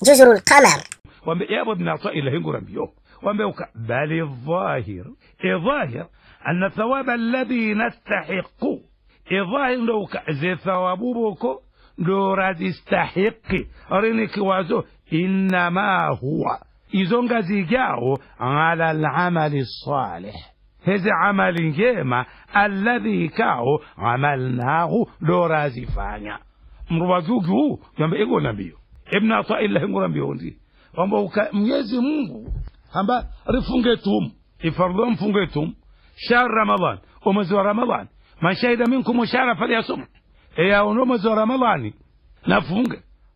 جزر القمر wambe yabo ibn atai lahingurambio wambe uka bali dhahir idhahir anna thawaba alladhi nastahiqu idhahir ndo uka ze thawabu boko ndo razistahiqi arini kiwazo innama huwa izo ngazi jao ala alamali salih hezi amali njema alladhi kao amalnahu ndo razifanya mruwajugu yambe igona mbio ibn atai lahingurambio ndi kwamba uka- mwenyezi mungu amba rifunge tum ifardho mfunge tum shahr ramadan umwezi wa ramadan man shahida minkum shahra falyasum eya uno mwezi wa ramadani nafunge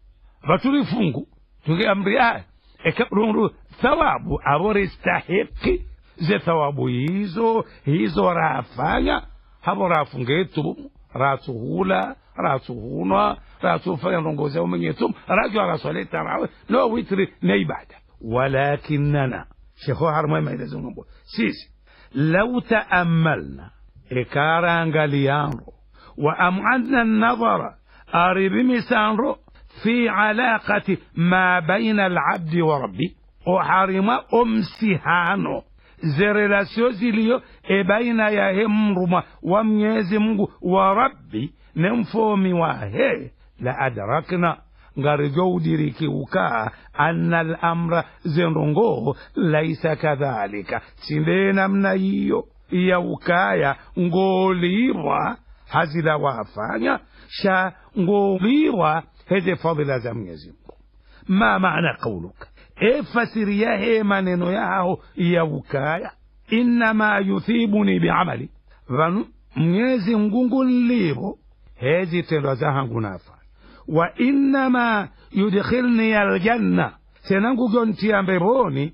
vaturifungu tunge amri aya ekabrunru thawabu avoristahiki ze thawabu hizo hizo rafanya havo rafunge tum ratsuhula ratsuhunwa ratsufanya ndongozi yao mwenye tum rajwa raswale tarawe no witri ne ibada walakinana shekho harmwe maelezo ngombo sisi lau taamalna ikarangaliyano wa am'adna nadhara aribimisanro fi alaqati ma baina alabdi wa rabbi oharima omsihano ze relasio ziliyo e baina ya he mruma wa mwenyezi mungu wa rabbi ne mfomi wa he la adrakna ngarijo udiriki ukaa anna alamra zendongo laisa kadhalika sinde namna hiyo ya ukaya ngolirwa hazila wafanya sha ngolirwa heze fadhila za mwenyezi mungu ma maana qauluka e fasiri ya he maneno yao ya ukaya innama yuthibuni biamali vanu mwenyezi mungu nlivo hezi tendwa zahangu nafanya wa innama yudkhilni aljanna senangu gontia mbeboni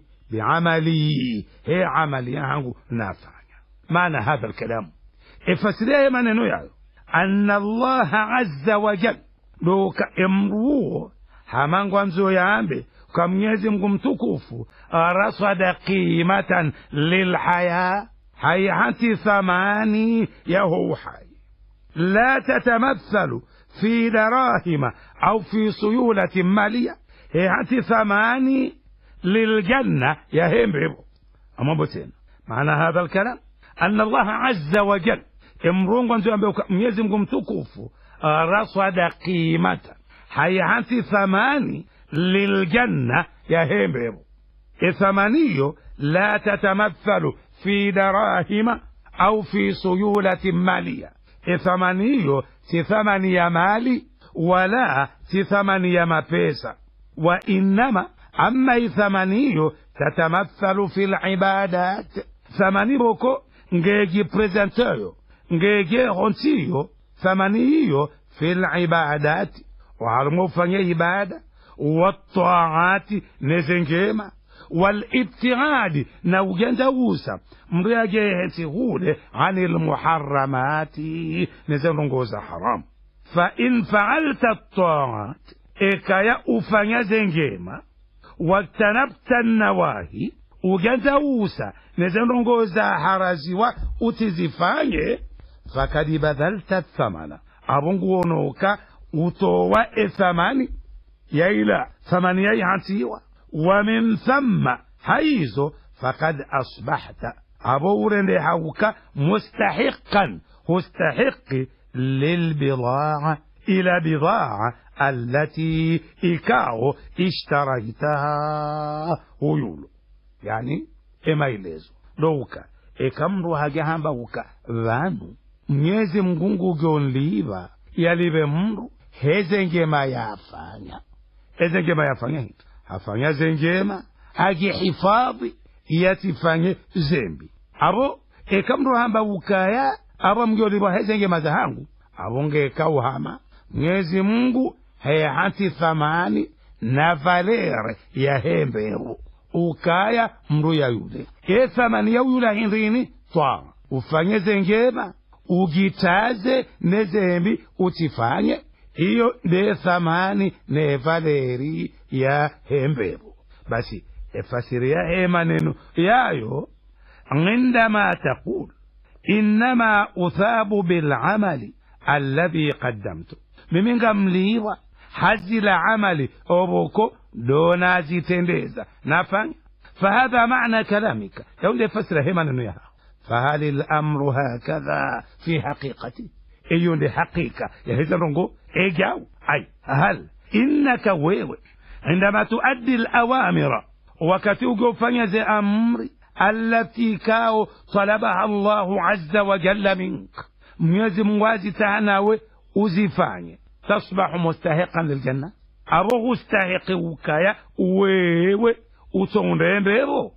biamali he amali yangu nafanya maana hadha alkalamu ifasiria maneno yayo anna allaha azza wa jal doka emruo hamangwanzo yambe kwa mwenyezi mungu mtukufu rasada qimatan lilhaya hayati thamani yaho uhai la tatamathalu في دراهم أو في سيولة مالية هي ثماني للجنة يا همبرو أما بتين معنى هذا الكلام أن الله عز وجل امرون قنزو أمبيوك ميزم تكوفو رصد قيمة حيات ثماني للجنة يا همبرو الثمانية لا تتمثل في دراهم أو في سيولة مالية الثمانية si thamani ya mali wala si thamani ya mapesa wa innama amma ithamani hiyo tatamathalu fi libadat thamani boko ngejipresenteyo ngejehontiyo thamani hiyo fi libadati waharimo ufanye ibada wataati nezengema والابتعاد نوجند ووسا مرياجه سهولة عن المحرمات نزلنغوز حرام فإن فعلت الطاعات إكايا أفنيا زنجيما واجتنبت النواهي وجند ووسا نزلنغوز حرزوا أتزفاني فقد بذلت الثمن أبنغونوكا وتوى الثمن يا ثمانية يعنتيوا ومن ثم حيث فقد أصبحت أبور لحوك مستحقا مستحق للبضاعة إلى بضاعة التي إكاو اشتريتها ويولو يعني إما إليزو دوكا ikamru hajahamba uka vanu mnyezi mgungu gyonliva yalive mndu hezengema yafanya hezengema yafanya hito afanya zenjema agihifadhi yatifanye zembi abo ekamro hamba ukaya abo mgyolibwa hezengema zahangu abo ngekauhama mwenyezi mungu heyahati thamani na valere ya hemberu ukaya mndu ya yule e thamani ya yula hindrini twaa ufanye zenjema ugitaze nezembi utifanye hiyo ndiye thamani ne valeri ya hemberu basi efasiri ya he maneno yayo عندما تقول إنما أثاب بالعمل الذي قدمته ممن قمليوا hazila amali oboko donazitendeza nafanya fahadha maana kalamika yaunde fasira he maneno yao fahal lamru hakadha fi haqiqati eyo nde haqiqa yaheza rongo ejaw ay hal innaka wewe عندما تؤدي الأوامر wakati ukiofanya ze amri allati kao talabaha llahu aza wajalla mink mwenyezi mungu azitaha nawe uzifanye tasbahu mustahiqan liljanna abo hustahiqi ukaya wewe utondembevo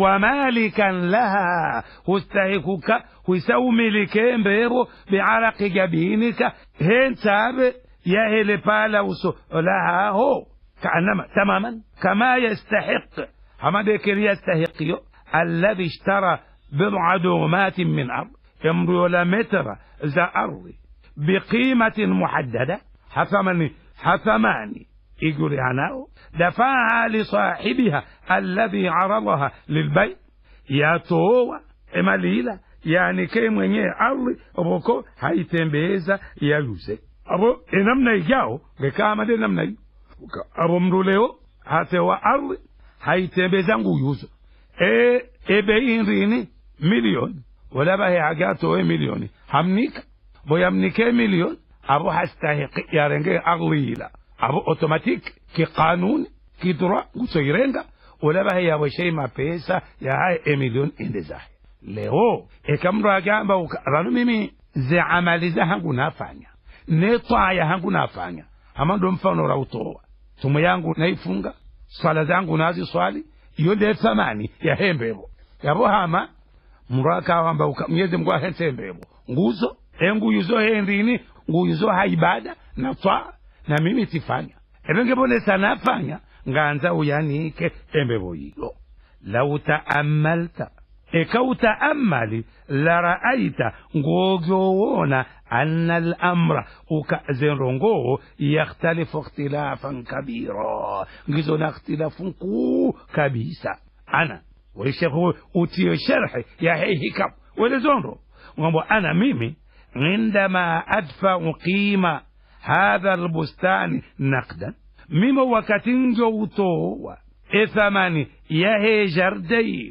wamalikan laha hustahikuka huisaumilike mbevo biaraqi jabinika hentabe yahele pala uso lahaho كأنما تماما كما يستحق حمد يستحق الذي اشترى بضع دومات من أرض امرؤ متر ذا أرض بقيمة محددة حثمني حثماني يقول أنا دفعها لصاحبها الذي عرضها للبيع يا توه مليلة yani ke mwenyewe ardhi oboko haitembeza yaluze abo enamna ijao ngekamade namna hiyo abo mndu leo hatewa ardhi haitembeza nguyuzo e ebei nrini milioni walabahe agatowe milioni hamnika boyamnike milioni abo hastahiqi yarenge ardhila abo automatique ki qanuni ki droit ngusoirenga walabahe yawe shei mapesa yahaye emilioni endezahe leo ekamndu agamba ranu mimi ze amali zahangu nafanya ne twaya hangu nafanya ama ndo mfano rautoa somo yangu naifunga swala zangu nazi swali iyo nde thamani ya hembevo yabo hama mndu akawamba mnyezi mngu ahentembevo nguzo enguyuzo hendini nguyuzo haibada na twaa na mimi tifanya evengebonesa nafanya nganza uyanike embevo yiyo lau taamalta ekautaamali laraaita ngogyowona anna alamra ukazenrongo yakhtalifu ikhtilafan kabira ngizona ikhtilafun kuu kabisa ana waishekhu utiyo sharhi ya hehikam welezonro ngombo ana mimi عندما أدفع قيمة هذا البستان نقدا مما وكتنجو توه إثماني يهي جردين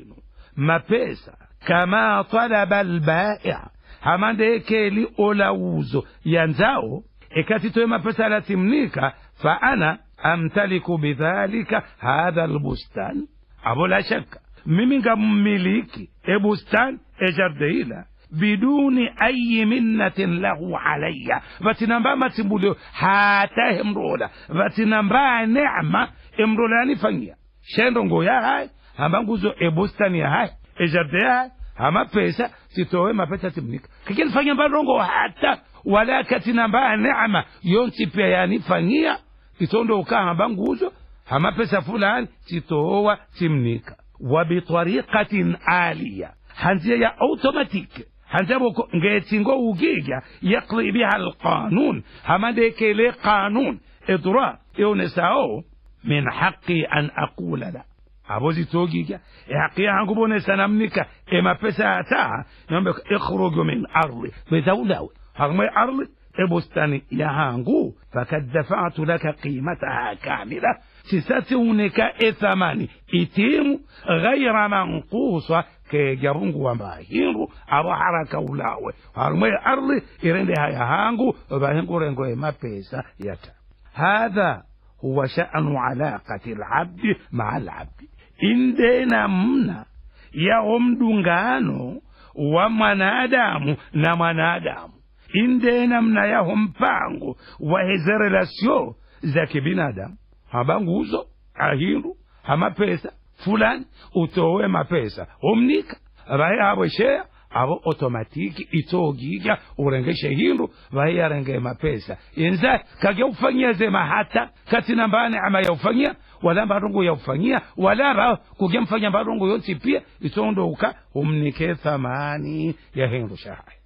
mapesa kama talaba albai'a hamande keli olauzo yanzao ekati toe mapesa latimnika fa ana amtaliku bidhalika hadha albustan abo la shaka mimi ngammiliki ebustan ejardeila biduni ayi minnatin lahu alaya vatinamba matimbulio hata emrola vatinamba nema emrola yanifanyia shendo ngoya hai hamba nguzo ebustani ya hai ejardin ya hai hama pesa sitowe mapesa timnika kikinifanya mbarongo hata wala katinamba neema yonsi pia yanifanyia itondo ukaa hamba nguzo hama pesa fulani sitowa timnika wabitariqatin aliya hanziya ya automatique hanzaboko ngetingo ugiga yaqdi biha alqanun hama dekele qanun idra yonesao min haqi an aqula la abozi togiga ehaqi yangu bonesa namnika emapesa ata nombe ikhruju min ardi bedawlawe hagme ardi ebustani yahangu fakad dafatu laka qimataha kamila sisatiunika ethamani itimu ghaira manqusa ke jarungu wa mahindu abo haraka ulawe harumwe ardi irende hayahangu bahingu rengo emapesa yata hadha huwa sha'nu alaqati alabdi maa alabdi indena mna ya mdungano wa mwanadamu na mwanadamu indena mna yaho mpango wa heze relasio za kibinadamu hamba nguzo ahindu hamapesa fulani utowe mapesa omnika vahe avo shea avo otomatiki itogiga urengeshe hindu vahe yarenge mapesa yenza kage ufanyia zema hata katina mbane ama yaufanyia wala mbarongo yaufanyia wala ba kuge mfanya mbarongo yonsi pia itondouka umnike thamani ya hindu shahai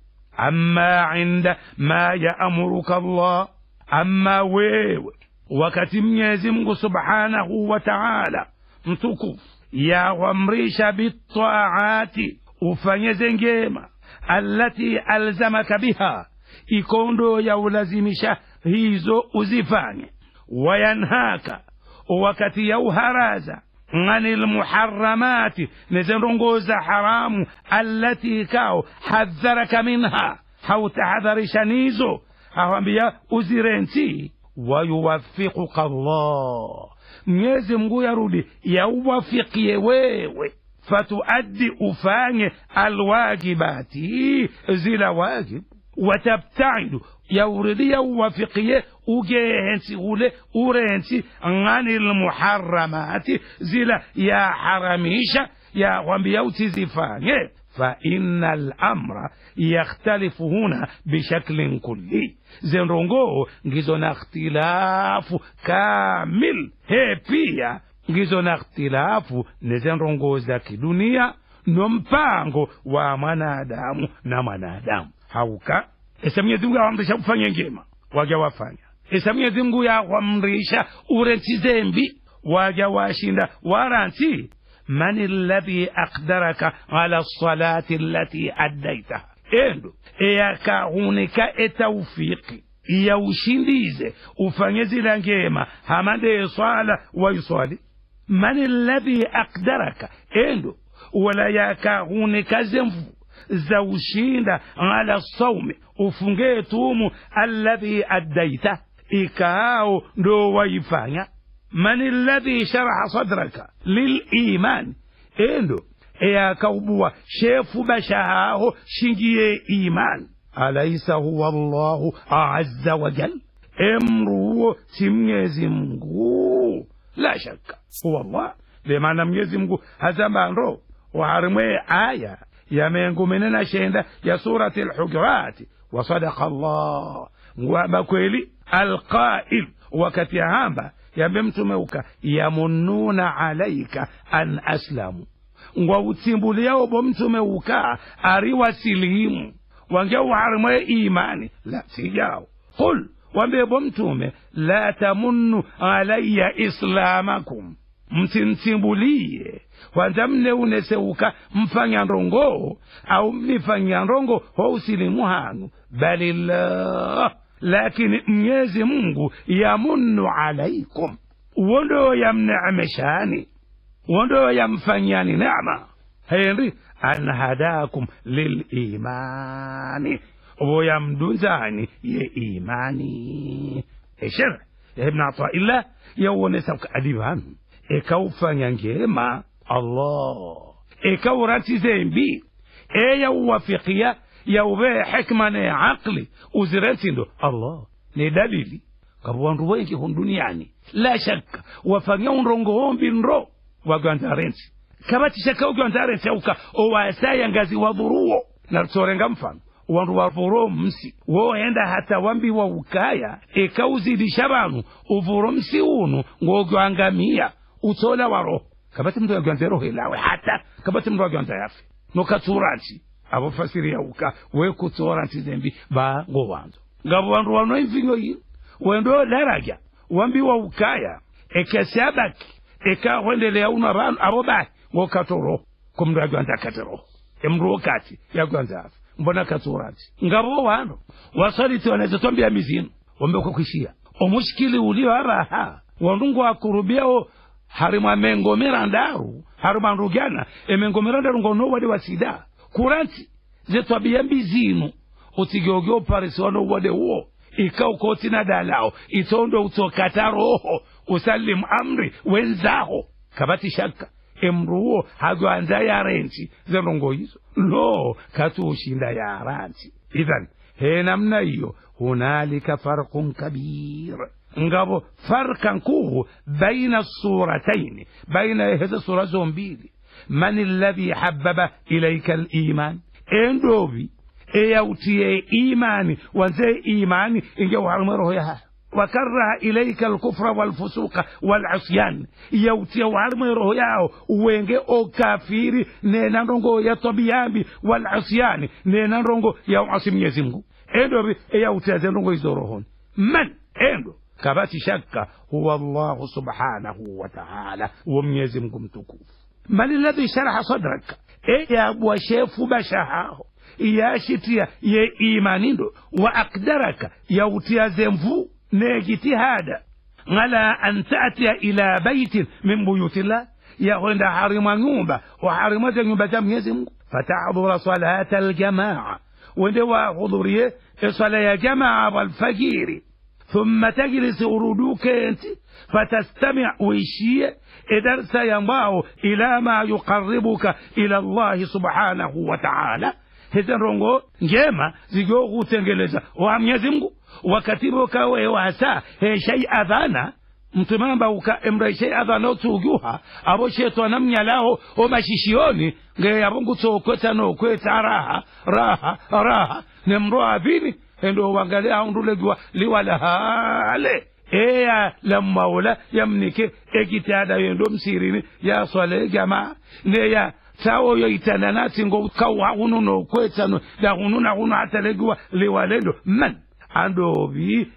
amma inda ma yaamuruka Allah amma wewe wakati mwenyezi mungu subhanahu wa taala mtukufu yawamrisha bitaati ufanyeze ngema allati alzamaka biha ikondo ya ulazimisha hizo uzifanye wayanhaka wakati yauharaza ngani lmuharamati nezenrongoza haramu allati kao hadharaka minha hautahadharishanizo awambia uzirenti wayuwafiquka llah mwenyezi mngu yarudi yauwafikie wewe fatuaddi ufanye alwajibati zila wajib watabtaidu yauridi yauwafikie ugehensi ule urensi ngani lmuharamati zila yaharamisha yawambia utizifanye فإن الأمر يختلف هنا بشكل كلي زنرونغو ngizona ikhtilafu kamil he pia ngizona ikhtilafu nezenrongo za kidunia nompango wa mwanadamu na mwanadamu hauka esa mwenyezi mungu awamrisha kufanya ngema waja wafanya esa mwenyezi mungu yawamrisha urensi zembi waja washinda waransi من الذي أقدرك على الصلاة التي أديتها endo eyakahunika etawfiki yaushindize ufanye zila ngema hamade swala waiswali man alladhi aqdaraka endo wala yakahunika zemvu za ushinda ala saumi ufunge tumu alladhi addaita ikao ndo waifanya من الذي شرح صدرك للإيمان إندو إيا كوبوا شيف بشهاه شنجي إيمان أليس هو الله عز وجل امرو سميزي مغو لا شك هو الله لما ميزي مغو هذا ما نرو وعرمي آية يا منغو مننا شيندا يا سورة الحجرات وصدق الله وبكويلي القائل وكتي هامبا yambe mtumeuka yamununa alaika an aslamu ngwa utsimbuliao bo mtumeuka ariwa silimu wange uharimwe imani la sijao qul wambe bo mtume la tamunnu alaya islamakum msinsimbulie kwanza mneuneseuka mfanya ndongo au mnifanya ndongo ho usilimu hanu balillah lakini mwenyezi mungu yamunnu alaikum wondo yamneemeshani wondo yamfanyani nema henri an hadakum lilimani obo yamdunzani ye imani esher ibn ataillah yawonesa adibanu ekawufanya ngema allah ekawurati zembi eyawuwafikia yaube hikma ne aqli uzirentindo allah ni dalili kabo wandu wengi hon duniani la shakka wafanya unrongo hombi nro wagwandarensi kabati shaka ugwandarensi auka owasaya ngazi wadhuruo narutorenga mfano wandu wavuro msi woenda hata wambi wa ukaya ekauzidisha banu uvuro msi unu ngogwangamia utola waro kabati mndu agwanza roho ilawe hata kabati mndu agwanza yafe nokaturansi abofasiri yauka wekutora ntizembi ba ngo wanzo ngabo wandu wano imvinyo yi wendo daraja wambiwa ukaya ekesabaki ekahwendelea uno abantu abo baki ngokatoro kumndu agwanza katero emndu okati yagwanza afa mbona katuranti ngabo wano wasaliti wanaweza twambia mizino wambe kukwishia omushikili ulio araha wandungu akurubiao harimwa mengomera ndaru harimwa ndugana emengomera ndaru ngono wadi wasida kuranti zetwabia mbizinu utigeuge uparisi wano wade uo ikaukotina dalao itondo utokata roho usalimu amri wenzaho kabati shaka emruwo hagwanza yarensi zenongo hizo lo katushinda yaransi idhan he namna hiyo hunalika farqun kabir ngabo farkan kuhu baina surataini baina hizo sura zombili man alladhi habbaba ilayka aliman endovi eyautiye imani wanze imani inge warme roho yaha وكره إليك الكفر والفسوق والعصيان يوتي وارمي روح ياو وينجي أو كافيري نينا رونغو يا طبيامي والعصيان نينا رونغو يا عاصم يزمغو إندو بي يوتي زنرونغو يزورهون من إندو كباتي شك هو الله سبحانه وتعالى وميزمكم تكوف من الذي شرح صدرك إيه يا أبو شيف بشهاه yashitia ye imanindo wa akdaraka yautia zemvu ne jitihada ngala an tatia ila baitin min buyutillah yakwenda harimwa nyumba waharimwa za nyumba za mwenyezi mungu fatadhura salata aljamaa wende wahudhurie swala ya jamaa walfajiri ثم تجلس ورودوك انت فتستمع ويشيه درس ينباه الى ما يقربك الى الله سبحانه وتعالى hizi rongo njema zijokutengeleza wa mwenyezi mungu wakati bokawe wasa heshai adhana mtumamba uka emraishai adhana otuguha abo shetwana mnyalaho omashishioni ngeyabongutsokweta nokweta raha raha raha nemro avini endo wangale aundulegiwa liwalahale eya lammaula yamnike egitada yendo msirini ya swale jamaa neya sawoyo itananati ngo kawa hunu no kwetano da hunu na hunu atalegiwa liwalendo man andovi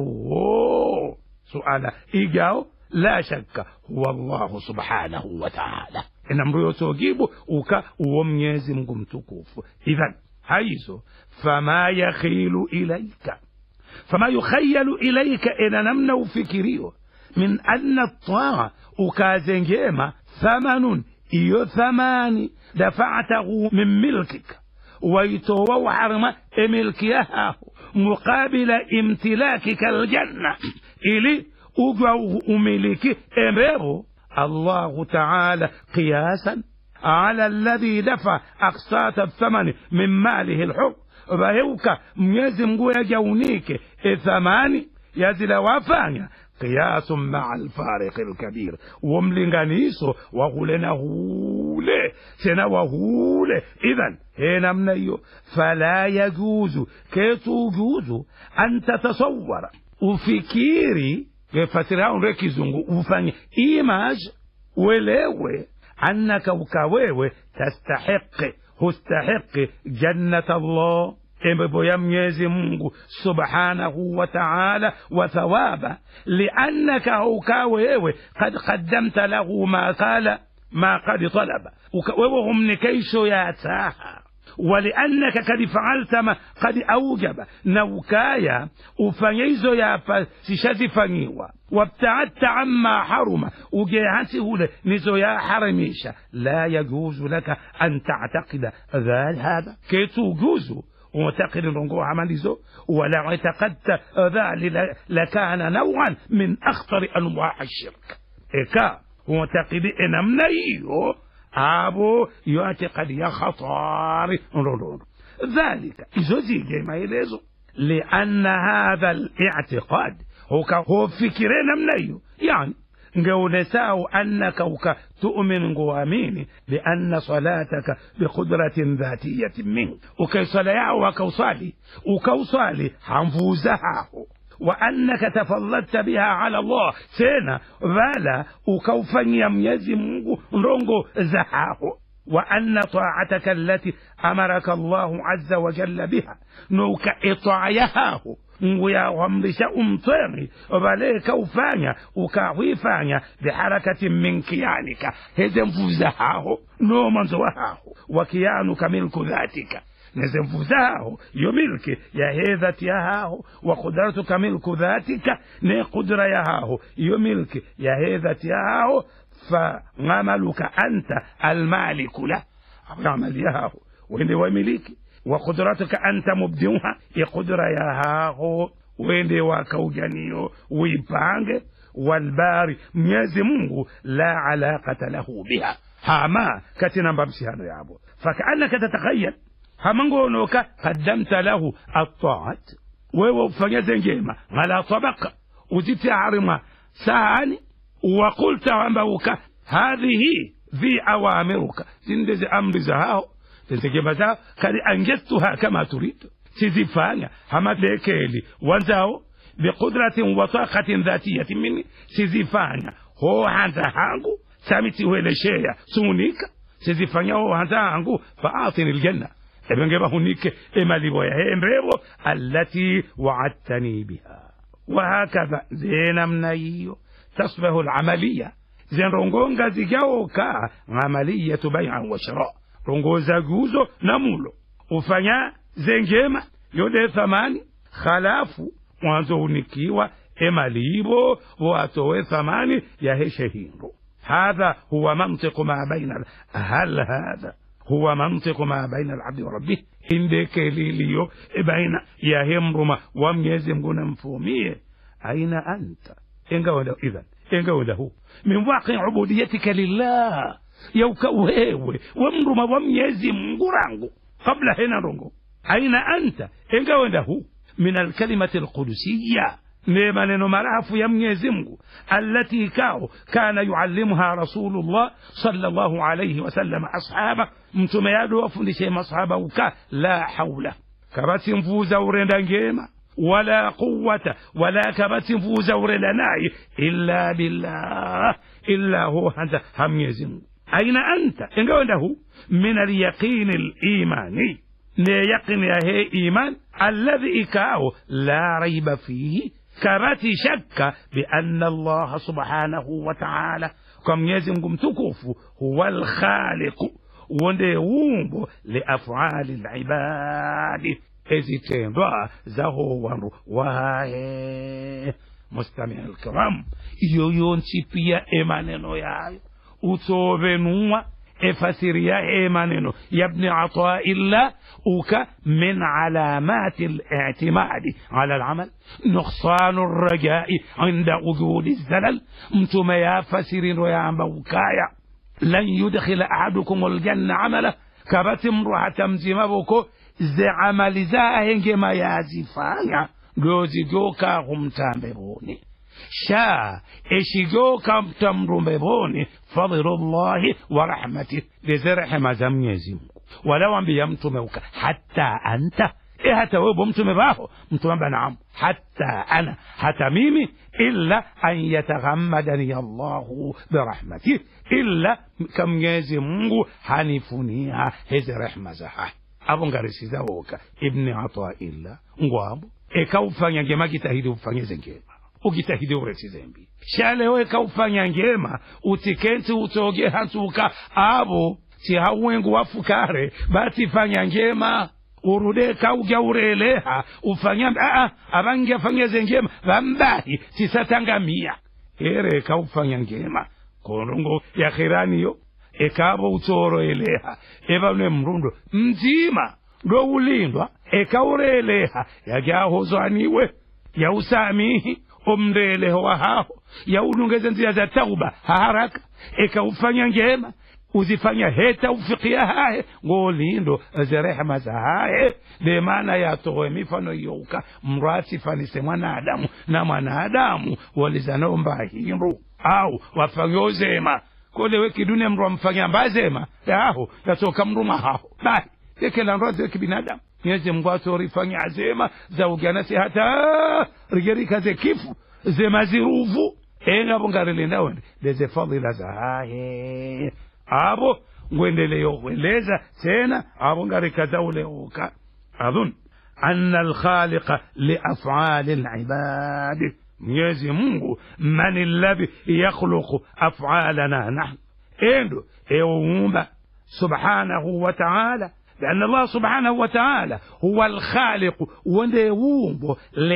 emruwo suala igao la shakka huwa allahu subhanahu wa taala ina mruyo sogibu uka uwo mnyezi mungu mtukufu idhan haizo fama yakhilu ilaika fama yukhayalu ilaika ina namna ufikirio min anna taa ukazengema thamanun iyo thamani dafatahu min milkika waitowa uharma emilkiyahahu muqabila imtilakika aljanna ili ugwa umiliki embevo الله تعالى قياسا على الذي دفع أقساط الثمن من ماله الحر فهوك ميزي مغو يجونيك ثماني يزل وفانيا قياس مع الفارق الكبير وملنغانيسو وغولنا هولي سنا وهولي إذن هنا منيو فلا يجوز كيتو جوز أن تتصور ufikiri fasira unre kizungu ufanye image welewe annaka ukawewe tastahiqi hustahiqi jannat allah embepo ya mwenyezi mungu subhanahu wa taala wa thawaba liannaka ukawewe kad qaddamta lahu ma qala ma qad talaba wewe humnikaisho yataha ولأنك قد فعلت ما قد أوجب نوكايا وفنيزو يا سيشازي فنيوا وابتعدت عما حرم وجيهته نزو يا حرميشا لا يجوز لك أن تعتقد ذلك هذا كي تجوز ومعتقد رنقو عمليزو ولا اعتقدت ذلك لكان نوعا من أخطر أنواع الشرك إكا ومعتقد إن منيو abo yoatikadi ya khatari ndodondo dhalika izo zije maelezo lianna hadha li'tiqad huka hofikire namna hiyo yani ngeunesau annaka uka tu'min nguamini bianna salataka biqudratin dhatiyatin mink ukaisala yao wakausali ukausali hamvuzahaho وأنك تفضلت بها على الله سينا فلا وكوفني ميزي مungu ndongo zahaho وأن طاعتك التي أمرك الله عز وجل بها نوك إطاعيهاه nguyawamrisha umtweni vale kaufanya ukawifanya biharakatin min kiyanika heze mvuza haho no mwanzo wahaho wakiyanuka milku dhatika neze mvuzaho yo milki ya he dhati yahaho wa qudratuka milku dhatika ne qudra yahaho yo milki ya he dhati yahaho fangamaluka anta almaliku la amali yahaho wende wamiliki wa qudratuka anta mubdiuha iqudra yahaho wende wakaujaniyo uipange walbari mwenyezi mungu la alaqata lahu biha hama katinamba msihano yabo fakaannaka tatakhayal hamangonoka qaddamta lahu altaat wewe ufanyeze njema ala tabaka uzitiarima sahani وقلت وانبوك هذه في أوامرك زندز أمر زهاو تنتجب زهاو قد أنجزتها كما تريد سيزفانيا هما ليكيلي وانزاو بقدرة وطاقة ذاتية مني سيزفانيا هو هانزا هانغو سامتي ويلشيا سونيكا سيزفانيا هو هانزا هانغو فأعطني الجنة ebengeba hunike emalibo ya hembevo allati waadtani biha wahakadha zenamna hiyo تصبح العملية زين رونغونغا زيجاوكا عملية بيع وشراء رونغوزا جوزو نمولو وفنيا زنجيما يودي ثماني خلافو mwanzo unikiwa emalibo watowe thamani ya heshe hindu hadha huwa mantiqu ma baina hal hadha huwa mantiqu ma baina alabdi wa rabbih indekeliliyo baina ya hemruma wa mnyezi mngu na mfumie aina anta ingawenda idhan ingawendahu min waqi ubudiyatika lillah yauka wewe wamruma wa mnyezi mngu rangu qabla hena rongo aina anta ingawendahu min alkalimati alqudusiya ne maneno marafu ya mwenyezi mungu allati kao kana yuallimuha rasulullah sallallahu alayhi wasallam ashaba mtume yado wafundishe masahaba uka la haula kabati mvuza urenda ngema wala quwata wala kabati mvuza urenda naye illa billah illa huwa hanta hamnyezi mungu aina anta ingawendahu min alyaqini alimani ne yaqin ya he iman alladhi ikao la raiba fihi kabati shakka bianna allaha subhanahu wa taala kwa mwenyezi mungu mtukufu huwa lkhaliqu wonde wumbo liafali libadi ezitendwa zaho wandu waye mustamia alkiram iyo yonsi pia emaneno yayo utsovenumwa efasiria emaneno yabni ataillah uka min alamati الاعتماد على العمل نقصان الرجاء عند وجود الزلل متما يا فسرين ويا موكايا لن يدخل أحدكم الجنة عمله كبت امرأة مزمبكو زي عمل زاهنج ما يازفانا gozi joka humtambeboni sha eshigoka mtamrumbeboni fadlullahi wa rahmatih leze rehema za mwenyezi mungu walawambia mtume uka hatta anta e hata wewe mtume baho mtume amba naam hatta ana hata mimi illa an yataghammadani allahu birahmatih illa kamwenyezi mungu hanifunia hizi rehma za hai abo ngarisiza woka ibni ataillah ngwabo ekaufanya ngema kitahidi ufanyize ngema ukitahidi uresize mbi shalewe ekaufanya ngema utikenti utoge hatuka abo tihauwengu wafukare batifanya ngema urude kauja ureleha ufanya aa abangi afanyeze ngema bambahi tisatangamia ere ekaufanya ngema konongo ya khiraniyo ekabo utoro eleha ebanwe mrundo mzima ndo ulindwa ekaureleha yagyahozwaniwe yausamihi omndeleho wahaho yaulungeze nzira za tauba haharaka ekaufanya ngema uzifanya heta ufikia hahe ngolindo zerehema za hahe de maana yatowe mifano youka mrasifanise mwanadamu na mwanadamu walizanaomba hindu au wafanyozema kolewe kidunia mndu wamfanya mbazema yaho yatoka mndu mahaho bahi tekela ndo aziwe kibinadamu nyeze mungu atorifanya zema za uganasi hata rigerikaze kifu zema ziruvu engabo ngarilinda wende leze fadhila za haye abo ngwendeleyo kueleza tena abo ngarikaza uleuka adhun anna alkhaliqa liafali libadi mwenyezi mungu man alladhi yakhluqu afalana nahnu endo eumba subhanahu wa taala لأن الله سبحانه وتعالى هو الخالق ونيومب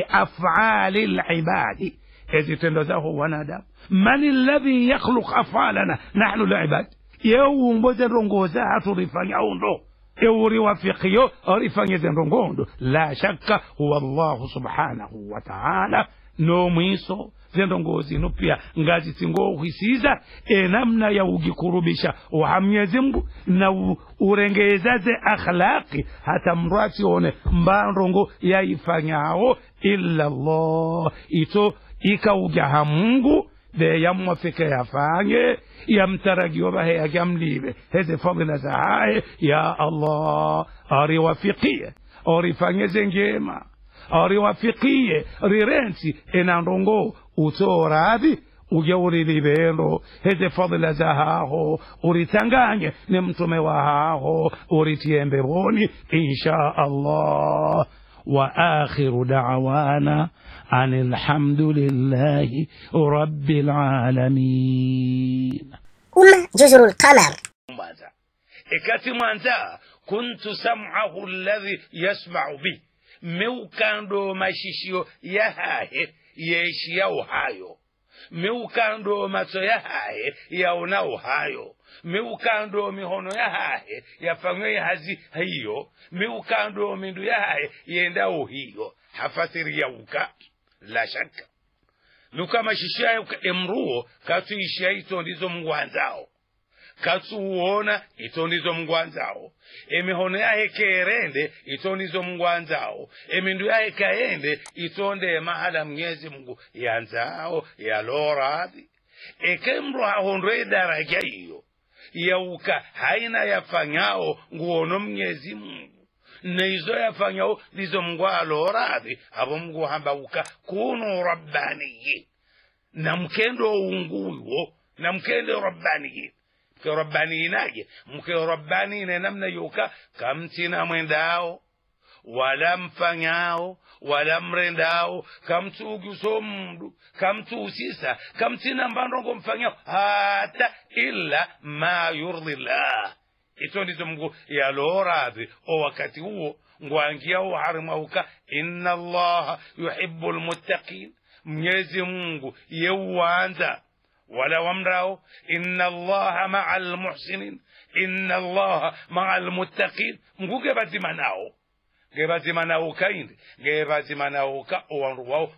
لأفعال العباد إذ تندزه ونادم من الذي يخلق أفعالنا نحن العباد يوم بزرنغوزا ترفعني أوندو euri wafikiyo orifanyeze ndongondo la shakka huwa allahu subhanahu wa taala nomwiso zendongozi ino pia ngazi singohwisiza enamna ya ugikurubisha uha mwenyezi mungu na u- urengezaze akhlaqi hata mndu asione mbandongo yaifanyawo illa llah ito ikaujaha mungu de yamwafike yafanye yamtaragiyo bahe yagamlibe heze fadhila za haye ya allah ariwafikie orifanyeze ngema ariwafikie rirensi enandongo utoradhi uje urilibendo heze fadhila za haho uritanganye ne mtume wa haho uritie mbeboni insha allah واخر دعوانا ان الحمد لله رب العالمين أم جزر القمر mwanza ikati mwanza kuntu sam'ahu alladhi yasma'u bi meukando mashishio yahahe yeishiyao hayo miukando macho yahaye yaonao hayo miukando mihono yahaye yafanywe hazi hiyo miukando mindu yahaye yendao hiyo hafasiri yauka la shaka miukamashishayo emruo katuishiya ito ndizo mngwanzao katsuwona ito ndizo mngwanzao emihono yahe kerende ito ndizo mngwanzao emindu yahe kaende itonde mahala mnyezi mungu yanzao yaloradhi ekemru ahondwe idaraja iyo yauka haina yafanyao nguono mnyezi mungu neizo yafanyao lizo mungu aloradhi abo mungu hambauka kunu rabbaniyin na mkendo unguwo na mkendo rabbaniyin mke rabbaninaje mke rabbanine namna yuka kamtina mwendao wala mfanyao wala mrendao kamtuguso mndu kamtusisa kamtina mbandongo mfanyao hata illa ma yurdhi llah ito ndizo mngu yaloradhi o wakati huo ngwangiao harimauka inna allaha yuhibu lmuttaqin mnyezi mungu yeuwanza wala wamrao inna allaha maa lmuhsinin inna allaha maa lmuttaqin mngu gebazimanao gebazimanao kaindi gebazimanao ka owandu wao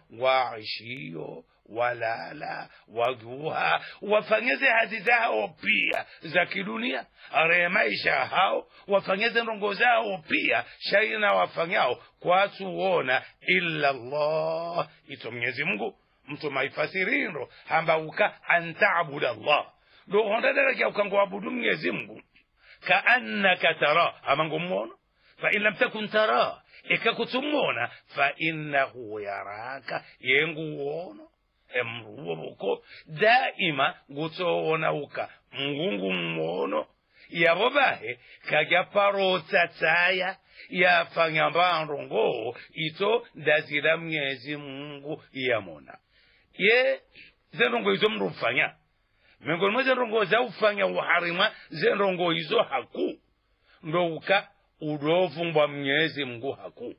waishiyo walala waguha wafanyeze hadi zao pia za kidunia are maisha hao wafanyeze ndongo zao pia shaina wafanyao kwasuona illa llah ito mwenyezi mungu mtu maifasirindo hambauka antabuda llah ndo hondadaraja ukangoabudu mwenyezi mungu kaannaka tara amango mmono fain lam takun tara ikakutumona fainnahu yaraka yenguwono emruwo buko daima gutowonauka mngungu mmono yabo bahe kajya parota tsaya yafanya mbandongo ito ndazira mnyezi mungu yamona ye zendongo izo mndu ufanya miongoni mwa zendongo zaufanya uharima zendongo izo haku ndouka udovumbwa mnyezi mungu haku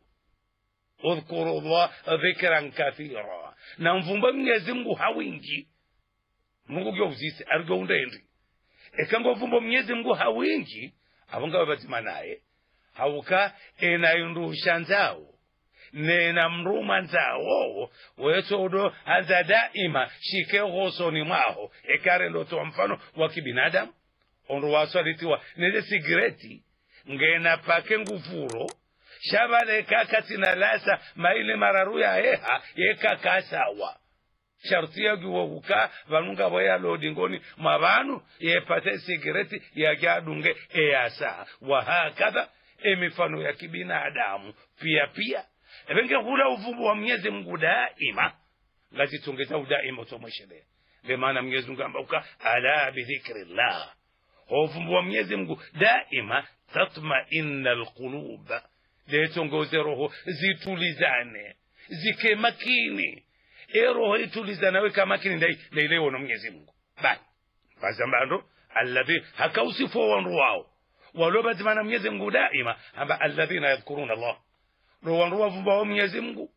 udhkuru llah dhikran kathira na mvumba mnyezi mungu hawingi mungu gyouzise arigyoundendi ekangovumba mnyezi mungu hawingi avonga vazima naye hauka enayundusha nzawo nena mruma nzawo wetsodo aza daima shike hosoni mwaho ekarendo toa mfano wa kibinadamu ondo waswalitiwa neze sigireti ngena pake ngufuro shabaleka katina lasa maile mararu ya eha yekakasawa sharti yagiwoguka vanunga voyalodingoni mwa vanu yepate sigireti yagyadunge eyasa wahakadha emifano ya kibinadamu pia pia evenge hula uvumbu wa mwenyezi mungu daima ngazitongeza udaima utomweshelea lemana mwenyezi mungu ambauka ala bidhikri llah hovumbu wa mwenyezi mungu daima tatmaina lqulub letongoze roho zitulizane zike makini e roho itulizana weka makini ndai ndaileiwona mwenyezi mungu bani pazambando alladhi hakausifo wandu wao walobazimana mwenyezi mungu daima amba alladhina yadhkuruna allah ro wandu wavumbawo mwenyezi mungu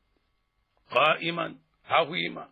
qaiman hawima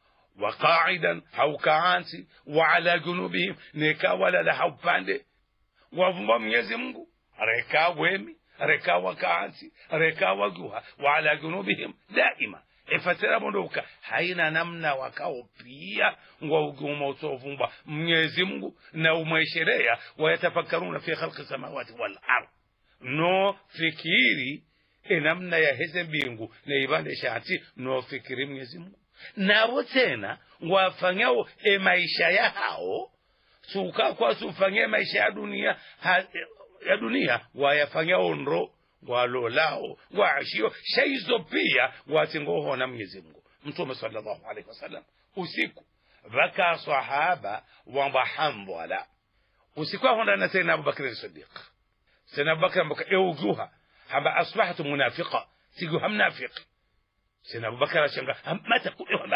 وقاعدا هو كعانسي وعلى جنوبهم نيكا ولا لا هو باندي وافumba mwenyezi mungu rekaa wemi rekaa wakaansi rekaa waguha waala junubihim daima efasira bondoka haina namna wakao pia ngwauguma utovumba mwenyezi mungu na umwesherea wayatafakkaruna fi khalqi samawati wal ard no fikiri enamna ya heze mbingu neibande shati no fikiri mwenyezi mungu nabo tena ngwafanyao emaisha yao suka kwa sufanye maisha ya dunia ha, ya dunia wayafanyao ndro ngwalolao ngwaashio shaizo pia ngwatingohona mwenyezi mungu mtume sallallahu alaihi wasallam usiku vaka sahaba wambahambwala usiku ahonda na sayyidina abubakar sidiq sayyidina abubakar ambaka euguha hamba asbahtu munafiqa sigu hamnafiqi سيدنا أبو بكر شنقا متى كل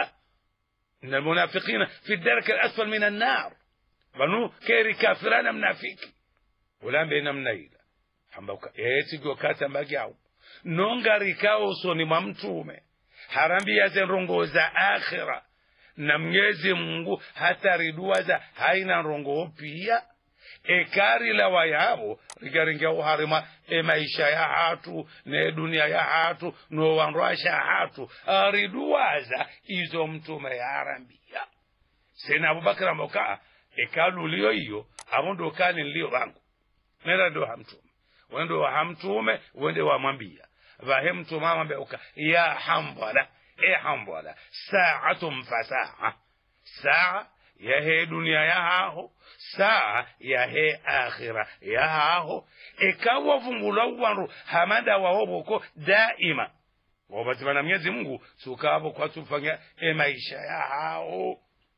إن المنافقين في الدرك الأسفل من النار بنو كيري كافران منافيك ولا بين منيلا hambauka eti gokata mbagyao nonga rikao usoni mwa mtume harambia zenrongo za akhira na mnyezi mungu hatariduwaza haina rongo pia ekari la wayabo rigaringia uharima e maisha ya hatu ne dunia ya hatu no wanrwasha hatu ariduwaza izo mtume yarambia sena abubakar amokaa ekalu liyo iyo abo ndo kani nliyo bangu nera ndo hamtume wendo wa hamtume wende wamwambia vahe mtume amwambia uka ya hambala e hambala saatum fasaa saa yahe dunia yahaho saa yahe akhira yahaho ekawa vumbula wanru hamada wahoboko daima wabatimana mwenyezi mungu sukavo kwatufanya e maisha yahao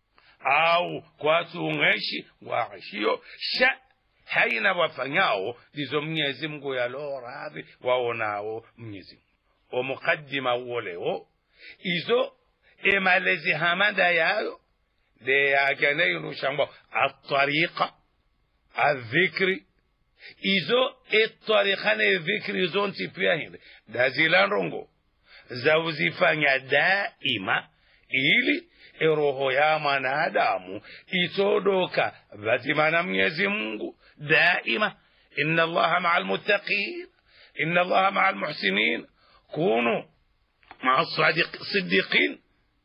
au kwatung'eshi waashiyo sha haina wafanyao ndizo mwenyezi mungu yalo radhi waonao mwenyezi mungu omukaddima uwolewo izo emalezi hamada yayo de yakeneyunushangwa atariqa adhikri izo etariqa ne dhikri zonti pia hinde dazilanrongo zauzifanya daima ili eroho ya mwanadamu itodoka vazimana mwenyezi mungu daima inna allaha maa almuttaqin inna allaha maa almuhsinin kunu maa sidiqin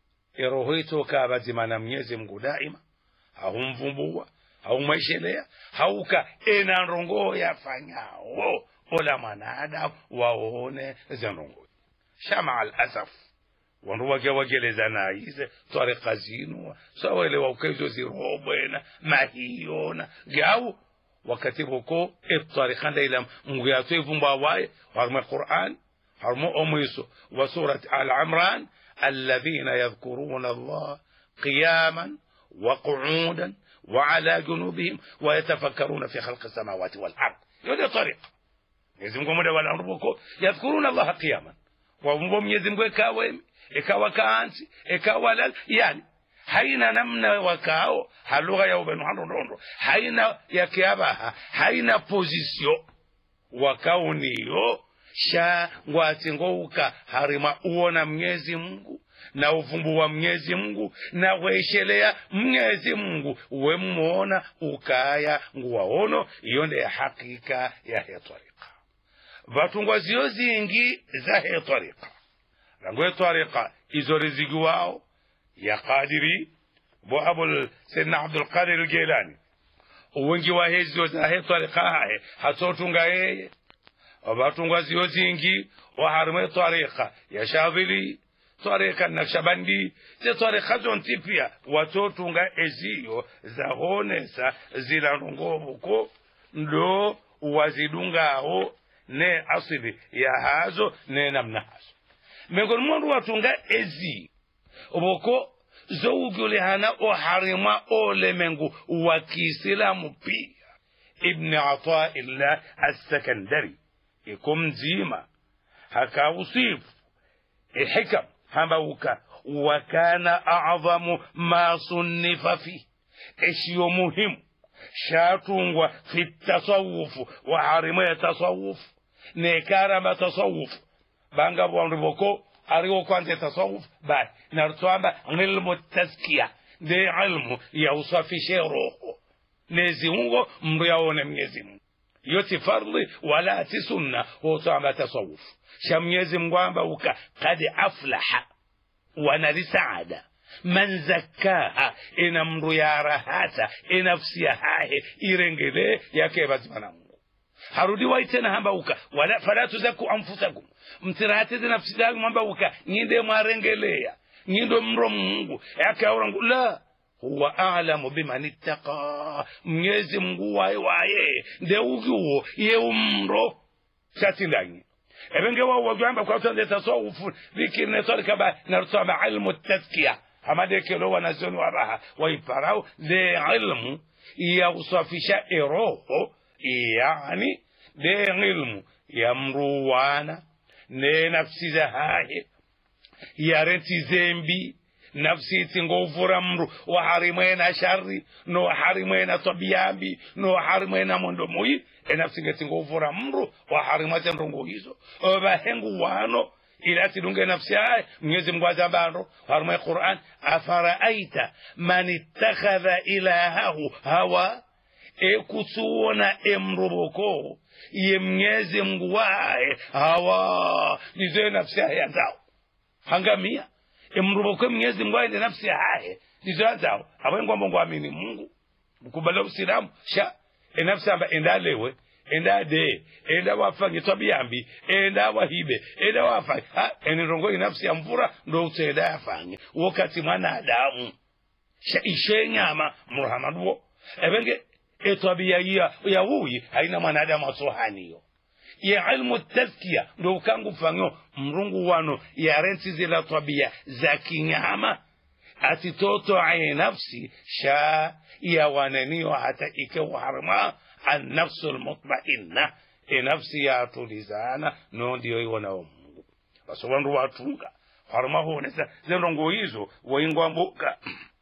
eroho itoka vazimana mwenyezi mungu daima haumvumbua haumweshelea hauka enanrongo yafanyao ola mwanadamu waone zenrongo shama alasaf wandu wake wagelezana ize twarika zinu sawelewa ukaizo zirobwena mahiyona gau wakati boko etwarika ndaila mungu yato ivumba waye harma quran harma omwiso wa surat al imran الذين يذكرون الله قياما وقعودا وعلى جنوبهم ويتفكرون في خلق السماوات والارض يودي طريق Mwenyezi Mungu muda wala rubuko yadhkuruna Allah qiyaman wavumbo Mwenyezi Mungu ekawa ekawa kaanzi ekawa lal yani haina namna wakao halugha ya ubenu handondo haina yakiabaha haina pozisio wakao niyo sha ngwati ngouka harima uona Mwenyezi Mungu na uvumbu wa Mwenyezi Mungu na kueshelea Mwenyezi Mungu wemuona ukaya nguwaono iyo nde ya hakika ya hetwarika vatungwa ziyo zingi za hetwarika rango hetwarika izo riziki wao ya kadiri bo abul sayyidina abdul qadir al-jilani wengi wa hezo za hetwarika hahe hatotunga yeye vatungwa ziyo zingi waharime twarika ya shadhili twarika nakshabandi ze twarika zonti pia watotunga eziyo zahonesa zilanongovuko ndo wazidungaho ne asili ya hazo ne namna hazo miongoni mwandu watunga ezi voko zowugulihana oharima olemengu wa kiislamu pia ibni ataillah assekandari ikumzima hakausifu ihikam hambauka wakana acdhamu ma sunnifa fi eshiyo muhimu shatungwa fi tasawufu waharima ya tasawufu nekarama tasawufu banga bwandu boko ariwo kwante tasawuf bai nartwamba ilmu taskiya de ilmu ya usafishe roho neziungo mndu yaone mnyezi mungu yoti fardhi wala ti sunna hotwamba tasawuf sha mnyezi mungu amba uka kad aflaha wanali saada man zakkaha ina mndu yarahata inafsi yahahe irengele yake bazimana mungu harudi waitena hambauka wala fala tuzaku anfusakum mtirahatize nafsi zangu mwambauka nyinde mwarengeleya nyindo mro mungu yakaurangu la huwa alamu biman ittaqa mnyezi mungu waye waye ndeugiwo yewu mro shatindanyi ebenge wawagamba kwatonde tasawufu vikirne torikaba narutama ilmu taskiya hamadekelo wanazoni wabaha waiparau de ilmu ya kusafisha eroho yani de ilmu ya mruwana ne nafsi za hahe yarenti zembi nafsi tingovura mru waharimwena shari no waharimwena tabiyambi no waharimwena mondo muyi e nafsi ngetingovura mru waharimwate mrungu hizo vahengu wano ila tidunge nafsi yaye mwenyezi mungu azabando harumwe quran afaraaita man ittakhadha ilahahu hawa ekusuwona emroboko ye mwenyezi mungu waye hawa nizoye nafsi yaye yazao hangamia emroboko mwenyezi mungu waye ndi nafsi yaye nizo yazao awengwambo ngwamini mungu mkubala usilamu sha enafsi amba endalewe enda de enda wafange twabiyambi enda wahibe enda wafange ha enirongo inafsi ya mvura ndo utenda yafange wakati mwanadamu sha ishe nyama murahamadwo ebenge etwabia ya yawuyi haina mwanadamu asohaniyo ye ilmu tazkiya ndo ukangu fanyo mrungu wano yarenti zila twabia za kinyama ati toto aye nafsi sha yawananiyo hata ikewaharma annafsu lmutmainna enafsi yatulizana no ndiyo iwonawo mungu baso wandu watunga harma honesa zenrongo hizo waingwambuka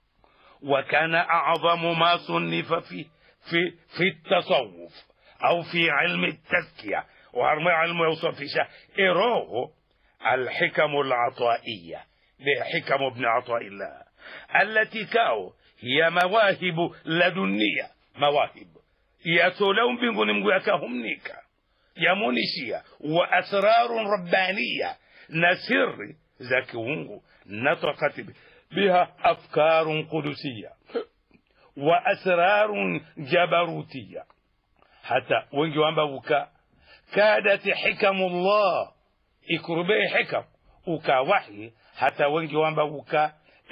وكان أعظم ما صنف في في في التصوف أو في علم التزكية وعلم علم يوصف في شيء إروه الحكم العطائية بحكم ابن عطاء الله التي كاو هي مواهب لدنية مواهب يتولون mbinguni mngu yakahumnika yamunishia wa asrarun rabbaniya na sirri za kiungu natakat biha afkarun qudusiya wa asrarun jabarutiya hata wengi wambavuka kadat hikamullah ikurube hikam uka wahi hata wengi wambavuka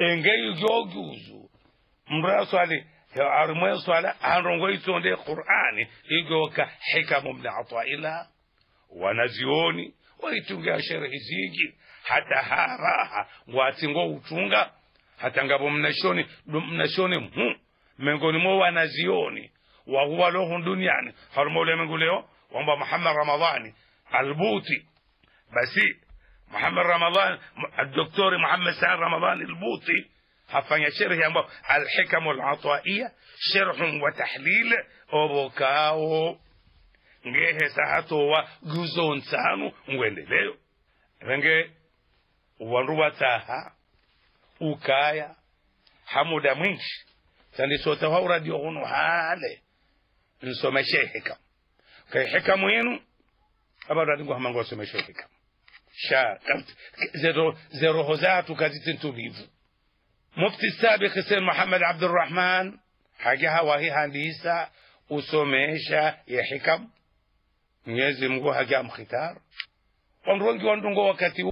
engeijoguzu mraswali armwe swala anrongo itonde qur'ani igoka hikamu min ataila wanazioni waitunga sherehe zigi hata haraha ngwatingo utunga hata ngabo mnashoni mnashoni mu mengoni mwa wanazioni wa huwa lohun duniani harmo ule mengu leo wamba Muhammad Ramadhani albuti basi Muhammad Ramadhani الدكتور محمد سعد رمضان البوطي hafanya sherhi ambayo alhikamu alataiya sherhun wa tahlil obokao ngehesa hatowa guzo nsanu ngwendeleo renge wandu wataha ukaya hamuda mwinshi sandisota wa uradio hunu hale nsomeshe hikam kay hikamu yenu abadadingo hamango wasomeshe hikam sha zero zero hozatu kazitintulivu mufti sabiq Hussein Muhammad Abdurrahman hajaha wahi handisa usomesha ya hikam Mwenyezi Mungu haja mkhitar wandu wengi wandungo wakati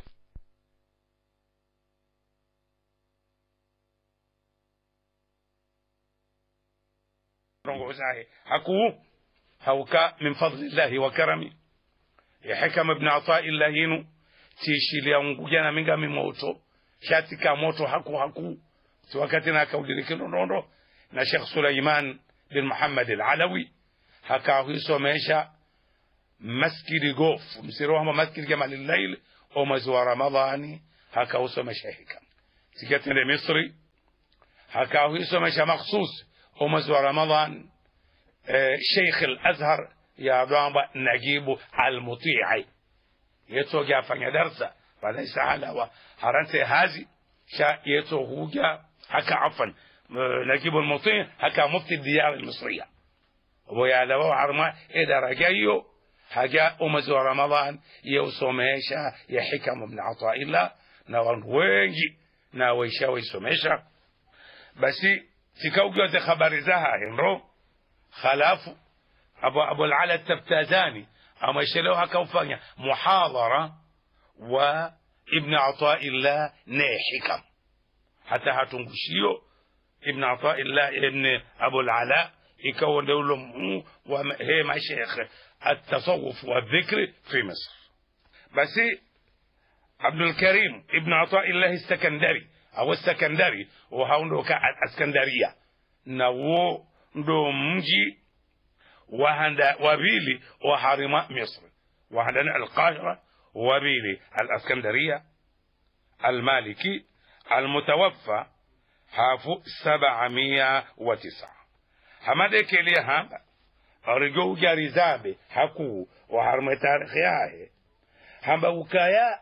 sahi haku hauka min fadlillahi wa karami ya hikam ibn Ata'illah yinu tishilia ngujana minga mimoto shatika moto haku haku si wakati na kaudiriki ndondo na Sheikh Suleiman bin Muhammad al-Alawi hakahisomesha maskidi gof msiro wa maskidi Jamal al-Lail o mwezi wa Ramadhani hakausomesha hikam sikatende Misri hakahisomesha makhsus o mwezi wa Ramadhan Sheikh al-Azhar ya dwamba Najibu al-Muti'i yetoga afanya darsa falaisa halawa harante hazi sha yeto huja haka afan نجيب المطيع هكا مفتي الديار المصرية ويا لو عرما إذا رجيو حاجة أمز رمضان يوسوميشا يا حكم ابن عطاء الله نوان وينجي ناويشا ويسوميشا بس تكوجو دي خبر زها هنرو خلافو أبو أبو العلا التفتازاني أما يشلو هكا وفانيا محاضرة وابن عطاء الله نيحكم حتى هتنقشيو ابن عطاء الله ابن أبو العلاء يكون دولهم وهي مشايخ التصوف والذكر في مصر بس عبد الكريم ابن عطاء الله السكندري أو السكندري وهاوندو كاسكندرية نو ndo mji wahanda wabili wa harima misri wahandana alqahira wabili alaskandariya almaliki almutawaffa hafu sabamia wa tisa hamadekelia hamba arigo ujarizabe haku wa harma tarikhi yahe hamba ukaya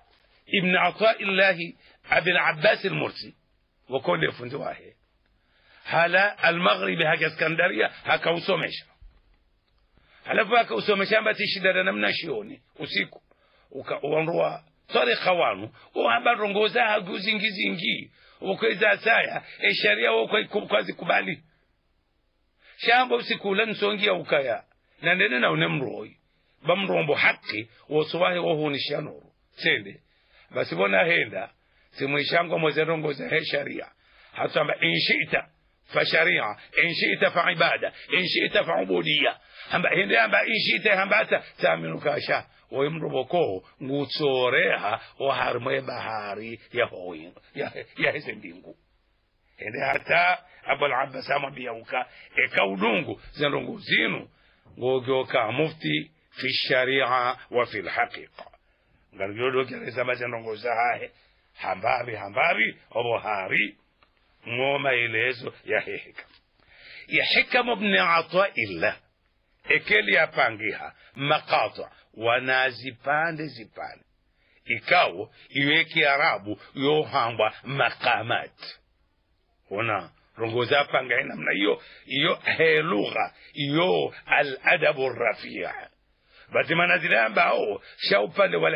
ibn ataillahi abil abbas almursi wakonde fundi wahe hala almaghribi haka iskandaria hakausomesha halafu akausomesha mbati shida da namna shioni usiku ukaondoa tarikha wanu uhamba rongoza haguzingizingi ukweza saya e sharia wo kwazi kubali shamba usikula nsongia ukaya na ndene na unemroi bamrombo haki wosowahe wohunisha nuru sende basi bona henda simwishango mozerongoza he sharia hatamba inshita فشريعة إن شئت فعبادة إن شئت فعبودية hamba hende hamba inshite hambata taminu kasha woimroboko ngutsoreha oharmwe bahari ya hoyin ya ya heze mbingu hende hata abul abbas amwambia uka eka udungu zendongo zinu ngogyoka mufti fi sharia wa fi lhaqiqa ngargyodokereza mazendongo zahahe hambavi hambavi obohari mo maelezo ya hikam ya hikamu bni ataillah ekeli yapangiha makata wanazipande zipande ikawo iwe kiarabu yohangwa makamat ona rongoza panga namna hiyo iyo helugha iyo aladabu rafia basi manazile ambao sha upande wa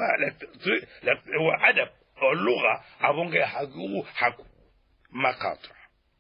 adab lugha avonge haku haku makata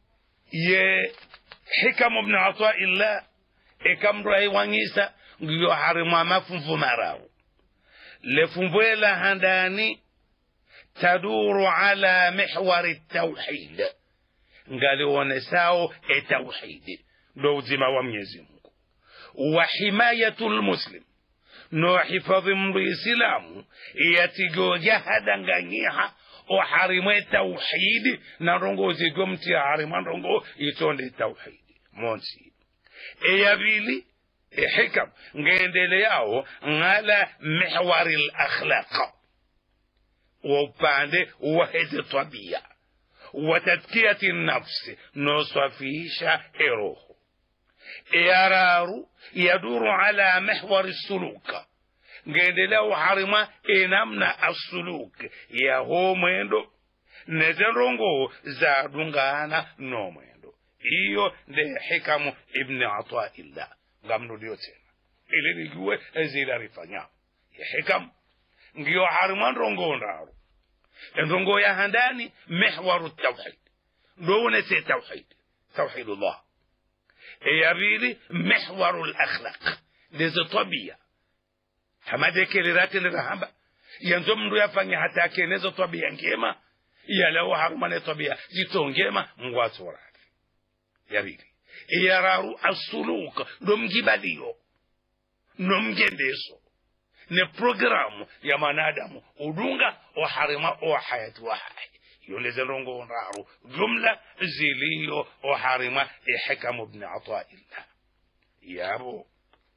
ye hikamu bni ataillah ekamrai wangisa ngiyo harimwa mafumfu marau lefumbuela handani taduru ala mihwari tauhid ngaliwonesao etauhidi ndo uzima wa mwenyezi mungu wa himayatu lmuslim no hifadhi mndu isilamu yatigoja hadanganyiha oharimwe tauhidi na rongo zigo mtia harimwa ndongo itonde tauhidi monsi eyabili hikam ngendeleyawo ngala mihwari lakhlaqa waupande waheze tabia watadkiyati nafsi nosafisha eroho eyararu yaduru ala mihwari suluka ngendeleyawo harima enamna asuluk yaho mwendo nezenrongo zadungana nomwendo iyo nde hikamu ibni ataillah ngamnudio tena ili nijue zile alifanya hikam ngiyo harima ndongo ndaru ndongo ya handani mihwaru tawhid ndowone se tawhid tawhidullah eyabili mihwaru lakhlaq ndizo tabia hamadekeleratenera yanzo mndu yafanya hata akenezo tabia ngema yalawo harumane tabia zitongema ngwatsorati yabili iyararu asuluka nomgibaliyo nomgendeso ne programu ya manadamu udunga oharima ohayati wahai yolezerongo ndaru jumla ziliyo oharima ihikamu bni ataillah yabo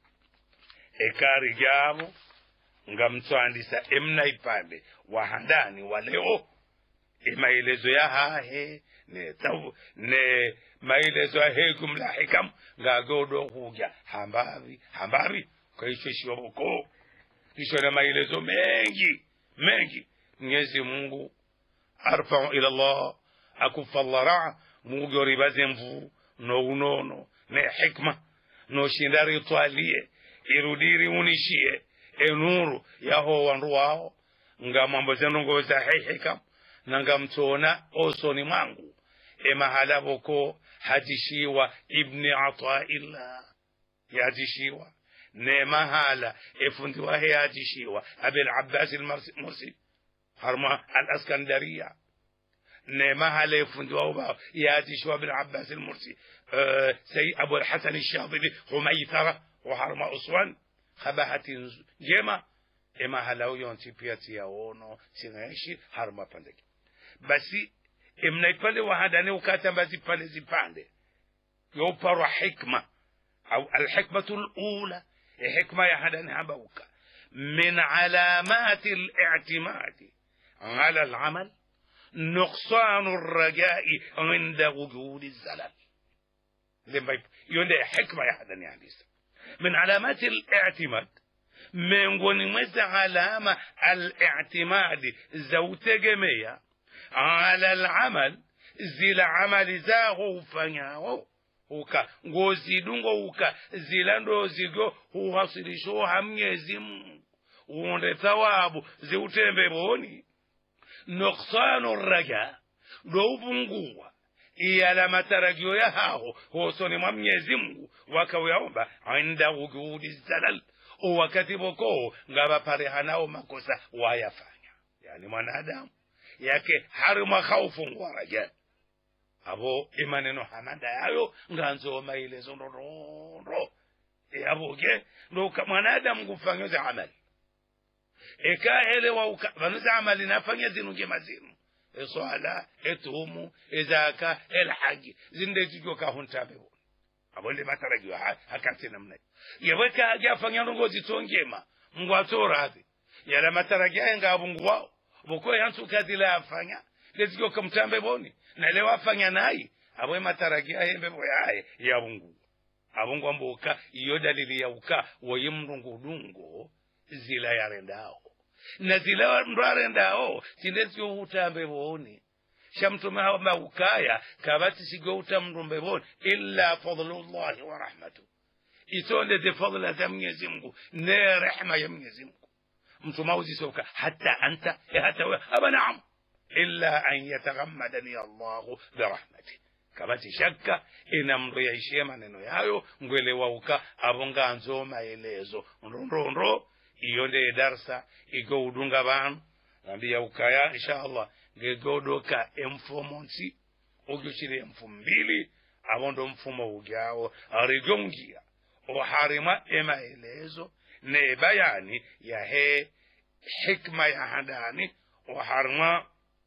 ekari jabo ngamtswandisa emnaipande wahandani waleo emaelezo ya hahe ne taw ne maelezo ya hegum la hikam ngagodo huja hambavi hambavi kwa hicho shioboko kisha na maelezo mengi mengi mwenyezi mungu arfau ila llah akufallara mungu ribaze mvu no unono ne hikma no shindari twalie irudiri unishie enuru yaho wandu wao nga mambo zenongo za hikam na ngamtona osoni mwangu emahala boko hatishiwa ibni ataillah yatishiwa ne mahala efundiwa he yatishiwa abil abbas almursi harma alaskandariya ne mahala efundiwa uba yatishiwa abil abbas almursi سي أبو الحسن الشاطبي حميثرة وحرم أسوان خباهة جيمة إما هلاو يونتي بياتي ياونو سينغيشي حرم بندك basi mnaipale wahadane ukatamba zipale zipande yoparwa hikma au alhikmatu lula hikma ya hadane habauka min alamati li'timadi ala alamal نقصان الرجاء عند وجود الزلل يونده حكمة يا حدن يعني من علامات الاعتماد miongoni mweza alama al-i'timadi za utegemea ala al-amal zila amali zaho ufanyao uka ngozidungo uka zila ndo zigo huhasilisho hamnyezi mungu uonde thawabu ziutembe boni nuksanu raja ndo upunguwa iyala matarajio ya hao hosoni mwa mnyezi mungu wakawaomba inda wujudi zalal wakati boko ngabaparehanao makosa wayafanya yani mwanadamu yake harima khaufu ngwa raja abo imaneno hamanda yayo nganzoma ilezo ndondondo yaboke ndo mwanadamu kufanyoza amali ekaelewa vanuza amali nafanya zinu njema zinu eswala etumu ezaka elhaji zindetijwa kahuntabewoni abonde matarajio hakati namna yeweka ajafanya ndongozi tongema mungu atoradhi yala matarajio ayenga abungu wao boko yantu kadila afanya lezigyo kamtambe boni na leo afanya nayi abwe matarajio ayembe boyaye yabungu abungu amboka iyo dalili ya uka woye mndungudungo zila yarendao na zila ndo arendao tindezigyo utambe boni shamtume hamba ukaya kabati sigyo utamndumbe boni illa fadlullahi wa rahmatu itonde de fadla za mwenyezi mungu ne rehma ya mwenyezi mungu mtu mauzisoka hata anta hata we aba naam illa an yataghammadani allahu birahmati kabati shakka inamriyaishie maneno yayo ngwelewauka abonga nzo maelezo ndondondro iyo nde darsa igo udunga banu nambiya ukaya inshallah ngegodoka emfumo nsi ugyuchile emfumo mbili abondo mfumo ugyawo arigongia oharima emaelezo ne bayani ya he hikma ya handani oharima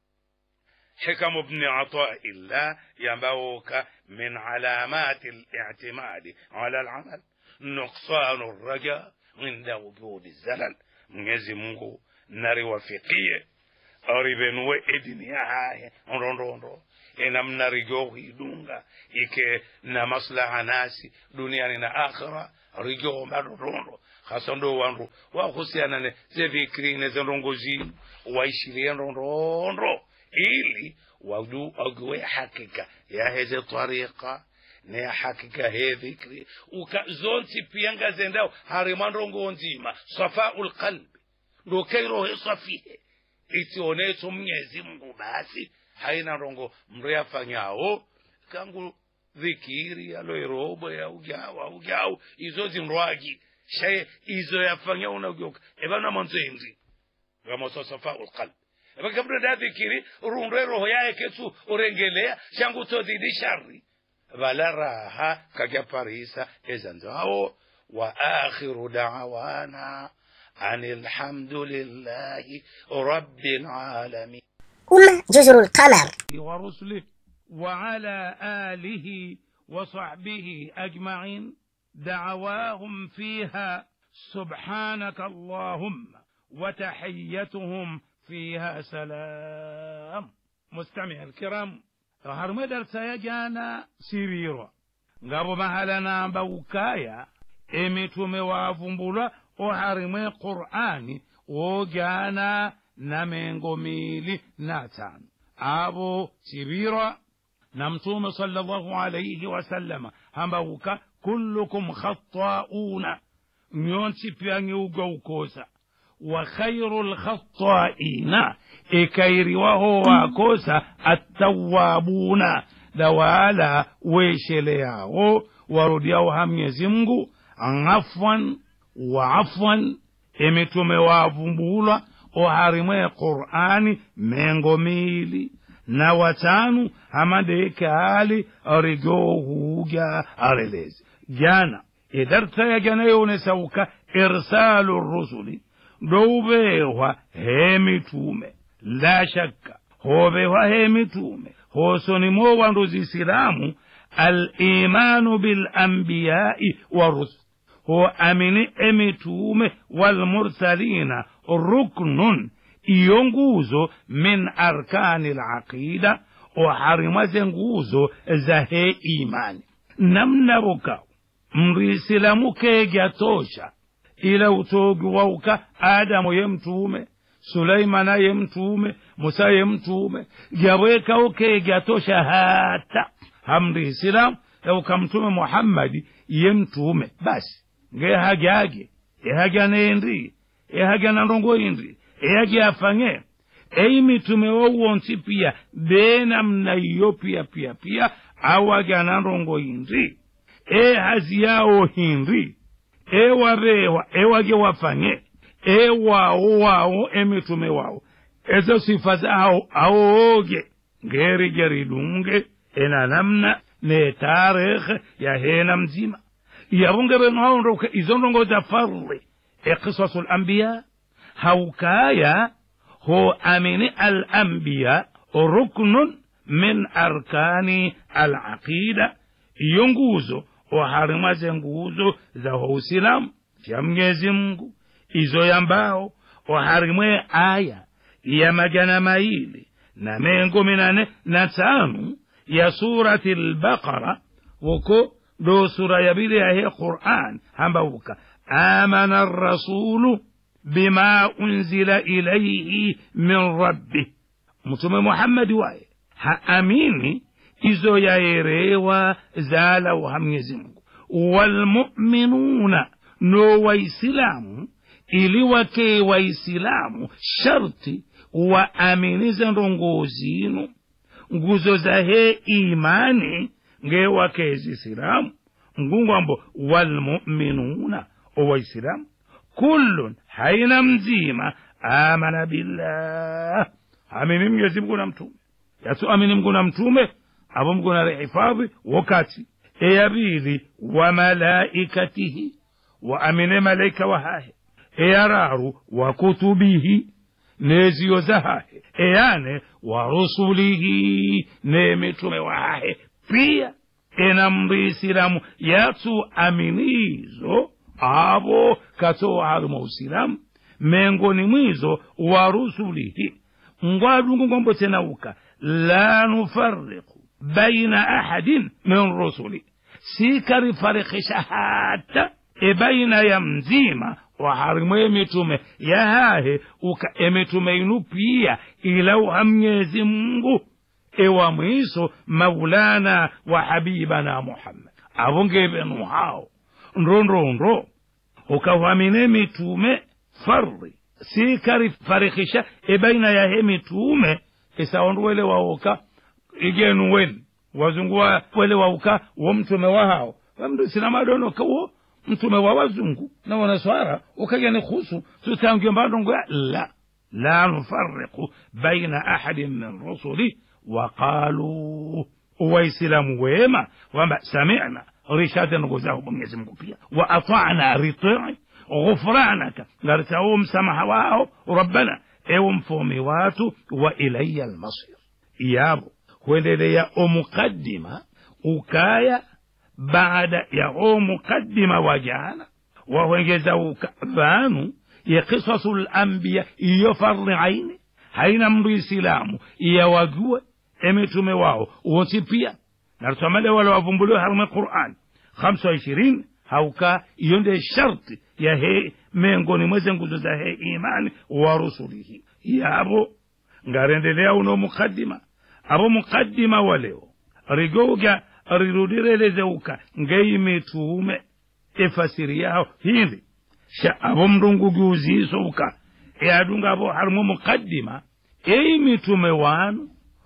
حكم ابن عطاء الله ينبوك من علامات الاعتماد على العمل نقصان الرجاء عند وجود الزلل mwenyezi mungu nariwafikie aribenue idini yahaye ndondondo ena mnarijo hidunga ike na maslaha nasi duniani na akhira rijo madondondo hasa ndo wandu wahusiana ne zevikiri ne zendongo zinu waishirie ndondondo ili wadu wajue hakika ya heze tariqa ne hakika he dhikri uka zonti piyanga zendao harimandongo nzima safaul qalbi ndo kairohe safihe itioneto mnyezi mungu basi haina rongo mndu yafanyao kangu dhikiri aloirobo ya ujau aujau izo zindwagi shaye izo yafanya unajoka ebana manzenzi gamoso safaul qalbi vakabda da dhikiri runde roho yaye ketu urengelea shangu todhidi shari vala raha kakya parisa ezanzao wa akhiru da'wana an alhamdulillahi rabbil alamin أمة جزر القمر ورسله وعلى آله وصحبه أجمعين دعواهم فيها سبحانك اللهم وتحيتهم فيها سلام مستمع الكرام har darsa ya jana siriro ngabo mahala namba ukaya emitume wavumbulwa oharimwe qur'ani wojana na mengo mili na tano abo sibira na mtume sallallahu alayhi wasallama hambauka kullukum khattauna nyonsi pyange uga ukosa wa khairu lkhattaina ikairiwaho wakosa attawabuna dawala wesheleyawo warudiyawo ha mnyezi mngu afwan wa afwan emitume wavumbulwa oharimwe qur'ani mengo mili na watanu hamadeke ali arigohuga arelezi jana idarta ya jana yonesauka irsalu rusuli ndowubehwa he mitume la shakka hobehwa he mitume hosonimo wandu zisilamu alimanu bilambiyai warusul ho amini emitume walmursalina ruknun iyo nguzo min arkani laqida oharimwa ze nguzo za he imani namna bukaw mndu isilamu kegya tosha ila utogi wauka adamu ye mtume sulaimana ye mtume musa ye mtume gyawekauke gyatosha hata hamri isilamu yauka mtume muhammadi ye mtume basi ngehagyage ehagya nendi ehagya na ndongo indi ehagya afang'e eyi mitume wowonsi pia benamna iyo pia pia pia awagya na ndongo indi ehazi yawo hindi ewabewa ewage wafanye ewawo wawo emitume wawo ezo sifa zawo awooge ngerige ridunge ena namna ne tarekhe yahena mzima yabunge benhawondoke izo ndongo za farli eqisasu lambiya haukaya ho amini alambiya ruknun min arkani alaqida iyo nguzo oharimaze nguzo za uislamu ya mwenyezi mungu izo yambao oharimwe aya ya majana maili na mengo minane na tanu ya surati lbaqara woko do sura ya bili yahe quran hambauka amana rasulu bima unzila ilaihi min rabbih mtume muhammadi waye haamini izo yaerewa zalau ha mwenyezi mungu walmuminuna no waislamu ili wake waislamu sharti waaminize ndongo zinu nguzo zahe imani ngewake zisilamu ngungwambo walmuminuna owaislamu kullun haina mzima amana billah amini mwenyezi mungu na mtume yasu amini mungu na mtume abo mungu na rehifadhi wakati eyabili wa malaikatihi wa amine malaika wahahe eyararu wa kutubihi neziyo zahahe eyane wa rusulihi nemitume wahahe pia enamri isilamu yatu aminizo abo katoa haruma usilamu mengoni mwizo wa rusulihi ngwadungu ngombo tenauka la nufariku baina ahadin min rusuli sikarifarikisha hata ebaina ya mzima waharimu emitume yahahe uka emitume inu pia ilauha mnyezi mungu ewa mwiso maulana wa habibana muhammad avongebenu hao ndondrondo ukawamine mitume farri sikarifarikisha ebaina yahe mitume isaonduwele waoka igenu weni wazungu wa wele wauka wo mtume wa hao wamdu sinamadono kawo mtume wa wazungu na wanaswara ukagene khusu tutangio mbandongo ya la la nufariqu baina ahadin min rusuli waqalu waislamu wema wamba samina rishada nugozahu mwenyezi mungu pia wa atana ritii ghufranaka ngaritawo msamaha wao rabbana ewo mfomi watu wa ilaya almasir yabo kuendelea omukaddima ukaya baada ya omukaddima wa jana wahwengeza uka vanu ya kisasu lambiya iyo farli aini haina mndu isilamu iyawagiwe emitume wao wonsi pia narusamale wala wavumbuliwe harume quran hamsa wa ishirini hauka iyo nde sharti ya he mengoni mweze nguzo za he imani wa rusulihi yabo ngarendelea uno mukaddima abo mukaddima waleo rigouga rirudirelezeuka ngeimitume efasiri yaho hindi sha abo mndungugi uzisouka eadunga abo harimu mukaddima eimitume wanu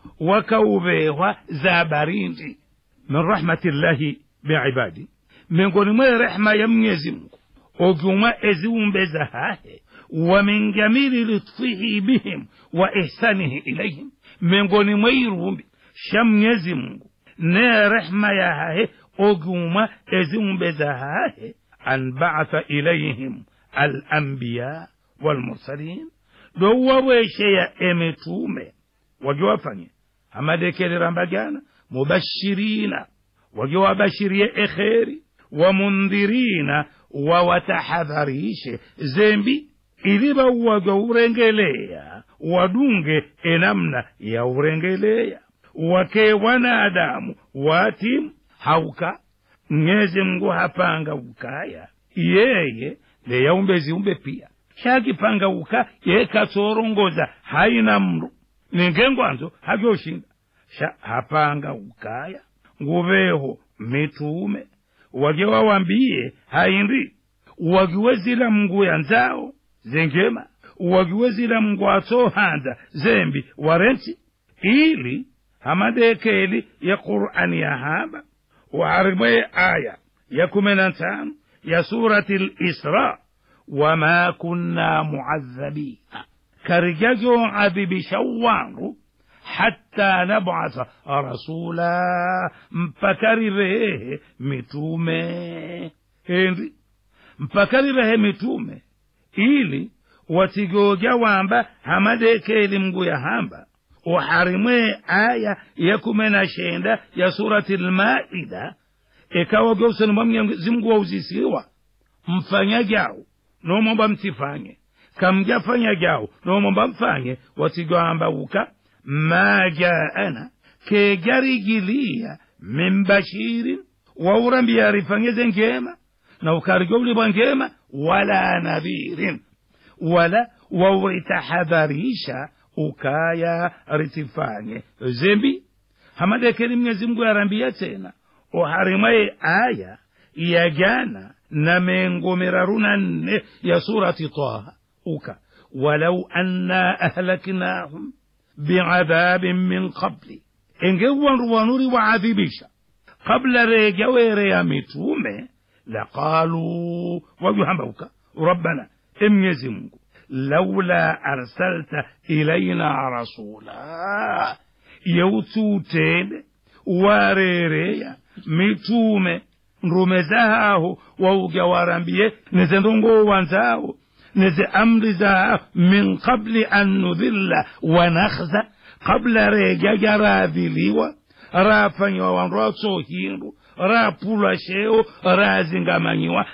wakaubewa za barindi min rahmatillahi biibadi miongoni mwe rehma ya mwenyezi mungu ogiuma eziumbe za hahe wa min jamili lutfihi bihim wa ihsanihi ilaihim miongoni mwa irumbi sha mwenyezi mungu ne rehma ya hahe ogiuma eziumbe za hahe an baatha ilaihim alambiya walmursalin do wawesheya emitume wagiwafanye amadekelera mubashirina wagiwabashirie ekheri wamundhirina wawatahadharishe zembi ili bauwaga urengelea wadunge enamna ya urengelea wake wanadamu watimu hauka mnyezi mngu hapanga ukaya yeye leyaumbe ziumbe pia shakipangauka yekatsorongoza haina mndu ningengwanzo havyoshinda sha hapangaukaya nguveho mitume wage wawambiye haindi wagiwe zila mnguya nzao zengema wagiwe zila mngu atsohanza zembi warenti ili hamadekeli ya qur'ani yahamba waharimwe aya ya kumi na tano ya surati lisra wama kunna muadhabina karijajo adhibisha wangu hatta nabasa rasula mpaka rirehe mitume hendi mpaka rirehe mitume ili watigoja wamba hamadekeli mngu yahamba uharimwe aya ya kumi na shenda ya surati lmaida ikawa geuseni mwa mwenyezi mungu wauzisiwa mfanya jao nomomba mtifanye kamjafanya jao nomomba mfanye watigwamba uka ma jaana kejarigilia min bashirin waurambia rifanyeze ngema na ukarigolibwa ngema wala nadhirin wala wauritahadharisha ukaya ritifanye zembi hamadekeli mwenyezi mungu yarambia tena uharimaye aya ya jana na mengo miraru na nne ya surati taha uka walau anna ahlaknahum biadhabin min qabli engewanru wanuri waadhibisha kabla rejawere ya mitume laqalu wajuhambauka rabbana emnyezi mungu laula arsalta ilaina rasula yeututende warereya mitume ndume zahaho wauga warambie neze ndongo wanzao neze amri zahaho min qabli an nudhilla wa nakhza kabla rejaja radhiliwa rafanywa wandu atsohindu rapulwa sheo razingamanyiwa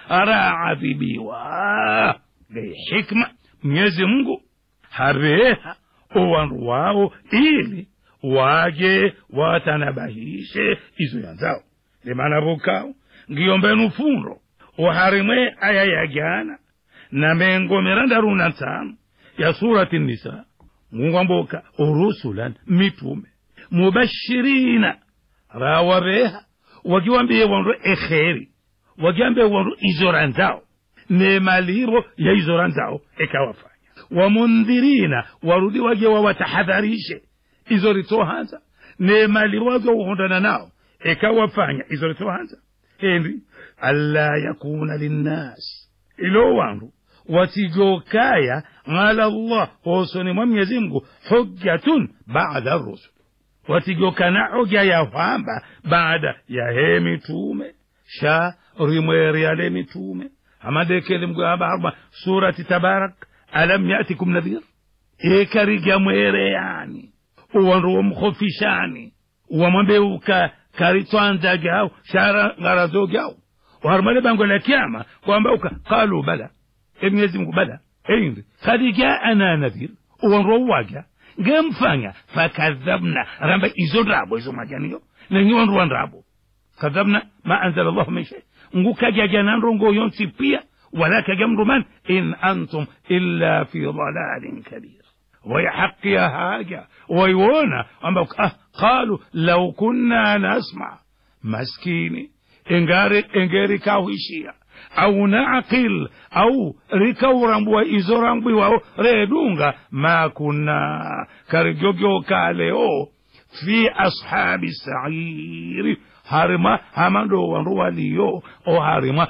raadhibiwa hikma mwenyezi mungu hareha owandu wao ili waje watanabahishe izo yanzao limana vukao ngiyombenu fundo uharimwe aya ya jana na mengo mirandaru na tano ya surati nisa mungwamboka urusulan mitume mubashirina rawabeha wagiwambiye wandu ekheri wagiwambiye wandu izora nzao nemaliro ya izora nzao ekawafanya wamundhirina warudi waje wawatahadharishe izo ritohanza nemaliro waje wahondana nao ekawafanya izo ritohanza hendi alla yakuna linnas ilo wandu watijokaya ala llah osoni mwa mwenyezi mungu hujjatun bada rusul watigokana hoja ya kwamba baada ya he mitume sha rimweryale mitume amadekele mgamba harma surati tabarak alam yatikum nadhir ekariga mwereyani uwandu womkhofishani wamwambeuka karitwanzagao shara ngarazogao waharmale bango la kiama kwamba uka qalu bala emwenyezi mungu bala eindi kad jaana nadhir uwandu wouwaga ngemfanya fakadhabna ramba izo ndrabo izo majaniyo nenyiwandu wa ndrabo kadhabna ma anzala llahu min shay ngukajaja nandrongo yonsi pia wala kaja mndu man in antum illa fi dalalin kabir wayhaqiya haja waiwona amba ah, qalu lau kunna nasma maskini engari engeri kahuishia au naqil au rikaurambua izo rambwiwao redunga ma kunna karigyogyokale leo fi ashabi sairi harima hamando wandu waliyo o harima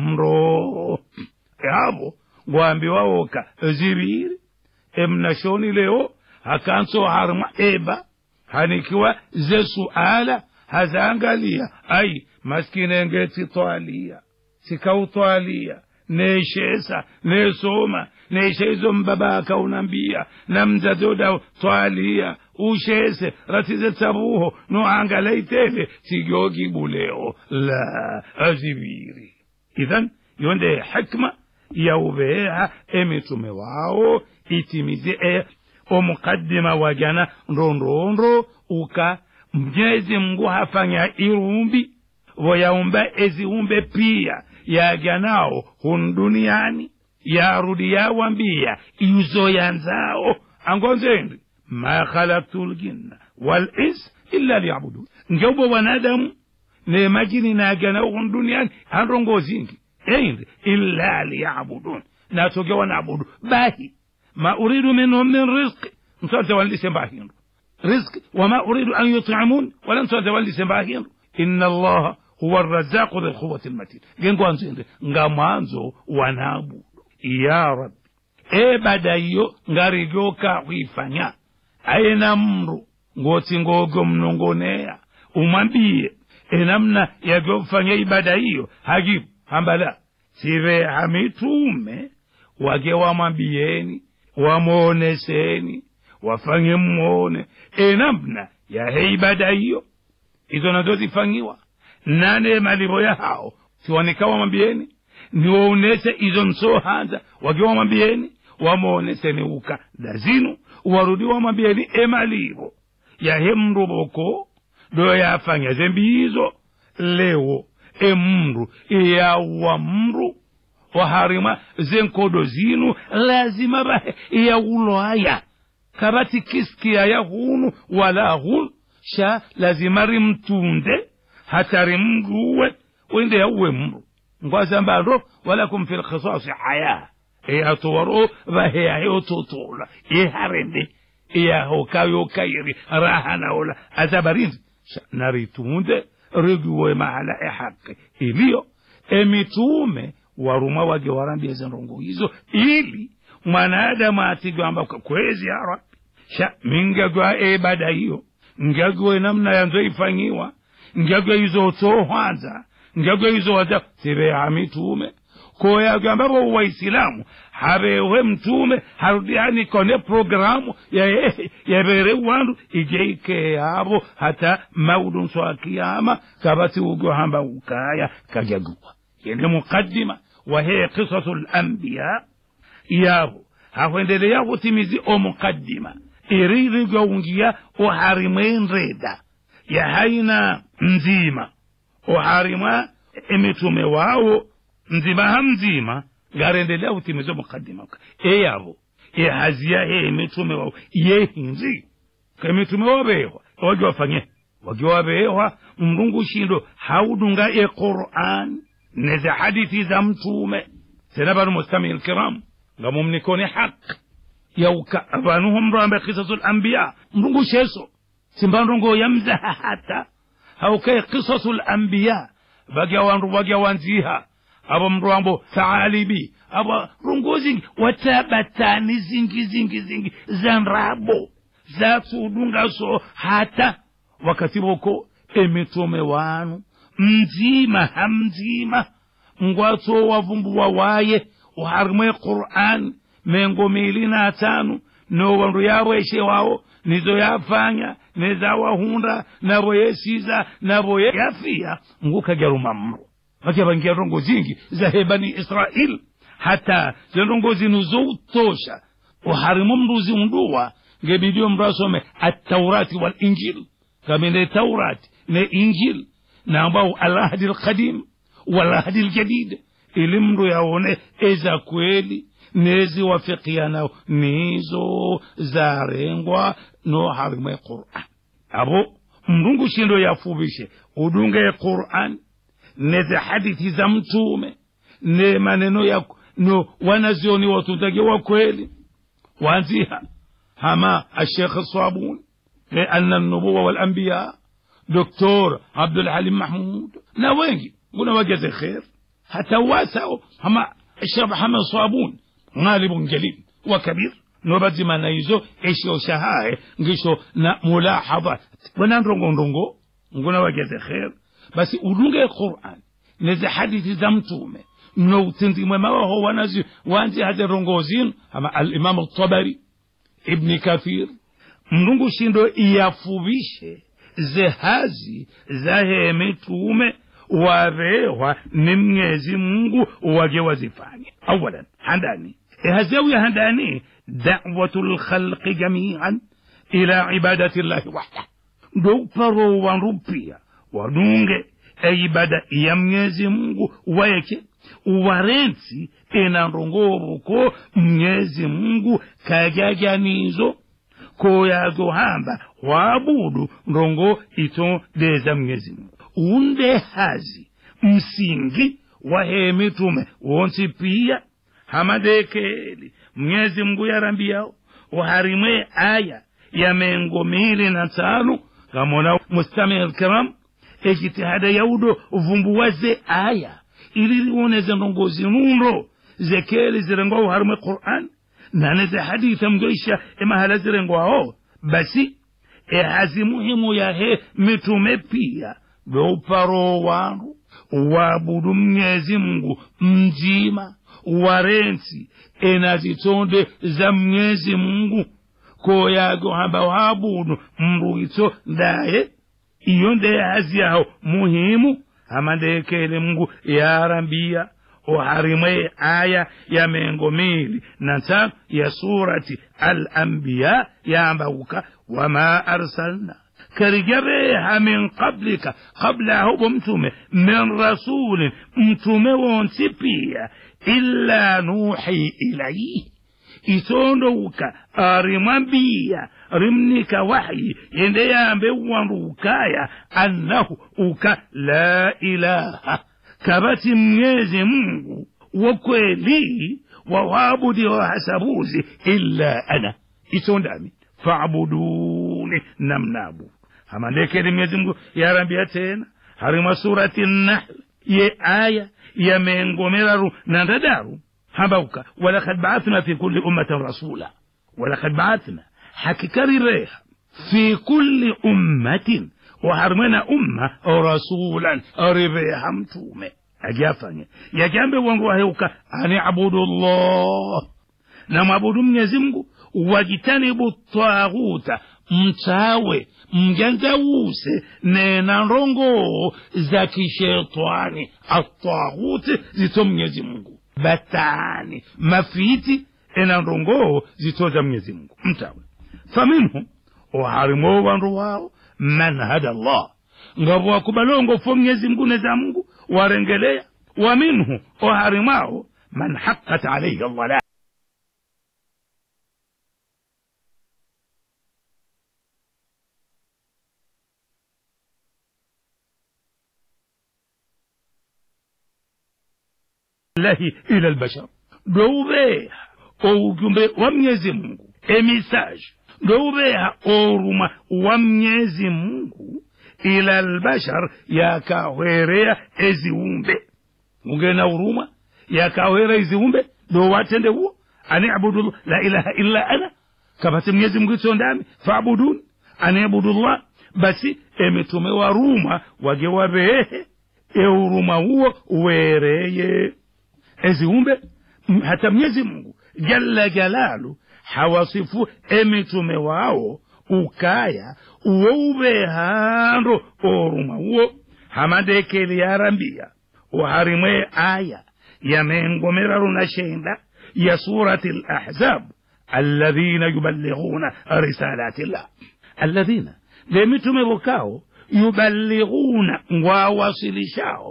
omro yavo ngwambiwawoka ziviri emnashoni leo hakanso harima eba hanikiwa ze suala hazaangalia ai maskinengeti twalia sikautwalia neshesa nesoma nesheizo mbabaka unambia na mzazoda twalia ushese ratize tsabuho noangalaitele sigogibuleo la aziviri idhan yonde hikma yaubeha emitume wao itimize e omukaddima wajana ndondondro uka mnyezi mngu hafanya irumbi voyaumba eziumbe pia yaja nao hun duniani yarudi yawambia izo yanzao angonzendi ma khalaktu ljinna walins illa liyabudun ngeubo wanadamu ne majini naja nao hun duniani anrongozingi eindi illa liyabudun natoge wanabudu bahi ma uridu minhum min rizqi msonte wandise mbahindu rizqi wama uridu an yutimun wala msonte wandise mbahindu inna allaha huwa arrazaku dhi lquwati lmatin ngengwanzinde nga mwanzo wanabudu ya rabbi ebada iyo ngarigyoka hwifanya aina mru ngoti ngogo mnongoneya umwambie enamna yagyofanya ibada hiyo hagibu hambala sive hamitume wage wamwambieni wamwoneseni wafanye mmwone enamna yahe ibada hiyo izo nazo zifanyiwa nane malivo ya hao siwanika wamwambieni niwaonese izo nsohanza wage wamwambieni wamwoneseni uka dazinu warudi wamwambieni emalivo yahe mruboko do yafanya zembi izo lewo emru iyawa mru waharima zenkodo zinu lazima bahe iyawuloaya kabati kiskiya yahunu wala hun sha lazima rimtunde hata rimruwe wende yawwe mru ngwazambalo walakum fi lkhisasi haya iyatowaro baheyayototola iharende iyahokayokairi rahanaola azabarinzi naritunde rigiwe mahala ehaqi iliyo emitume warumwa wage warambia zenrongo hizo ili mwanadamu atigamba kwezi ya rabbi sha mingagwa ebada hiyo ngagwe namna yanzo ifanyiwa ngagwe izo tohwanza ngagwe izo waza sibeha mitume koyagamba bo waislamu habewe mtume harudiani kone programu yabere wandu ijeike yabo hata maudun so akiyama kabati ugo hamba ukaya kajagua yende mukaddima wahe qisasu lambiya yabo hahwendelea kutimizi omukaddima iririgaungia oharimwenreda yahaina nzima oharimwa emitume wawo nzima ha mzima ngarendelea kutimiza mukaddima eyabo ehazia he emitume wawo yehinzi kemitume wabehwa wagi wafanye wagi wabehwa mrungu shindo haudunga equran neze hadithi za mtume tena banu mustami lkiram nga mumnikone haqi yauka abanu humrambe kisasu lambiya mrungu sheso simbandongo yamzaha hata haukaye kisasu lambiya bagya wandu bagya wanziha abo mrwambo taalibi abo rungozingi watabatani zingi zingi zingi za nrabo zatudunga so hata wakati boko emitume wanu mzima hamzima ngwatso wavumbuwa waye uharimwe quran mengo mili na tanu no wandu yaweshe wawo nizo yafanya nezawahunda nabo yesiza nabo yafia ngukajaruma mro vakiavangia rongo zingi za bani israil hata zenrongo zinu zoutosha uharimu mruzi unduwa ngebidio mndu asome ataurati walinjil kamene taurati ne injil nambao alahdi lkadim walahdi ljadid ili mndu yaone eza kweli neziwafikiana nizo zarengwa no harimwe quran abo mndungu shindo yafubishe udunge quran neze hadithi za mtume ne maneno ya no wanazioni watundage wa kweli wanziha hama ashekh sabuni لأن النبوة والأنبياء دكتور عبد الحليم محمود na wengi nguna wageze khair hata wasao hama الشيخ محمد صابون غالب جليل وكبير نوبدي ما نايزو ايشو شهاي ngisho na mulahadha wana ndongo ndongo nguna wageze khair basi udunge Qur'an neze hadithi za mtume no utindimwe mawaho wanazi wanzi hade rongozin ama al-Imam al-Tabari Ibn Kathir mlungu shindo iyafubishe zehazi zahe mitume warehwa ni mnyezi mungu wage wazifanye awalan handani ehazewi handani da'watu lkhalqi jamian ila ibadati llahi wahda ndo paro wanrupia wadunge e ibada ya mnyezi mungu wayeke warensi enandongoruko mnyezi mungu kajajanizo koyazohamba waabudu ndongo ito deza mnyezi mungu unde hazi msingi wa he mitume wonsi pia hamadekeli mnyezi mungu yarambiyao uharimwe aya ya mengo mili na tano kamona mustami alkiram ejitihada yaudo uvumbuwaze aya ili liwoneze ndongozi nundo zekeli zirengwa uharimwe quran naneze haditha mgoisha emahala zirengwao basi ehazi muhimu yahe mitume pia beuparo wandu wabudu mnyezi mungu mjima warensi enazitonde za mnyezi mungu koyago hamba wabudu mruito ndaye iyo ndeye hazi yaho muhimu hamandekele mungu yarambia uharimwe aya ya mengo mili na tano ya surati al-anbiya yambaguka wama arsalna karijabeha min qablika qabla hubo mtume min rasulin mtume wonsi pia illa nuhi ilaihi itondowuka arimwambiya rimnika wahyi yende yambe wandu ukaya annahu uka la ilaha kabati mnyezi mungu wakweli wawabudi wahasabuzi illa ana itondami faabuduni namnabudu hamandekeli mnyezi mungu yarambia tena harima surati nahl ye aya ya mengomeraru nandadaru habauka walakad baathna fi kulli ummatin rasula walakad baathna hakikarireha fi kulli ummatin waharmena umma rasulan rireha mtume ajafanye yagambe wangu waheuka ani abudu llah na mwabudu mwenyezi mungu wajitanibu taghuta mtawe mjangawuse nena ndongo za kishetani ataghuti zito mwenyezi mungu batani mafiti ena ndongo zito za mwenyezi mungu mtawe faminhum oharimo wandu wao man hada llah ngabo wakubalongo fo mwenyezi mungu neza mungu warengelea wa minhu oharimao man haqqat alaihi aldalal lahi ila albashar doubeha oujumbe wa mwenyezi mungu emisage doubeha oruma wa mwenyezi mungu ila albashar yakahwerea eziumbe ungena uruma yakahwera eziumbe do watende huo ani abudu la ilaha illa ana kapate mwenyezi mungu itondami faabuduni ani abudullah basi emitume wa ruma wage wabehe euruma huo wereye eziumbe hata mwenyezi mungu jalla jalalu hawasifu emitume wao ukaya uwo ubehando oruma uwo hamadekeli yarambia uharimwe aya yamengomeraru na shenda ya surati lahzab alladhina yuballighuna risalati llah alladhina lemitume vokao yuballighuna ngwawasilishao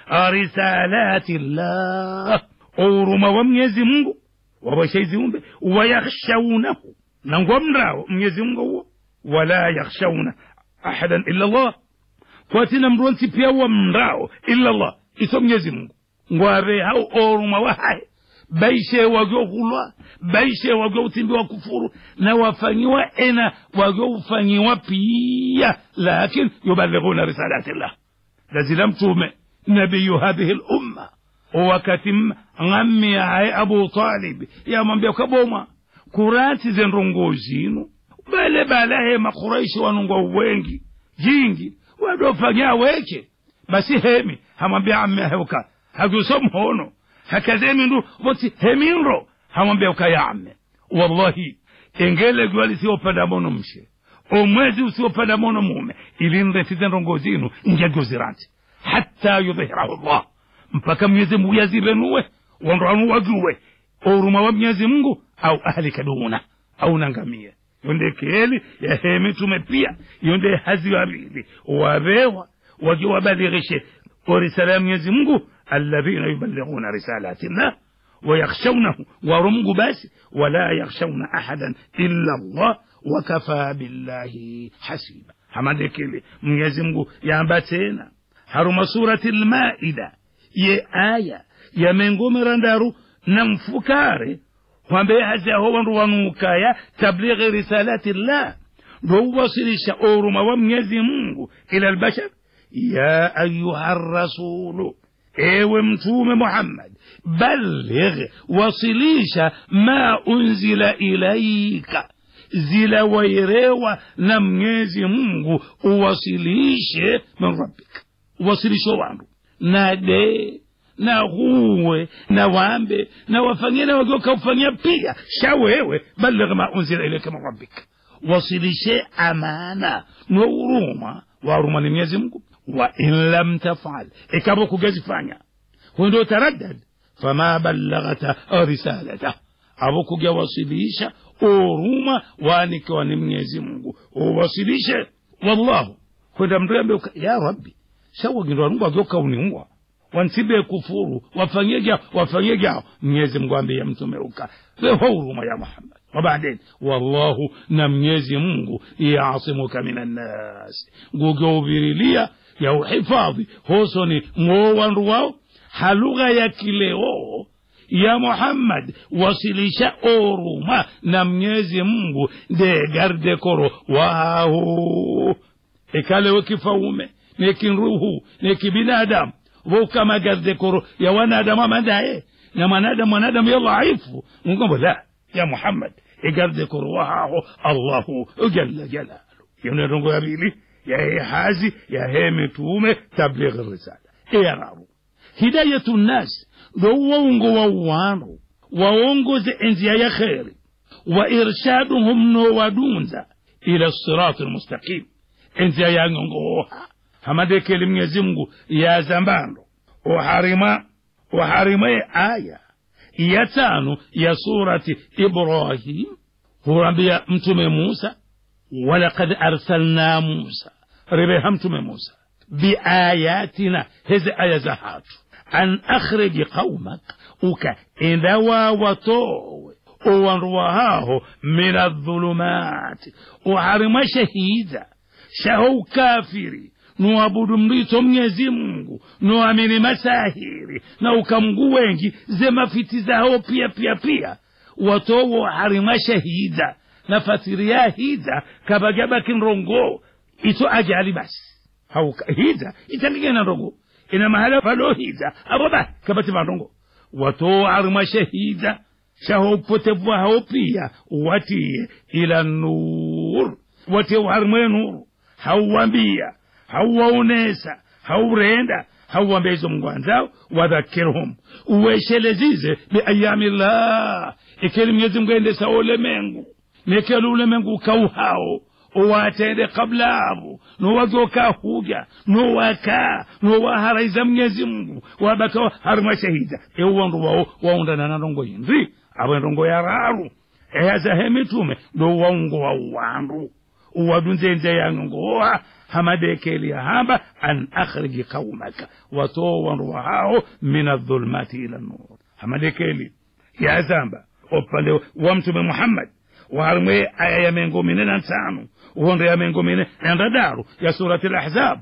risalati llah uruma wa mwenyezi mungu wawashaiziumbe wayakhshaunahu na ngwamrao mwenyezi mungu huo wala yakhshauna ahadan illa llah kwatina mronsi pia wamrao illa llah iso mwenyezi mungu ngwabe hao oruma wahaye baishe wagyohulwa baishe wagyoutimbiwa kufuru na wafanyiwa ena wagyoufanyiwa pia lakin yubalighuna risalati llah lazila mtume nabiyu hadhihi lumma wakati ng'ammi aye abu talib yamwambia kaboma kurati zendongo zinu bale balahe makuraishi wanungwa wengi jingi wadofanya weke basi hemi hamwambia amme heuka hakusomhono hakazemindu voti heminro hamwambia uka ya amme wallahi engele gwali lisiopanda mono mshe omwezi usiopanda mono mume ilinretize ndongo zinu njagyoziranti hatta yudhhirahu llah mpaka mwenyezi mungu yazirenuwe wandwanu wajuwe oruma wa mwenyezi mungu au ahlika duna au nangamie yonde keli yahe mitume pia yonde hazi wabili wabewa waje wabalighishe orisala ya mwenyezi mungu alladhina yuballighuna risalati llah wayakhshaunahu warumgu basi wala yakhshauna ahadan illa llah wakafa billahi hasiba hamadekele mwenyezi mungu yamba tena haruma surati lmaida ye aya yamengomera ndaru na mfukare kwambe hazaho wandu wanukaya tablighi risalati llah ndouwasilisha oruma wa mwenyezi mungu ila lbashar ya ayuha rasulu ewe mtume muhammad balligh wasilisha ma unzila ilaika zila wairewa na mwenyezi mungu uwasilishe min rabbika uwasilishe wandu na de na huwe na wambe na wafanyie na wageuka ufanyia pia sha wewe balligh ma unzila ilaika min rabbika wasilishe amana no uruma waruma ni mwenyezi mungu wa in lam tafal ikaba kugazifanya hundo taraddad fama ballaghata risalata abo kugawasilisha uruma wanikiwa ni mwenyezi mungu uwasilishe wallahu kwenda mrembe ya rabbi shawagindo wanungu ageuka uniua wansibe kufuru wafanyie jao wafanyie jao mwenyezi mungu ambie mtume uka weho huruma ya muhammad وبعدين والله نميزي mungu يعصمك من الناس ngugeuvirilia ya uhifadhi hosoni mwowandu wao halugha ya kileo ya muhammad wasilisha oruma na mnyezi mungu de garde koro wahu ikalewe kifaume nekinruhu nekibinadamu vokama garde koro ya wanadamu amandaye na mwanadamu mwanadamu ya dhaifu mungombo la ya muhammad igarde koro wahaho allahu jalla jalalu yonerongo yabili yahe hazi yahe mitume tabligh risala eyararu hidayatu nnas ndo wongo wa wanu waongoze enzia ya kheri wa irshaduhum no wadunza ila sirati lmustaqim enzia ya ngongoha hamadekeli mwenyezi mungu ya zambando uharima uharimaye aya ya tano ya surati ibrahim huambia mtume musa walakad arsalna musa ribeha mtume musa biayatina hezi aya za hatu an akhriji qaumak ukaenda wawatowe uwanruwahaho min adhulumati uharima shahida shaho ukafiri nuabudu mlito mnyezi mungu nuamini masahiri na ukamgu wengi zemafiti zao pia pia pia watowo harima shahida na fasiria hida kabagabaki nrongo ito ajali basi hauka hida itanigena nrongo ina mahala palo hida abo ba kabati marongo watowo harima shahida shaho upotevu hao pia watie ila nur watie harima nuru hauwambia hauwaonesa haurenda hauwambia izo mungu anzao wadhakirhum uweshelezize biayami llah ikeli mwenyezi mungu endesa ulemengu nekeli ulemengu ukauhao uwatende kabla abo nowagoka huja nowaka nowaharaiza mwenyezi mungu wabaka harima shahida ewuwandu wao waundana na ndongo yinzi abo ndongo yararu eyazahe mitume ndo waungo wa uwandu uwadunzenze yangongoa hamadekeli hamba an akhriji qaumaka watowandu wahao min adhulmati ila nur hamadekeli yazamba opande wa mtume muhammad waharimwe aya ya mengo mine na ntano uhondo ya mengo mine na ndadaru ya surati lahzab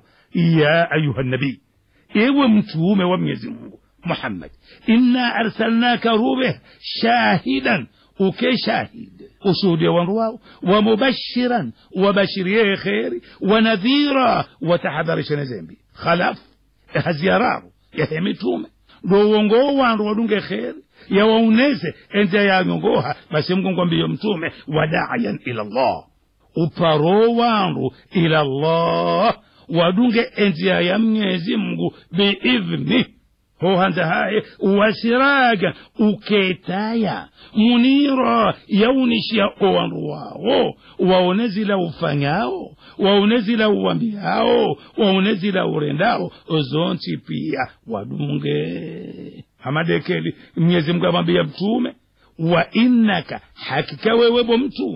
ya ayuha nabii ewe mtume wa mwenyezi mungu muhammad inna arsalnaka rubeh shahidan uke shahid ushuhudie wandu wao wamubashiran wabashirie kheri wanadhira watahadharishe na zembi khalafu haziyararu yahe mitume ndo uongoo wandu wadunge kheri yawauneze enze yanyongoha basi mgongo mbiyo mtume wadayan ila llah uparo wandu ila llah wadunge enzia ya mnyezi mngu biidhnih hohanza haye wasiraga uketaya munira yaunishia owandu wawo waone zila ufanyao waone zila uwambiao waone zila urendao zonsi pia wadunge hamadekeli mwenyezi mungu amwambia mtume wa innaka hakika wewebo mtume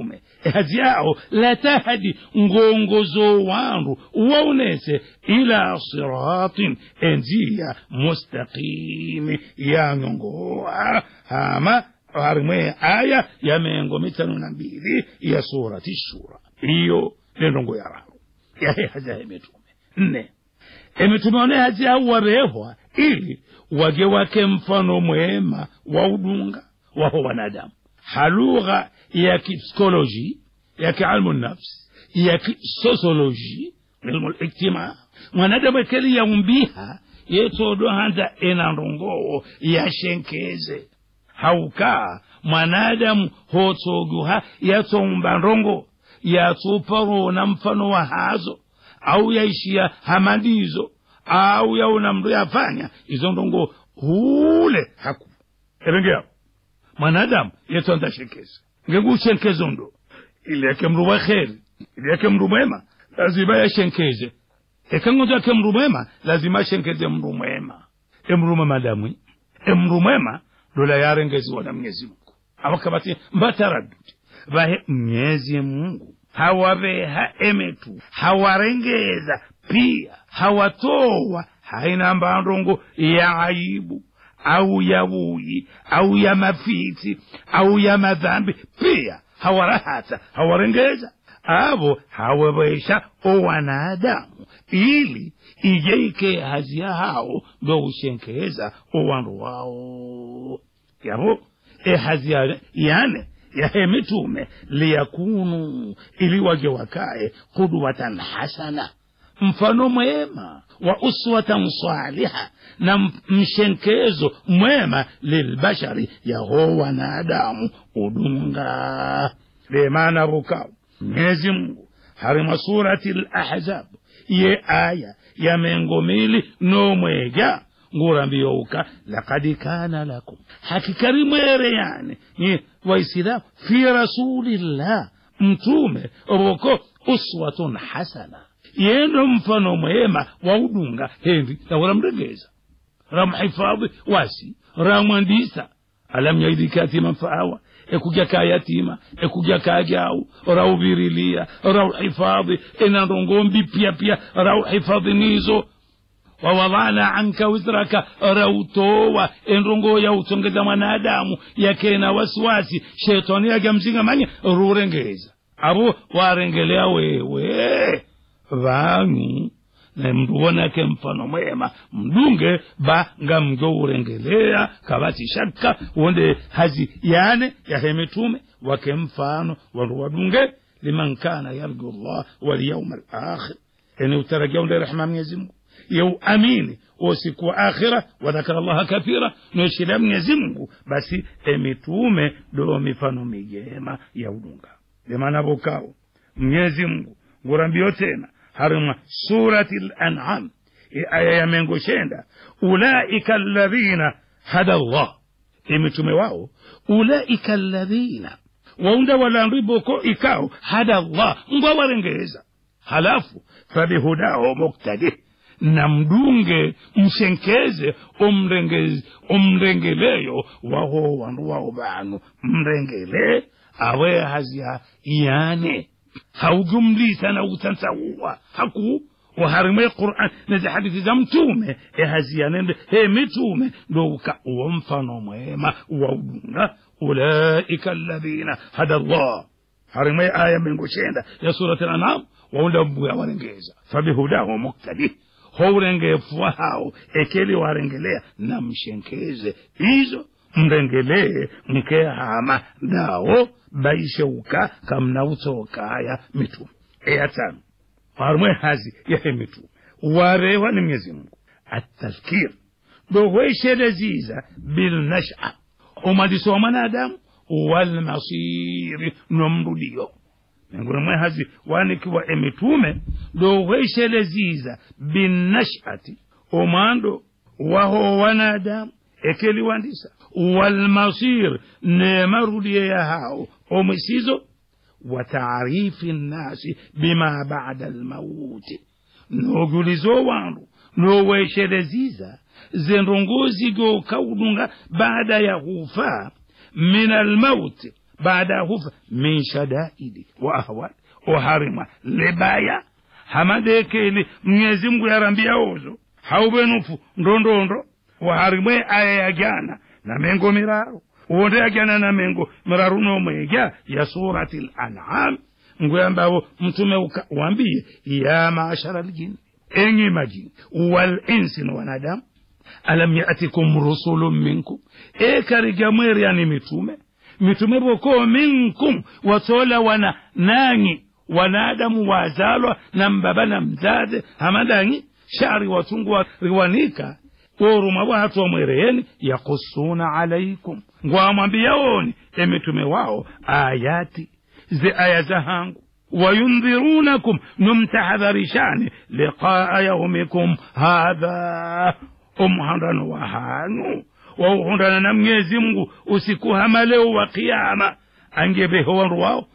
hazi yawo latahdi ngongozo wandu waunese ila siratin enziya mustaqimi yang'ongoa hama harimwe aya ya mengo mitano na mbili ya surati shura iyo nendongo yararo yahe hazi yahe mitume nne emitume one hazi yawo warehwa ili wage wake mfano mwema wa udunga waho wanadamu halugha ya kipsikoloji ya kialmu nafsi ya kisosioloji ilmu liktima mwanadamu ekeli yaumbiha yetodo handa enandongowo yashenkeze hauka mwanadamu hotoguha yatomba ndongo yatuparona mfano wa hazo au yaishia hamadizo au yaona mndu yafanya izo ndongo hule haku erengeao mwanadamu yetu andashekeza ngengushenkeze ndo ili yake mndu wa kheri ili yake mndu mwema lazima yashenkeze ekangozo yake mndu mwema lazima ashenkeze mndu mwema emndu mwema damwi emndu mwema dola yarengeziwa na mwenyezi mungu awakabati mbataradudi vahe mwenyezi mungu hawaveha emetu hawarengeza pia hawatowa haina mbandongo ya aibu au ya buyi au ya mafiti au ya madhambi pia hawarahata hawarengeza avo hawawesha owanadamu ili ijeike hazia hao ndo ushenkeza owandu wao yavo ehazia yane yahe mitume liyakunu ili waje wakae kudwatan hasana mfano mwema wa uswatan saliha na mshenkezo mwema lilbashari yaho wanadamu udunga lemana vukao mwenyezi mungu harima surati lahzab ye aya ya mengo mili nomwega ngurambiyouka lakad kana lakum hakikari mwere yani ni waisilamu fi rasulillah mtume oboko uswatun hasana yendo mfano mwema waudunga hendi nawaramregeza ramhifadhi wasi ramwandisa alam yaidika yatiman faawa ekuja ka yatima ekuja ka jau rauvirilia rauhifadhi enandongombi pia pia rauhifadhi nizo wawadhana anka wizraka rautowa enrongo yautongeza mwanadamu yakena wasiwasi shetani yagamzinga manye rurengeza abo warengelea wewe vanyu na mndu wonake mfano mwema mdunge ba nga mjo urengelea kabati shaka wonde hazi yane yahe mitume wake mfano wandu wadunge liman kana yarju llah walyauma alakhir ene utaragia unde rehma mwenyezi mungu yeu amini usiku wa akhira wadhakara llaha kathira noishila mwenyezi mungu basi emitume do mifano mijema ya udunga limana vokao mwenyezi mungu ngurambio tena harima surati lanam aya ya mengo shenda ulaika alladhina hada llah emitume wao ulaika alladhina waunda walandriboko ikao hada llah ngwa warengeza halafu fabihudao muktadih na mdunge mshenkeze umrengeze umrengeleyo waho wandu wao banu mrengele awe hazia iyane haujumlisa na utansaua haku waharimwe quran nezi hadithi za mtume ehaziyanende he mitume ndo uka uwo mfano mwema waudunga ulaika alladhina hada llah harimwe aya mengo shenda ya surat lanam waunda mbuya warengeza fabihudahu muktadih hourengefuwa hao ekeli warengelea na mshenkeze izo mrengelee mkehama dawo baisheuka kamnautokaya mitume eyatano warumwe hazi yahe mitume warewa ni mwenyezi mungu atadhkir dohwesheleziza bilnasha umadiso wa mwanadamu walmasiri nomrudio miongoni mwe hazi wanikiwa emitume dohwesheleziza binnashati omwando waho wanadamu ekeliwandisa walmasir nemarudie yahao omwisizo wa taarifi nnasi bima bada almauti nogulizo wandu nowesheleziza zendongozi go kaudunga baada ya kufa min almauti baada ya kufa min shadaidi wa ahwali oharima lebaya hamadekele mwenyezi mungu yarambia ozo haubenufu ndondondo waharimwe aya ya jana na mengo miraru uwonde ya jana na mengo miraru nomweja ya surati lanam nguyambawo mtume uka- wambiye ya maashara ljini enyi majini walinsi na wanadamu alam yatikum rusulun minkum ekariga mweryani mitume mitume boko minkum watola wana nanyi wanadamu wazalwa na mbaba na mzaze hamadanyi shari watungu riwanika woruma bwatu wamwereyeni yakusuna alaikum ngwamwambiyaoni emitume wao ayati ze aya zahangu wayundhirunakum numtahadharishani liqaa yaumikum hadha omuhandano wa hanu wauhundana na mwenyezi mungu usiku hamaleo wa qiyama angebeho wandu wao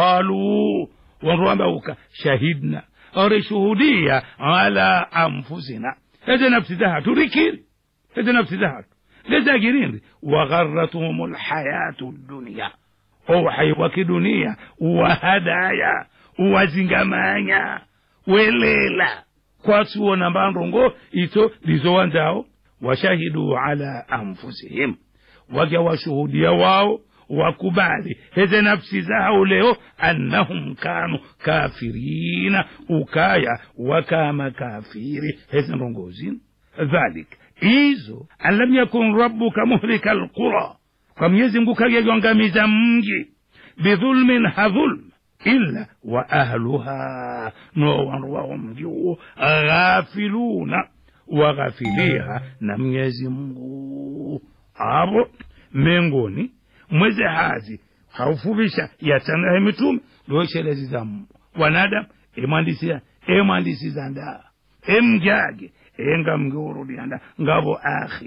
qalu wandu wambauka shahidna orishuhudia ala anfusina eze nafsi zahatu rikiri eze nafsi zahatu lezagirindi wagharatuhum lhayatu dunia ouhai wa kidunia wahadaya uwazingamanya welela kwatuona mbandongo ito lizowanzao washahidu ala anfusihim waja washuhudia wao wakubali heze nafsi zao leo annahum kanu kafirina ukaya wakama kafiri heze ndongozini dhalik izo an lam yakun rabbuka muhlika alqura kwa mwenyezi mungu kagegongamiza mji bidhulmin hadhulm illa wa ahluha no wandu wao mji huo ghafiluna waghafiliha na mwenyezi mungu abo mengoni mweze hazi haufubisha yatanahe mitume loshelezi za wanadamu emwandisia emwandisiza ndaa emjage enga mngiurudianda ngabo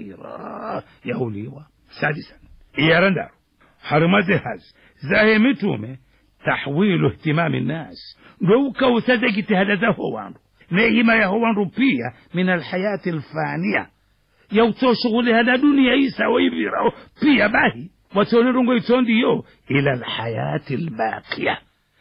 akhira yauliwa sadisa iyarandaro harumaze hazi zahe mitume tahwilu ihtimami nnas ndo ukausaze jitihada zaho wandu nehima yaho wandu pia min alhayati alfania yautoshuguli hada dunia isawo ivirao pia bahi watonirungo itondiyo ila alhayati albaqiya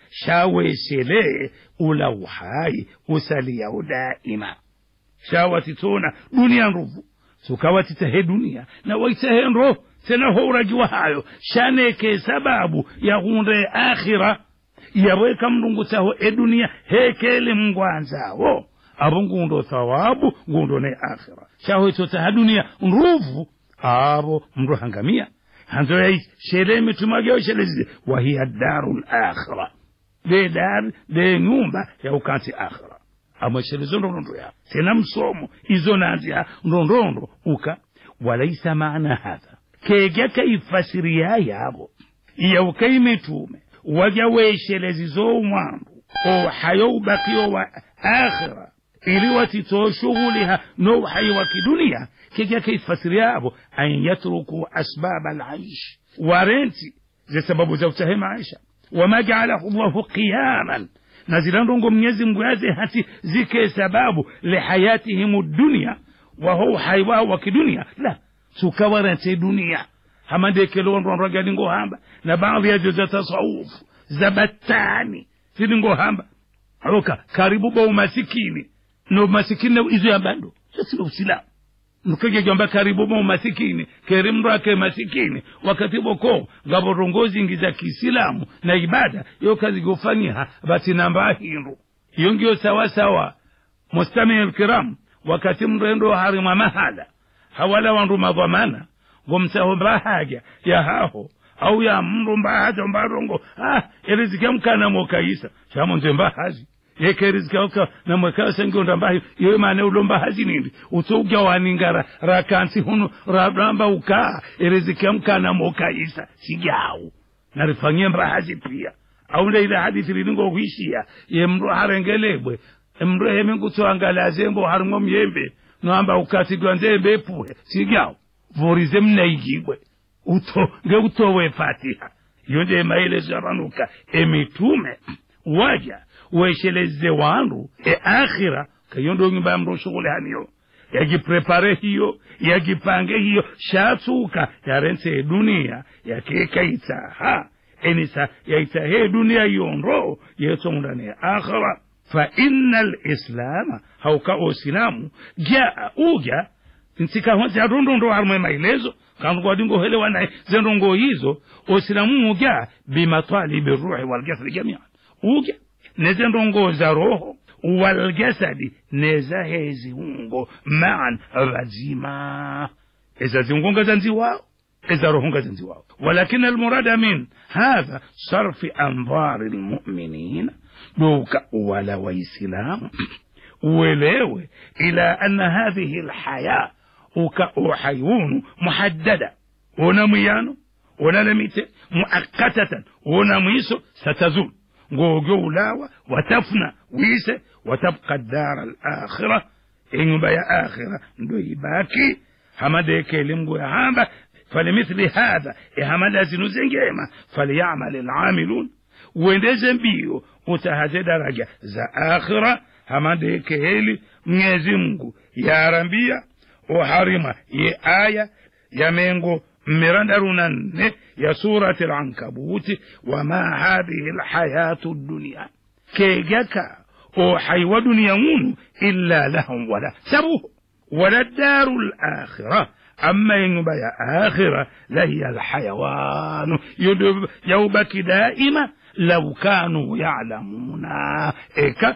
shaweshelee ula uhai usaliyao daima shawatitona dunia nruvu sukawatitahe dunia na waitahe nro tena hourajiwa hayo shaneke sababu yahunde akhira yaweka mlungu taho edunia hekele mngwanzawo abo ngundo thawabu ngundo ne akhira shahoitotaha dunia nruvu abo mndu hangamia hanzo yai shele mitumageo shelezide wahiya daru lakhira de dar de nyumba ya ukansi akhira amweshelezo ndondondo ya tena msomo izo nazia ndondondo uka walaisa maana hadha kega kaifasiria yabo iyauka imitume waja weshelezizo mwandu ohayo ubakiyo wa akhira ili watitoa shughuliha no uhai wa kidunia kega kaifasiria yabo an yatruku asbab alaish warenti ze sababu za utahe maisha wama jaalahu llahu qiyaman na zilandongo mwenyezi mungu yaze hati zike sababu lihayatihim dunia waho uhai wao wa kidunia la sukawarente dunia hamandekelondonrogalingo hamba na baadhi yazo za tasawufu za battani zilingo hamba oka karibu ba umasikini no masikini na izo yambando sasilo usilamu nukegejomba karibu mo masikini keri mndu ake masikini wakati boko ngabo rongozi ngi za kiislamu na ibada yo kazi gofanyiha bati namba hindu iyo ngiyo sawasawa mustamii lkiram wakati mrendo harima mahala hawala wandu madhamana ngomsaho mbahaja ya haho au ya mndu mbahaja mbarongo ah eriziki mkana mokaisa shamonze mbahazi yekerizikauka namwekasengionda mbahi iyo mane ulomba hazi nindi utouga waningara rakansi hunu raramba ukaa erizikia mkana mokaisa sijawu narifanyie mbahazi pia aule ile hadithi lilingo huishia ye mndu harengelebwe mndu hemingutsoangalazembo harimwo myembe noamba ukatigwa nzembe epuhe sijawu vorize mnaigibwe uto ngeutowe fatiha iyo nde maelezo yavanuka emitume waja wesheleze wandu e akhira kayo ndo nyumba ya mndu shughuli haniyo yajiprepare hiyo yajipange hiyo shatsuka yarense dunia yakekaitsaha enisa yaitahe dunia yonro yetsongundane akhira fa inna lislama hauka osilamu jaa uja nsikahonse atondondo harumwe maelezo kandugadingohelewa naye zendongo hizo osilamu uja bimatalibi ruhi walgasadi jamian uja nezendongo za roho walgasadi neza heziungo maan vazima eza ziungo ngazanziwao eza roho ngazanziwao walakin almurada min hadha sarfi anvari lmuminina دوك ولا ويسلام ولو إلى أن هذه الحياة وحيون محددة ونميانو ونلميت مؤقتة ونميسو ستزول غوغو لاوة وتفنى ويسة وتبقى الدار الآخرة إن بيا آخرة ندوي باكي همدي كلمة هذا فلمثل هذا همدا زنوزنجيما فليعمل العاملون uendeze mbio utahaze daraja za akhira hamadeke heli mwenyezi mungu yarambia uharima ye aya ya mengo mirandaruna nne ya surati lankabuti wama hadhihi lhayatu dunia kegaka ohay wa duniya ngunu illa lahum wala sabuhu wala daru lakhira أما ينبا يا آخرة لهي الحيوان يوبك دائما لو كانوا يعلمون إيكا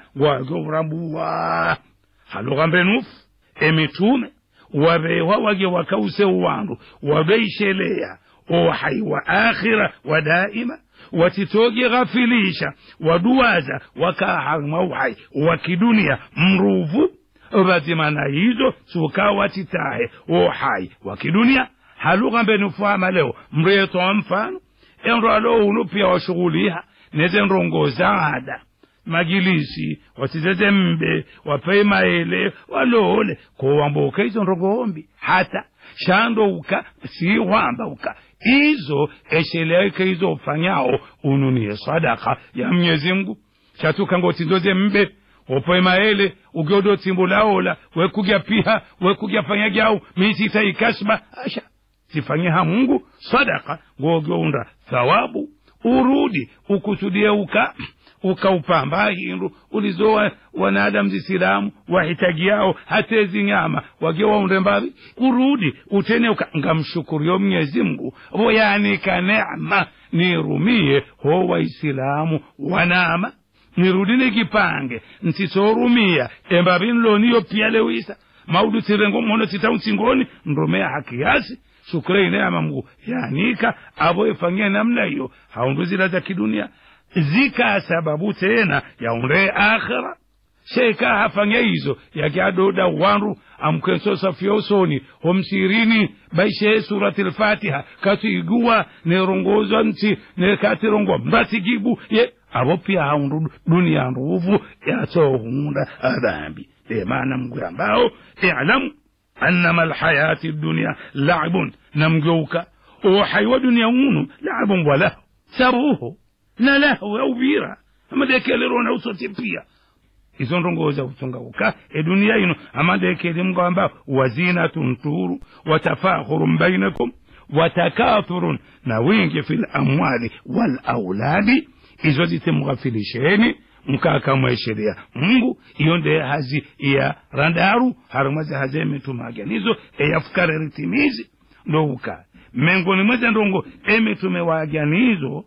وجربوا هلو بنوف emitume wabewa wage wakause uwandu wabeishelea ohai wa akhira wa daima watitoge ghafilisha waduwaza wakaharima uhai wa kidunia mruvu vazimana hizo sukawatitahe ohai wa kidunia halugha mbenufama leo mretoa mfano enro alo unu pia washughuliha neze nrongo zaada magilisi wasizeze mbe wapei maele walole kowamboka izo ndongombi hata shandouka siwambauka izo esheleke izo ufanyao ununie sadaka ya mnyezi mngu shatuka ngotindoze mbe opoe maele ugyodo timbulaola wekugya piha wekugya fanya gyau misita ikasba asha sifanyiha mungu sadaka ngogyounda thawabu urudi ukusudie uka ukaupamba hindu ulizowa wanadamu zisilamu wahitagiao hatezi nyama wage waunde mbavi urudi utene uka ngamshukurio mnyezi mngu voyanika neema nirumie ho waisilamu wanama nirudi nikipange ntisorumia embavi nloniyo pia lewisa maudu tirengo mono titauntsingoni nrumea hakiyasi shukure neema mngu yanika avo ifanyie namna hiyo haundu zila za kidunia zika sababu tena yaunde akhira sheka hafanya hizo yakiadoda wanru amkensosafia usoni homsirini baishe surati lfatiha katiiguwa nerongozwa nti nekatirongwa mbatigibu ye abo pia haundu dunia nruvu yatohunda adhambi emana mgwe ambao ilamu annama lhayati dunia labun namgeuka uhai wa dunia unu labun walahu sabuhu na lahu au vira amadekelero na usoti pia izo ndongo za kuchungauka edunia ino amadekele mngo ambao wazinatun turu watafakhurun bainakum watakathurun na wingi fi lamwali walauladi izo zitemghafilisheni mkakamwesheria mungu iyo nde hazi iya randaru harumazi haze mitumaganizo eyafukare ritimizi ndouka mengoni mweze ndongo emitume waganizo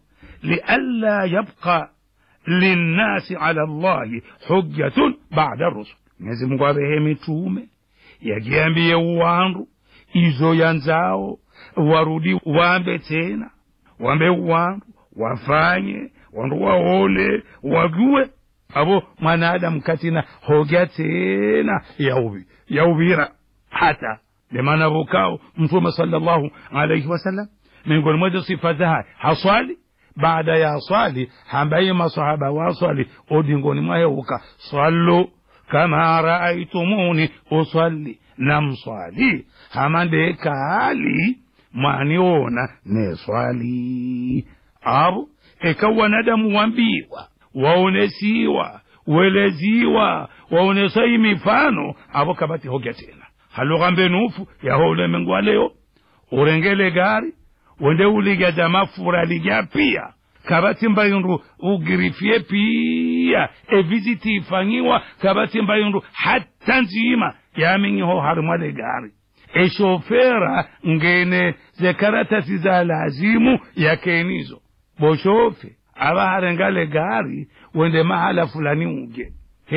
لئلا يبقى للناس على الله حجة بعد الرسل Mwenyezi Mungu abehe mitume yagiambie uwandu izo yanzao warudi wambe tena wambe uwandu wafanye wandu waone wajue abo mwanadamu katina hoga tena yaubi yaubira hata lemana vokao mtume sallallahu alaihi wasallam miongoni mwezo sifa zaha haswali baada ya swali hambaye masahaba waswali odingoni mwaheuka sallu kama raaitumuni usalli namswali hamandekali mwaniona neswali abo eka wanadamu wambiwa waonesiwa weleziwa waonesai mifano abo kabati hogya tena halugha mbenufu yaho ulemengu wa leo urengele gari wende uligaza mafura liga pia kabati mbayundu ugirifie pia eviziti ifanyiwa kabati mbayundu hata nzima yaminyiho harimwale gari eshofera ngene zekaratasi za lazimu yakenizo boshofe aba harengale gari wende mahala fulani uge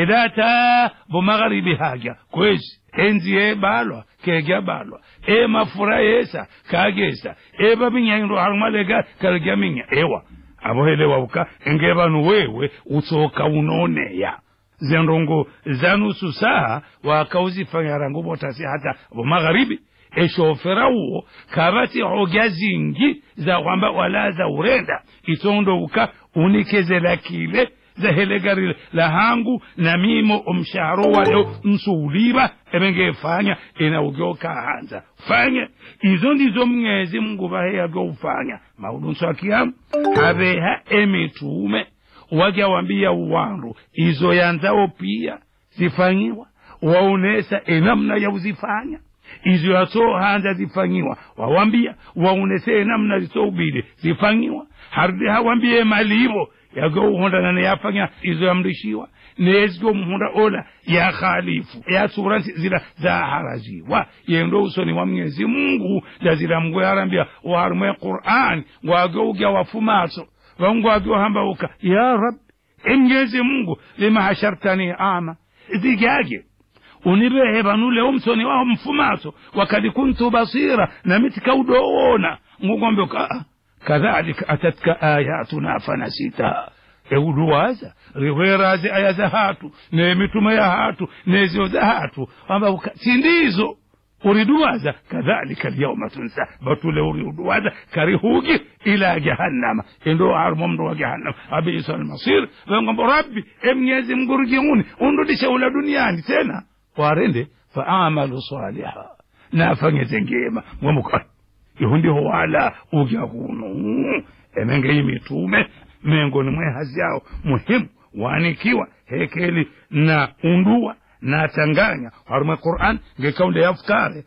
hedata bomagharibi haja kwezi enzi ebalwa kegya balwa e mafura yesa kagesa e baminyayindo harumwalega karigya minya ewa abohelewa uka enge banu wewe utsoka unoneya zendongo zanusu saha wakauzifanyara botasi hata bomagharibi eshofera uwo kabati hoga zingi za kwamba wala za urenda itondo uka unikezela kile zahele gari la hangu na mimo omshaharo wayo nsuuliba ebengefanya inaugyoka hanza fanye izo ndizo mngezi mungu baheya gyoufanya maulunso akiyamu habeha emitume wajawambia uwandu izo yanzao pia zifanyiwa waonesa enamna ya uzifanya izo yaso hanza zifanyiwa wawambia waonese enamna zisoubili zifanyiwa harudi hawambie malivo yagouhondana ne yafanya izo yamrishiwa nezgo muhunda ola ya khalifu ya sura zila zaharaziwa yendo usoni wa mwenyezi mungu dazila mgwe arambia warumwe qur'an ngwageugya wafumaso vangwage wahambauka ya rab emnyezi mungu lima hashartani ama zigage unibehe vanule umsoni waho mfumaso wakad kuntu basira namitika udoona ngugombe ka kadhalika atatka ayatuna fanasitaha euluwaza rihwerazi aya za hatu nemitume ya hatu nezio za hatu amba sindizo uriduwaza kadhalika lyauma tunsa batule uriduwaza karihugi ila jahannama endo armo mndo wa jahannama abisa almasir wengombo rabbi emnyezi mguruginguni undudishe ula duniani tena warende faamalu saliha nafanyeze ngema mwamuka ihundiho wala ugya kuno emenge imitume miongoni mwe hazi yao muhimu waanikiwa hekeli na undua na tanganya harumwe quran ngekaunde yafukare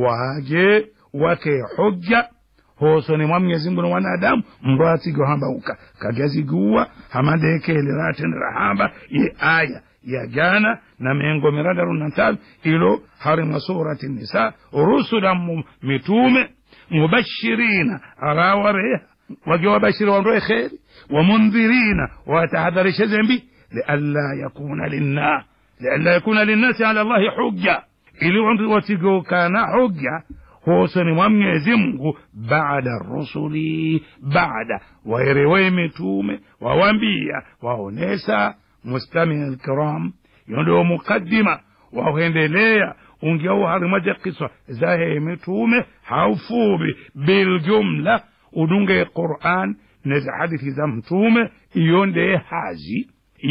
waje wake hujja hosoni mwa mwenyezi mungu na wanadamu mndo atigyohambauka kagyaziguwa hamadekeli ratendera hamba ye aya ya jana na mengo miradaru na tano ilo harimwa surati nisa rusula mitume mubashirina arawareha wakiwabashiri wandoe kheri wamundhirina watahadharisha zembi lialla yakuna linna lialla yakuna linnasi ala llahi hujja ili watigokana hujja hosoni mwa mwenyezi mungu baada rusuli baada waerewe mitume wawambia waonesa mustamia lkiram yondio mukaddima wahendelea ungiau harimaja kiswa zahe mitume haufubi biljumla udunge quran neza hadithi za mtume iyo ndeye hazi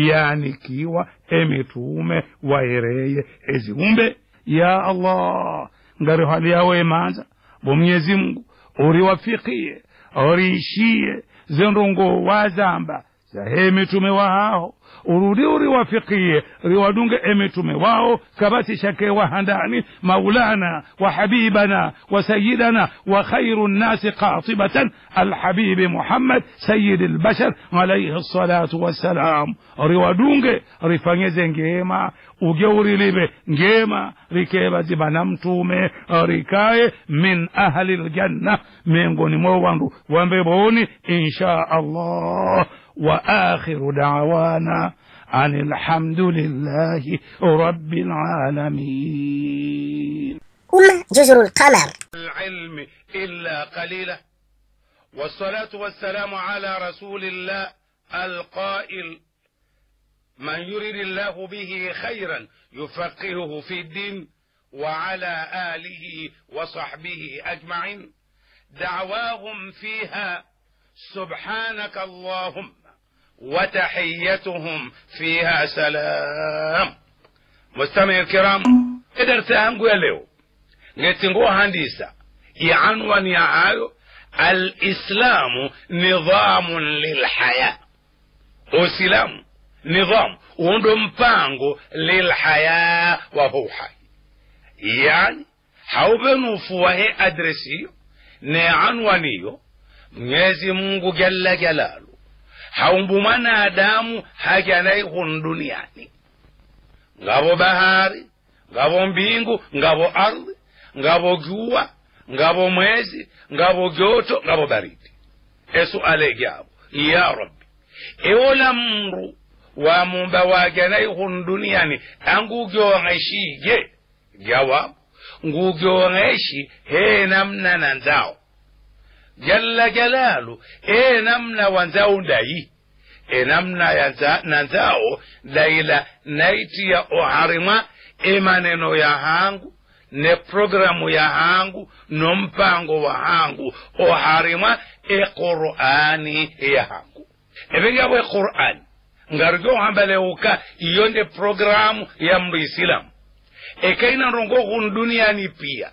yanikiwa emitume waereye eziumbe ya allah ngari hali yawe emanza bo mwenyezi mungu uriwafikie uriishie zendongo wazamba zahe mitume wahaho urudi uriwafikie riwadunge emitume wao kabati shake wahandani maulana wa habibana wa sayidana wa khairu nnasi qatibatan alhabibi muhammad sayidi lbashar alaihi salatu wassalam riwadunge rifanyeze ngema uge urilibe ngema rikeba zibana mtume rikaye min ahli ljanna miongoni mwa wandu wambeboni insha allah واخر دعوانا ان الحمد لله رب العالمين أمة جزر القمر العلم الا قليلا والصلاه والسلام على رسول الله القائل من يرد الله به خيرا يفقهه في الدين وعلى اله وصحبه اجمعين دعواهم فيها سبحانك اللهم وتحيتهم فيها سلام مستمعي الكرام درس yangu ya leo ngetingua handisa ianwani ya hayo alislamu nidhamun lilhaya uislamu nidhamu undo mpango lilhaya wa huhai yani haubenufuwahe adresiyo ne anwaniyo mwenyezi mungu jalla jalalu haumbu mwanadamu hajanai hun duniani ngavo bahari ngavo mbingu ngavo ardhi ngavo jua ngavo mwezi ngavo joto ngavo baridi esuale gyabo ya rabbi ewola mru wa mumba wajanai hun duniani angugyoong'eshije jawabu ngugyoong'eshi he namna na nzao jalla jalalu e namna wanzao ndayi e namna ya na nzao daila naitiya oharimwa e maneno ya hangu ne programu ya hangu no mpango wa hangu oharimwa e qur'ani ya hangu eberyabo e qur'ani ngarjo hambaleuka iyo nde programu ya mndu isilamu ekaina rongo hun duniani pia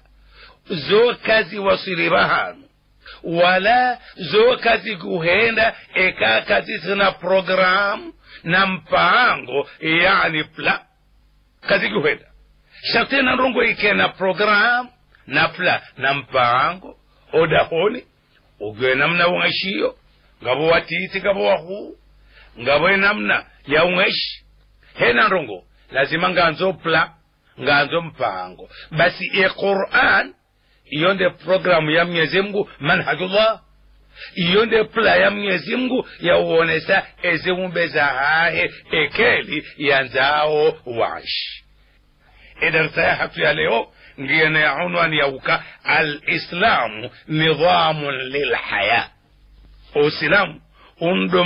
zo kazi wasiliba hanu wala zo kazi kuhenda eka kazi sina programu na mpango yani pla kazi kuhenda shartena rongo ikena programu na pla na mpango odahoni ugwe namna ungashiyo ngabo watiti ngabo wahu ngabo namna ya ungeshi hena rongo lazima nganzo pla nganzo mpango basi e quran iyo nde programu ya mwenyezi mungu manhajullah iyo nde pla ya mwenyezi mungu yauonesa eziumbe za hahe ekeli ya nzao wanshi idarsa ya hatu ya leo ngiyene ya unwani yauka alislamu nidhamun lilhaya usilamu undo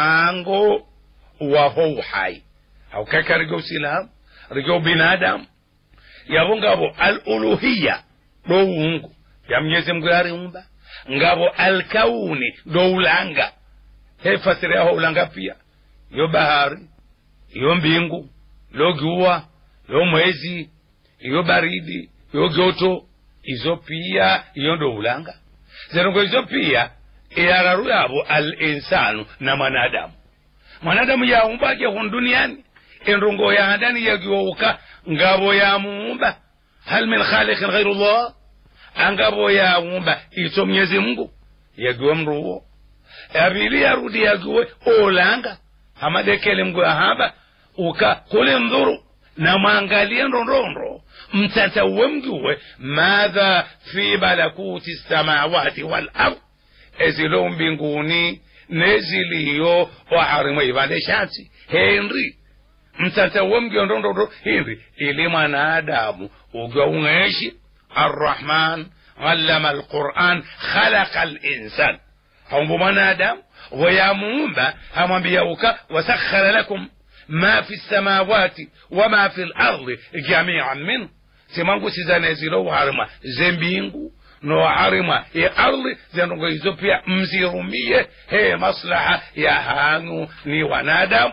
mpango waho uhai haukaka rigo usilamu rigo binadamu yabo ngabo aluluhiya do wungu ya mwenyezi mungu yariumba ngabo alkauni do ulanga he fasiri yaho ulanga pia yo bahari yo mbingu lo jua yo mwezi iyo baridi yo joto izo pia iyo ndo ulanga zerongo izo pia iyararu yabo al insanu na mwanadamu mwanadamu yaumbaje hun duniani enrongo yahandani yagiwouka ngabo yamuumba hal min khaliqin ghairu llah angabo yaumba ito mwenyezi mungu yagiwe mruwo abili yarudi yagiwe olanga hamadekele mgu ahaba uka kule ndhuru na mwangalie ndondondo mtatauwe mgiwe madha fi balakuti samawati wal ard ezilo mbinguni neziliyo waharimwe ivande shansi henri mtatauwe mgiwe ndondondo henri ili mwanadamu ugwa ung'eshi arrahman allama alquran khalaqa linsan haumbu mwanadamu wayamuumba hamwambia uka wasakhara lakum ma fi lsamawati wama fi lardi jamian minhu simangu sizanezilo uharima zembingu no harima ya ardi zenongo hizo pia mzirumie he maslaha ya hangu ni wanadamu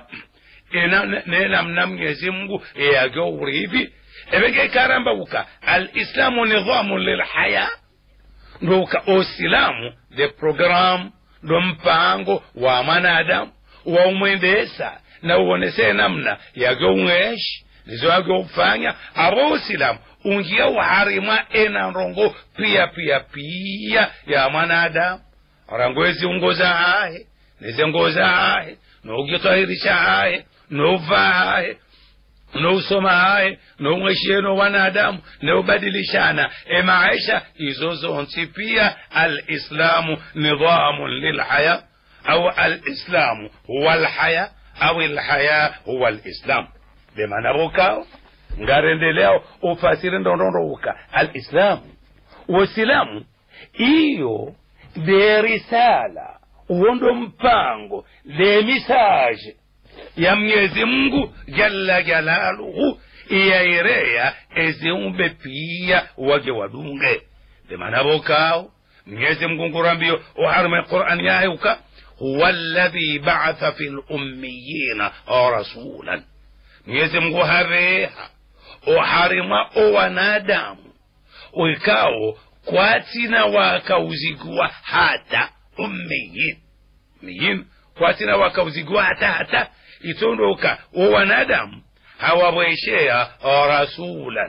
nenamna mwenyezi mungu yagyo urivi ebenge karamba uka alislamu nidhamu lilhaya ndo uka osilamu the program ndo mpango wa mwanadamu waumwendesa na uonese namna yageung'eshi nizo yageufanya abo usilamu ungia uharimwa ena rongo pia pia pia ya mwanadamu rangwezi ungoza hahe nizengoza hahe nougitahirisha hahe novaa hahe nousoma haye noung'eshie no wanadamu neubadilishana emaisha izo zonsi pia alislamu nidhamun lilhaya au alislamu huwa alhaya au ilhaya huwa alislam bemana bukao ngarendeleo ufasiri ndondondouka alislamu usilamu iyo de risala uwondo mpango de misaje ya mwenyezi mungu jalla jalaluhu iyaireya eziumbe pia wage wadunge demana bokao mwenyezi mungu ngurambiyo uharume quran yayuka huwa alladhi ba'atha fi lummiyina rasulan mwenyezi mungu hareha uharima owanadamu wikao kwatina wakauzigwa hata ummiyin miyin kwatina wakauzigwa hata hata itondoka wo wanadamu hawabwesheya rasulan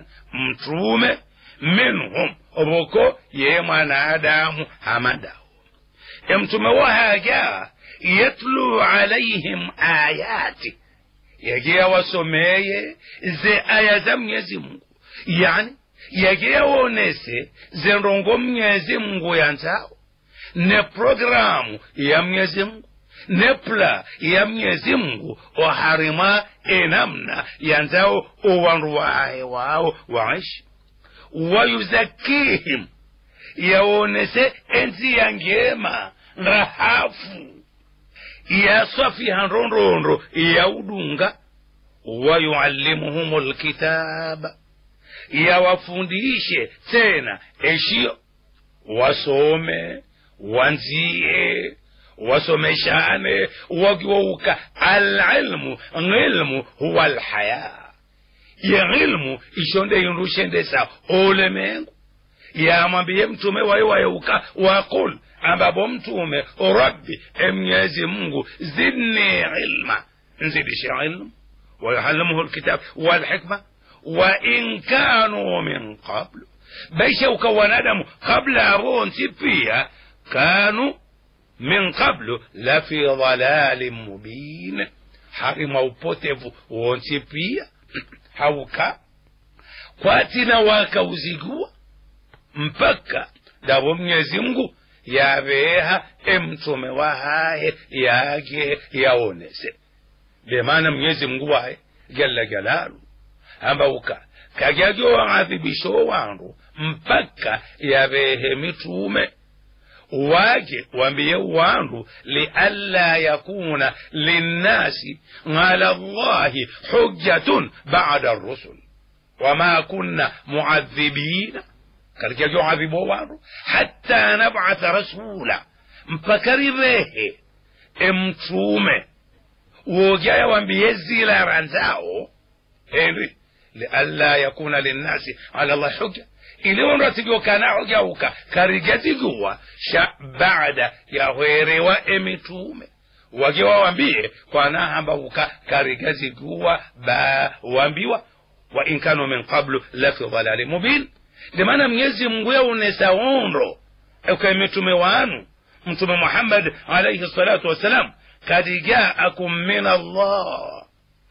mtume minhum oboko ye mwanadamu hamadawo emtume wahaja yatlu alaihim ayati yaje awasomeye ze aya za mwenyezi mungu yani yaje awonese ze ndongo mwenyezi mungu yanzao ne programu ya mwenyezi mungu ne pla ya mwenyezi mungu oharima enamna yanzao owandu waye wao waishi wayuzakihim yaonese enzi ya ngema rahafu yasafiha ndondondo yaudunga wayuallimuhum lkitaba yawafundishe tena eshiyo wasome wanzie wasomeshane wagiwouka alilmu ngilmu huwa alhaya ye ilmu ishonde indushendesa olemengu yamwambiye mtume waye wayeuka waqul ambapo mtume rabbi emnyezi mungu zidni ilma nzidishe ilmu ويعلمه الكتاب والحكمة وإن كانوا من قبل بيشوك وندم قبل أبون تبيا كانوا من قبل لفي ضلال مبين حرم وبوتف وانتبيا hauka kwatina wakauzigua mpaka davo mnyezi mngu yaveha emtume wahaye yake yaonese bemana mnyezi mngu waye jalla jalalu ambauka kajagyo waadhibisho wandu mpaka yavehe mitume wake wambiye wandu lialla yakuna linnasi ala llahi hujjatun bada rusul wama kunna muadhibina katika joadhibo wandu hatta nabatha rasula mpaka rivehe emtume wojaya wambiye zilara nzao henri lialla yakuna linnasi ala llahi hujja iliwonratigo kana hojauka karigaziguwa sha baada yahwerewa emitume wage wawambie kwanahambauka karigaziguwa ba wambiwa wa in kanu min qablu lafi dhalali mubin ndimana mnyezi mungu yaunesa onro eka mitume wanu mtume muhammad alaihi salatu wassalam kad jaakum min allah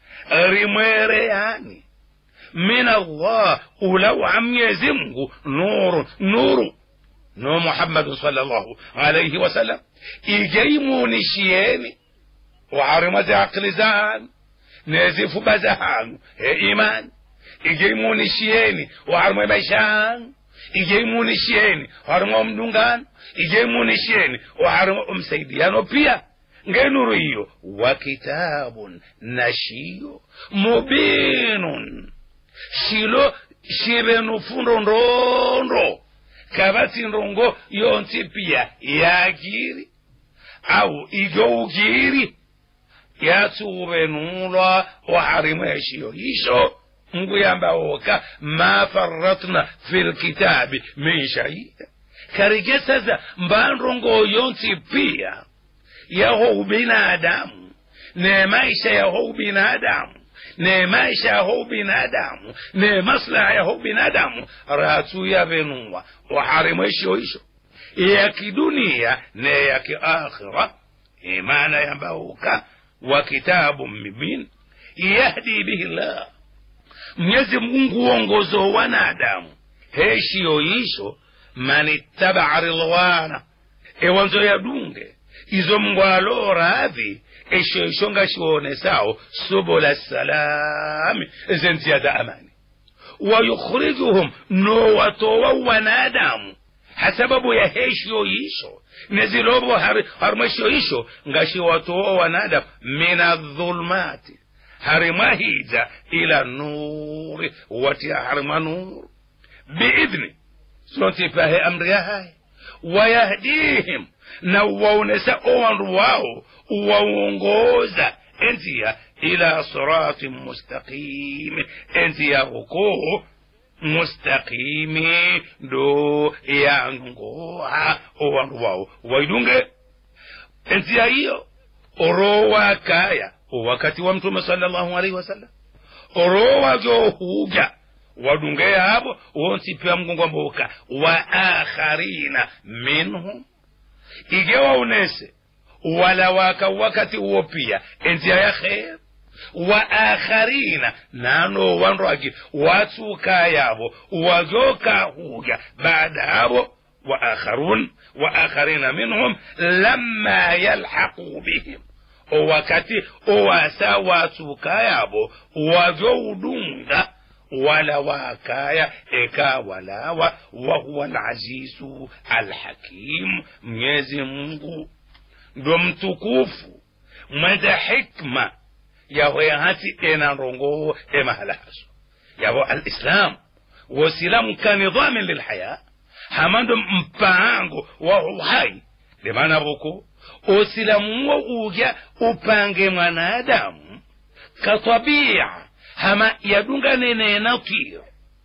rimwereyani min allah ulawa mnyezi mungu nuru nuru no muhammadu sallallahu alaihi wasallam igeimunishieni waharimazi akili zanu nezifuba zanu e imani igeimunishieni waharimwe maisha yanu igeimunishieni waharimwe mdungano igeimunishieni waharimwe umsaidiano pia ngenuru hiyo wa kitabun na shiyo mubinun shilo shibenu fundo ndondo kabati ndongo yonsi pia yagiri au igougiri yatsubenulwa waharimwe eshiyo isho nguyamba woka ma faratna fi lkitabi min shaida karige sasa mbandongo yonsi pia yaho ubinadamu ne maisha yaho ubinadamu ne maisha yaho ubinadamu ne maslaha yaho ubinadamu ratu yavenua waharimwe isho isho ya kidunia ne ya kiakhira imana yambauka wa kitabu mibin yahdi bihi llah mwenyezi mungu uongozo wanadamu heshiyo isho man ittabaa rilwana ewanzo yadunge izo mungu aloradhi esho isho ngashionesawo subula salami zenziya za amani wayukhrijuhum nowatowa wanadamu hasababu ya heshiyo isho nezilobo harimweshiyo isho ngashiwatowa wanadamu min adhulmati harimwahiza ila nuri watia harimwa nuru biidhni sontipahe amri yahaye wayahdihim na uwaonesa owandu wao uwaongoza enziya ila siratin mustaqimi enziya huko mustaqimi ndo yangoha owandu wao waidunge enziya hiyo orowa kaya wakati wa mtume sallallahu alaihi wasallam orowa johuja wadunge yabo wonsi pia mgongo mboka wa akharina minhum igewa unese wala waka wakati huo pia enzia ya kher wa akharina nano wanrwagi watsuka yabo wazoka huga baada abo wa akharun wa akharina minhum lamma yalhaqu bihim wakati owasa watsuka yabo wazoudunga wala wakaya eka walawa wahuwa alazizu alhakim mwenyezi mungu ndo mtukufu mweza hikma yaho yahati ena rongo emahala haso yabo alislam wasilamu kanidhamin lilhaya hamando mpango wa uhai limana boko usilamu wo uja upange mwanadamu katabia hama yadunga nene natir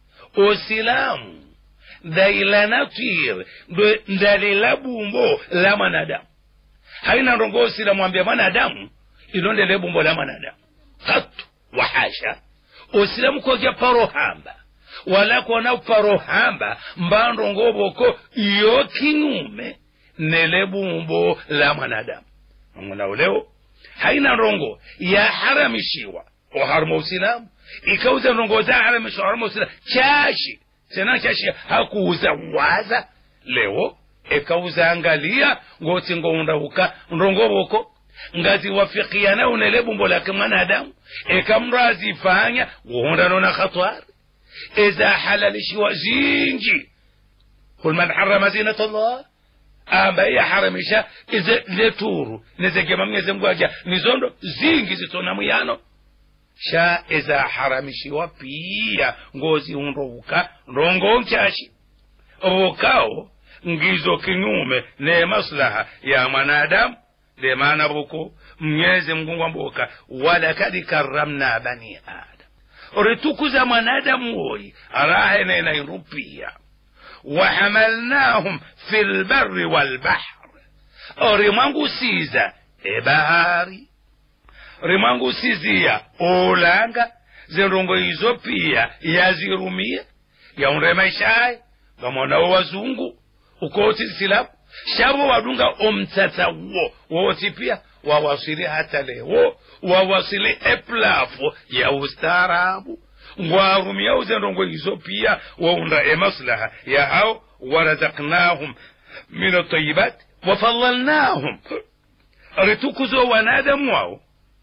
usilamu daila natir ndalila bumbo la mwanadamu haina ndongo usilamu ambia mwanadamu ilondele bumbo la mwanadamu katu wahasha usilamu koja parohamba wala kona parohamba mbandongo boko iyo kinyume nele bumbo la mwanadamu mwana uleo haina ndongo yaharamishiwa oharuma usilamu ikauza ndongo za haramishiwa haruma usilamu chashi tena chashi hakuuza waza leo ekauza angalia ngoti ngoundauka ndongo boko ngaziwafikiana unele bumbo lake mwanadamu ekamrazifanya guhundanona khatwari eza halalishiwa zinji kul man harama zinat llah amba yaharamisha ize leturu nezegema mwenyezi mungu aja nizondo zingi zitona muyano sha eza haramishiwa pia ngozi unrouka ndongo nchashi vukao ngizo kinyume ne maslaha ya mwanadamu de maana buko mwenyezi mungu ngwamboka walakad karramna bani adam ritukuza mwanadamu woyi arahenena irupia wahamalnahum fi lbari walbahr rimwangusiza ebahari rimwangusizia ulanga zindongo izo pia yazirumia yaunremaishaye ngamonawo wazungu ukoti silamu shabo wadunga omtsatsa wo woti pia wawasili hata leo wawasili eplafu ya ustaarabu ngwarumia uzendongo izo pia waunda emaslaha ya hao warazaknahum min atayibat wafadalnahum ritukuzo wanadamu wao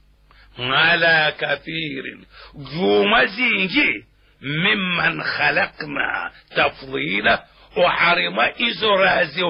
ala kathirin juma zinji mimman khalakna tafdila وحرم إزرازي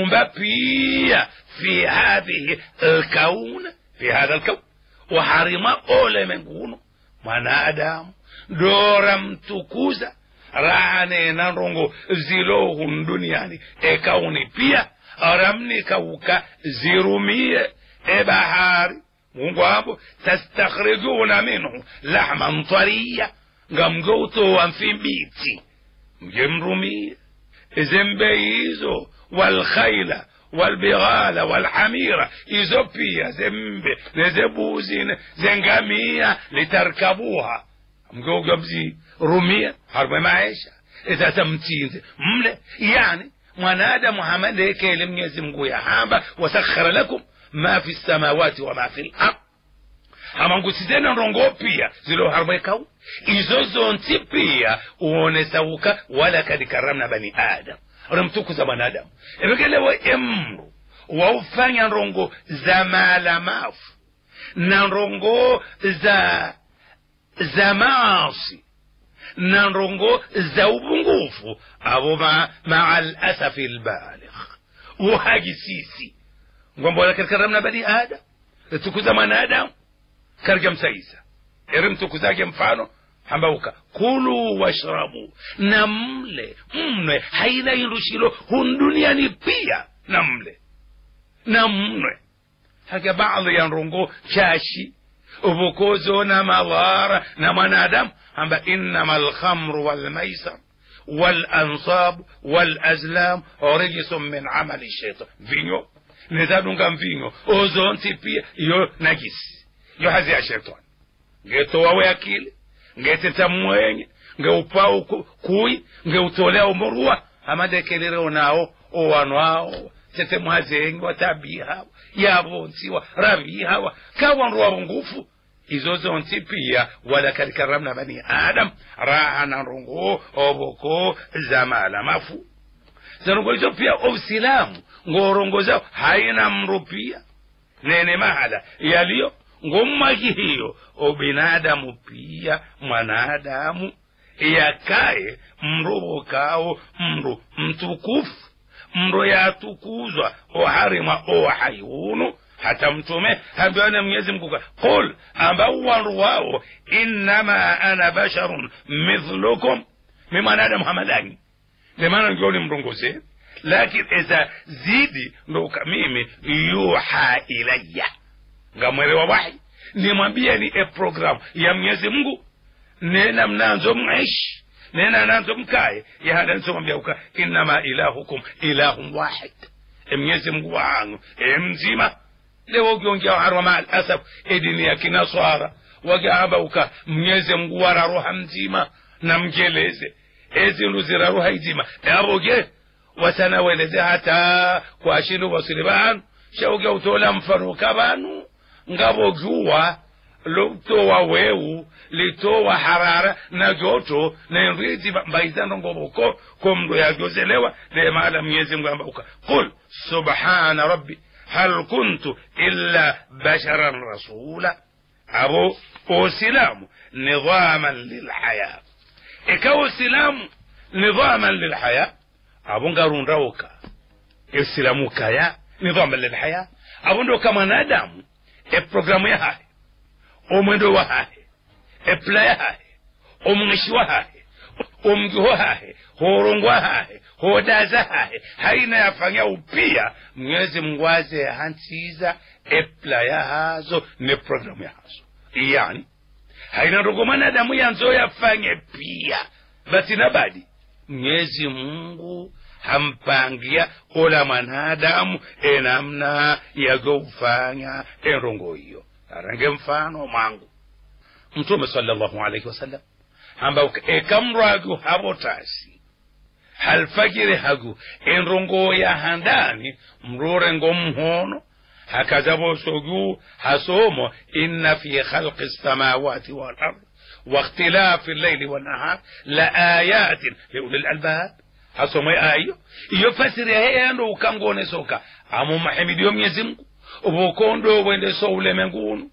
ومبابية في هذه الكون في هذا الكون وحرم أولى من كونه mwanadamu dora mtukuza rane na rongo zilohun duniani ekauni pia aramnikauka zirumie ebahari mungu abo tastakhrijuna minhu lahman tariya ngamgoutowa mfimbiti mje mrumie izembe hizo walkhaila walbighala walhamira izo pia zembe nezebuzi zengamia litarkabuha mgeuga mzirumia harme maisha sasa mtinze mle yani mwanadamu hamalekele mwenyezi mungu yahamba wasakhara lakum ma fi lsamawati wama fi lard hamangusizena ndongo pia ziloharwekau izo zonti pia uonesauka walakad karamna bani adam rimtukuza mwanadamu evekelewe emru waufanya ndongo za maalamafu na ndongo za za maasi na ndongo za ubungufu avo ma, maa lasafi lbaligh uhagisisi ngombo walakad karamna bani adam ritukuza mwanadamu karga msaisa eri mtukuzake mfano hambauka kulu washrabu na mle mnwe haina ilushilo hun duniani pia na mle na mnwe haka baadhi ya nrongo chashi ubukozo na madhara na mwanadamu hamba innama alkhamru walmaisar والأنصاب والأزلام رجس من عمل الشيطان فينيو نزادونغا فينيو أوزونتي بي يو نجس yo hazi ya shetani ngetowawe akili ngeteta mwenye ngeupau kui ngeutolea umurua amadekelere nawo owano awo tete mwazengi watabihawa yavonsiwa ravihawa kawandu wavo ngufu izo zonsi pia walakad karamna bani adam rahana rungu oboko zamala mafu zanungo izo pia obsilamu ngorongoza haina mru pia nene mahala yaliyo ngomaki hiyo obinadamu pia mwanadamu yakaye mrubukao mru mtukufu mro yatukuzwa oharimwa ohaiunu hata mtume ambiwana mwenyezi mungu qul ambao wandu wao innama ana basharun mithlukum mi mwanadamu hamadani ndemana ngioni mrongoze lakini eza zidi ndoka mimi yuha ilaya ngamwelewa wahi nimwambie ni e program ya mwenyezi mungu nena mnanzo mwishi nena nanzo mkaye yahada nsomwambia uka innama ilahukum ilahun wahid emwenyezi mungu wangu emzima leo ukiongea harwa maa alasaf edini ya kinaswara wagamba uka mwenyezi mungu wara roha mzima na mjeleze ezindu zira roha izima yaboge wasanaweleze hata kwashinu wasili banu shauge utola mfanuka banu ngabojuwa lutowa wewu litowa harara na joto na nrizi mbaizando ngoboko komndo yajozelewa lemala mwenyezi mungu ambauka qul subhana rabbi hal kuntu illa basharan rasula abo usilamu nidhaman lilhaya ikawa usilamu nidhaman lilhaya abo ngarundauka isilamu kaya nidhaman lilhaya abo ndo kama mwanadamu eprogramu yahaye omwendo wahahe epula yahahe omwishi wahahe omgi hohahe horongo hahe hodaza hahe haina yafanya upia mwenyezi mungu aze hansiza epula yahazo ne programu yahazo yani haina ndogo mwanadamu yanzo yafanye pia basi nabadi mwenyezi mungu hampangia ola mwanadamu enamna yagoufanya enrongo hiyo arange mfano mwangu mtume sallallahu alaihi wasallam ambao ekamrwagu habotasi halfagire hagu enrongo ya handani mrure ngo mhono hakazabosogu hasomo inna fi khalqi السماوات والارض واختلاف الليل والنهار لآيات لأولي الألباب hasomo ayo iyo fasiri heyando ukangone soka amo mahimidiyo mwenyezi mungu ubukondo wende so ulemengunu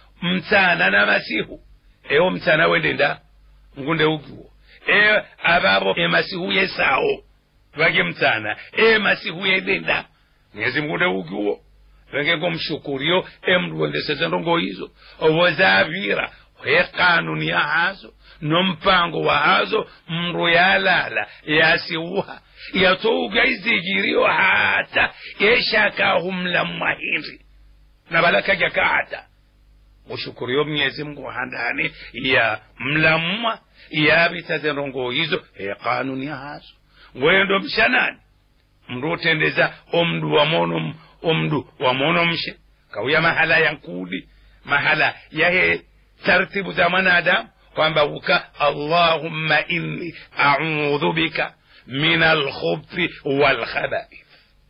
mtsana na masihu ewo mtsana wende nda ngunde ugiwo e ababo emasihu yesawo vage mtsana e masihu yedenda mwenyezi mungu nde ugiwo venge ngomshukuriyo emndu wendeseze ndongo izo obozavira he kanuni yahazo nompango wahazo mndu yalala yasiuha yatouga izigiriyo hata yeshakahumla mwahindi nabalakaja kahata ushukuriyo mnyezi mungu handani ya mlamwa yabitaze ndongo izo he kanuni yahazo ngwendo mshanani mndu utendeza omndu wamono omndu wamono mshe kauya mahala yankudi mahala yahe tartibu za mwanadamu kwamba uka allahumma inni audhu bika min alkhubthi walkhabaith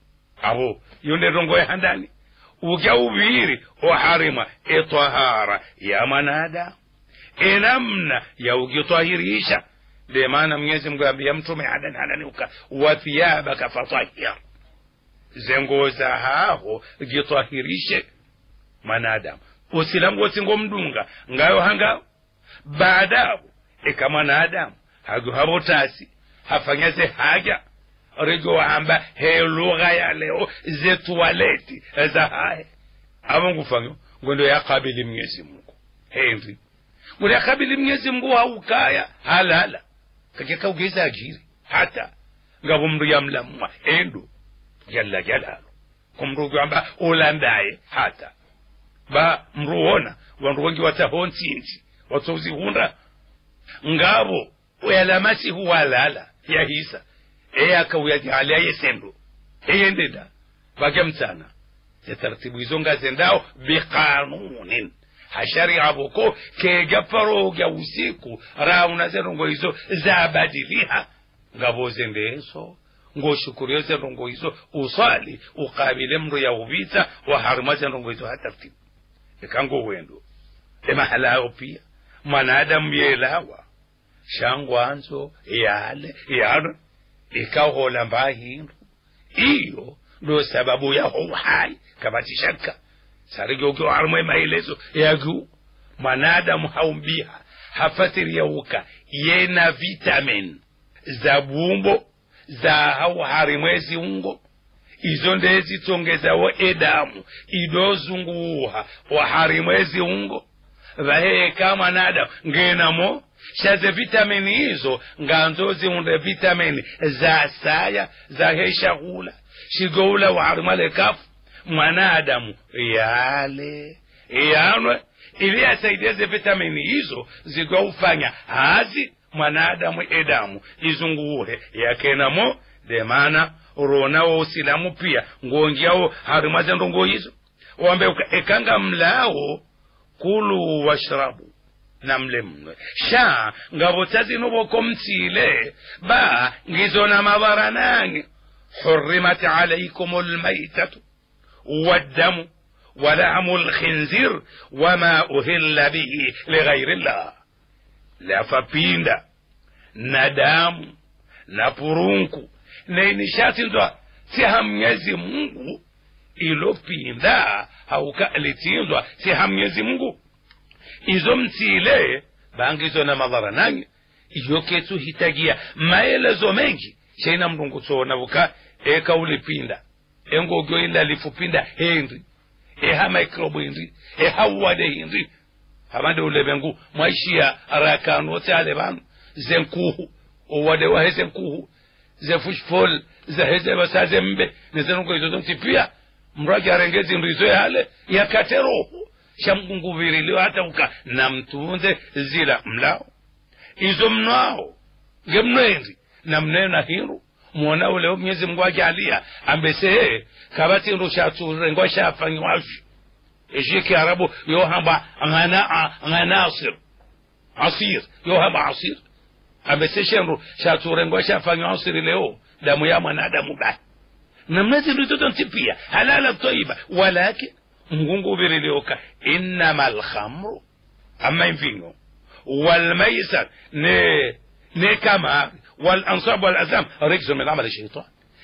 aho yonde rongo ya handani uka uviri oharima etahara ya mwanadamu enamna ya ukitwahirisha de maana mwenyezi mungu ambia mtume hadani hadani uka wathiyabaka fatahir zengo za haho gitwahirishe mwanadamu usilamu wosingo mdunga ngayo hanga baadapo eka mwanadamu hago habotasi hafanyaze haja rigo wahamba he lugha ya leo zetualeti za hahe avo ngufanyo ngondo yakabili mwenyezi mungu henri ngondo yakabili mwenyezi mungu haukaya halala kakeka ugeza ajiri hata ngavo mndu yamlamwa endo jalla jalalo kumndu kwamba ulandaye hata ba mruona wandu wengi watahonsinzi watsozihunda ngavo uyalamasihu walala yahisa eyakauyajalia yesendo eyendeda vake mtsana zetaratibu izo ngazendao biqanunin hasharia voko kega paroga usiku rauna zenongo izo zabadiliha ngavo zendeso ngoshukurio zendongo hizo uswali ukabile mndu ya uvita waharima zendongo hizo hatartibu ikango wendo emahala ayo pia mwanadamu yelawa shangwanzo yale yara ikahola mbahindu iyo ndo sababu yaho uhai kabati shaka sarigogyo harimo maelezo yagu mwanadamu haumbiha hafatiriauka yena vitamin za bumbo za hau harimwezi ungo izo ndezitsongezawo edamu idozunguha wa harimwezi ungo vaheka mwanadamu ngenamo shaze vitamini hizo nganzo ziunde vitamini za saya za heshahula shigoula wa harimwale kafu mwanadamu yale yanwe ili asaidieze vitamini hizo zigwaufanya hazi mwanadamu edamu izunguhe yakenamo demana ronawo usilamu pia ngongiawo harima zendongo hizo wambe ekanga mlawo kulu washrabu na mle mnwe sha ngabotsa zino boko mtsile ba ngizona mabara nange حرمت عليكم الميتة والدم ولحم الخنزير وما أهل به لغير الله lafapinda na damu na purunku na inishatindwa siha mnyezi mungu ilopinda haukalitindwa siha mnyezi mungu izo mtile bangizo na madhara nanyi iyo ketu hitagia maelezo mengi shaina mlungu tsona buka eka ulipinda engogyo ila lifupinda henri eha microbe henri eha uwade henri hamande ulebengu mwaishia arakanu ote ale banu zenkuhu uwade wahe zenkuhu zefushfol zaheze basaze mbe nezenungo izo zonti pia mragi arengezi ndizo yale yakate roho shamgunguviriliwa hata uka na mtunze zila mlao izo mnoao ngemnwendi na mnena hindu mwona ule mwenyezi mungu ajalia ambese kabati ndo shaturengwa shafanyiwavyo eje kiarabu yohamba ngana nganasir asir yohamba asir ambese shenru shaturengwa shafanywa asir leo damu ya mwanadamu ba na mnezi ndo toto pia halala toiba walakin mungu virilioka innama alkhamru ama mvinyo walmaisar ne ne kama والأنصاب والأزلام رجز من عمل الشيطان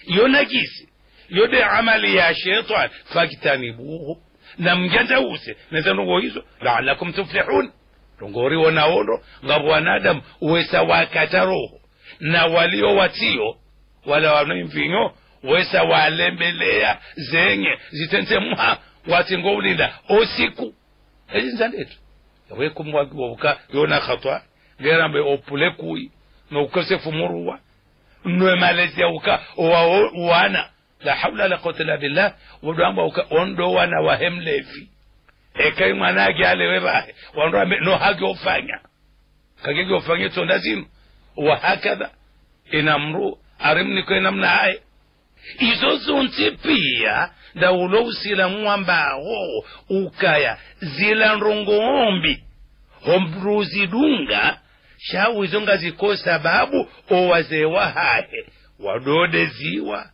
ينجيس يدي عمل يا شيطان فاجتنبوه namjandause nezenongo hizo laalakum tuflihun tongori wonaondo ngabo wanadamu wesa wakata roho na walio watio wala wanaimvinyo wesa walembelea zenye zitensemwa watingo ulinda osiku ezinzandetu yawekumwagiwobuka yona khatwa gerambe opule kui noukosefu muruwa nwe malezia uka wana la haula la quwwata illa billah wodamba uka ondo wana wa hemlevi ekai mwanage alewe bahe wando ambe no hage ofanya kagege ofanye tonda zinu wa hakadha inamru arimni kwa namna hai izo zonse pia ndaulo usilamu ambawo ukaya zila ndongoombi hombruzidunga shawu izo ngaziko sababu owazewa hahe wadode ziwa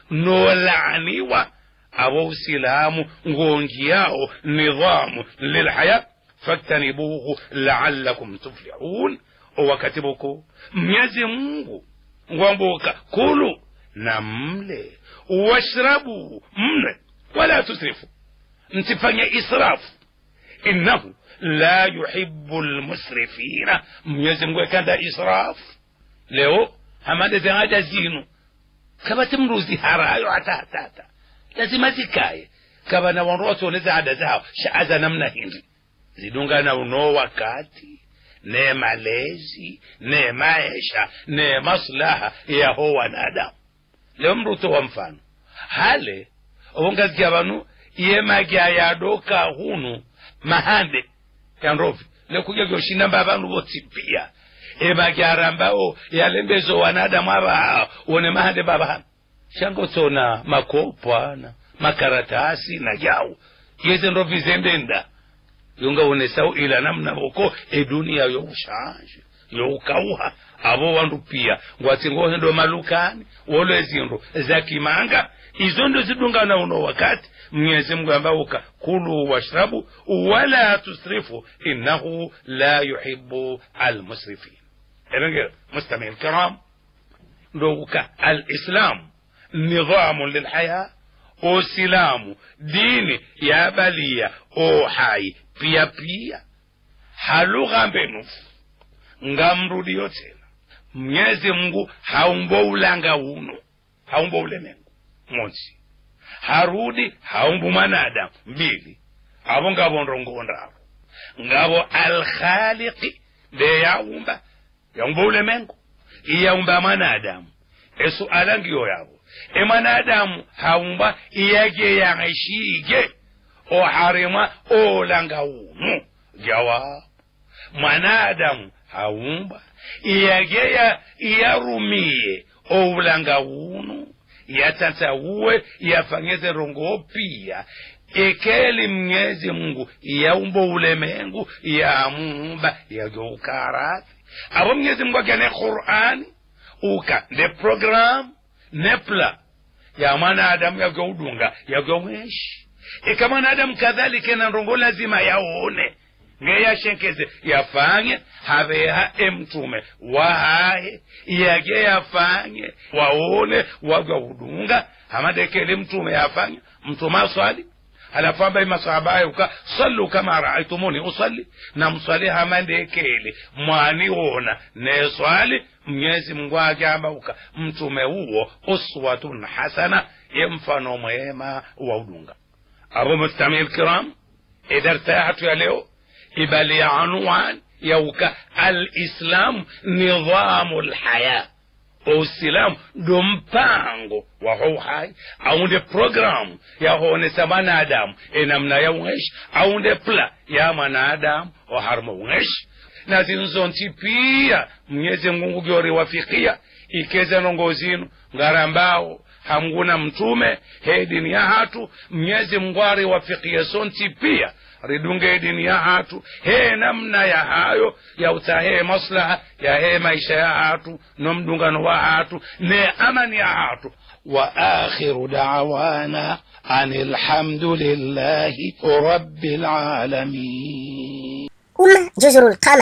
nolaaniwa abo usilamu ngongi yao nidhamu lilhaya faktanibuhu laalakum tuflihun owakatibuko mnyezi mungu ngwambuka kulu na mle washrabu mne wala tusrifu msifanye israfu innahu la yuhibu lmusrifina mwenyezi mungu ekanda israf leo hamande zengaja zinu kaba timruzi harayo hata hatata lazima zikaye kaba na wandu watoneza ada zao shaaza namna hindi zidunga na uno wakati ne malezi ne maisha ne maslaha yaho wanadamu leo mruto wa mfano hale ongazikia vanu yemagya yadoka hunu mahande yanrovi lekuja vyoshinamba vanhu votsipia emakyarambao yalembezo wanadamu ava one mahande bavana shangotsona makopo ana makaratasi na jau yeze ndo vizendenda yonga onesau ila namna voko edunia youshanje youkauha avo wandu pia ngwatsingohe ndo malukani wolo zindu zakimanga izo ndo zidungana uno wakati mwenyezi mungu ambauka kulu washrabu wala tusrifu innahu la yuhibu almusrifin erenge mustami alkiram ndoguka alislamu nidamu lilhaya usilamu dini yabalia ohai pia pia halugha mbenufu ngamrudio tena mnyezi mungu haumbo ulanga uno haumbo ulemengu mosi harudi haumbu mwanadamu mbili avo ngavo ndongondavo ngavo alkhaliqi nde yaumba yaumba ulemengu iyaumba mwanadamu esuala ngiyo yavo emwanadamu haumba iyage yang'eshige oharima olanga uno jawabu mwanadamu haumba iyageya iyarumiye oulanga uno yatatauwe yafanyeze rongo pia ekeli mnyezi mungu yaumba ulemengu yamuumba yajoukarathi abo mnyezi mungu akene qur'ani uka ne program ne pla ya mwanadamu yagoudunga yagomweshi ika mwanadamu kadhalika na rongo lazima yaone ngeyashenkeze yafanye haveha emtume wahaye yage yafanye waone wagahudunga hamadekele mtume yafanye mtume aswali halafu ambaye masahaba ayuka sallu kama raaitumuni usalli na mswali hamandekele mwaniona neswali mnyezi mungu agambauka mtume uwo uswatun hasana ye mfano mwema wa udunga abo mustami lkiram idartayatu ya leo ibali anwan yauka alislamu nidhamu lhaya usilamu ndo mpango wa houhai aunde programu yahonesa mwanadamu enamna ya ungeshi aunde pla ya mwanadamu oharma ungeshi na zinzonti pia mnyezi mungu gyoriwafikia ikeze nongozinu ngarambao hamguna mtume he dini ya hatu mnyezi mungu ariwafikie sonti pia ridunge dini ya hatu he namna ya hayo ya utahe maslaha ya he maisha ya hatu no mdungano wa hatu ne amani ya hatu wa akhiru da'wana anil hamdulillahi rabbil alamin أمة جزر القمر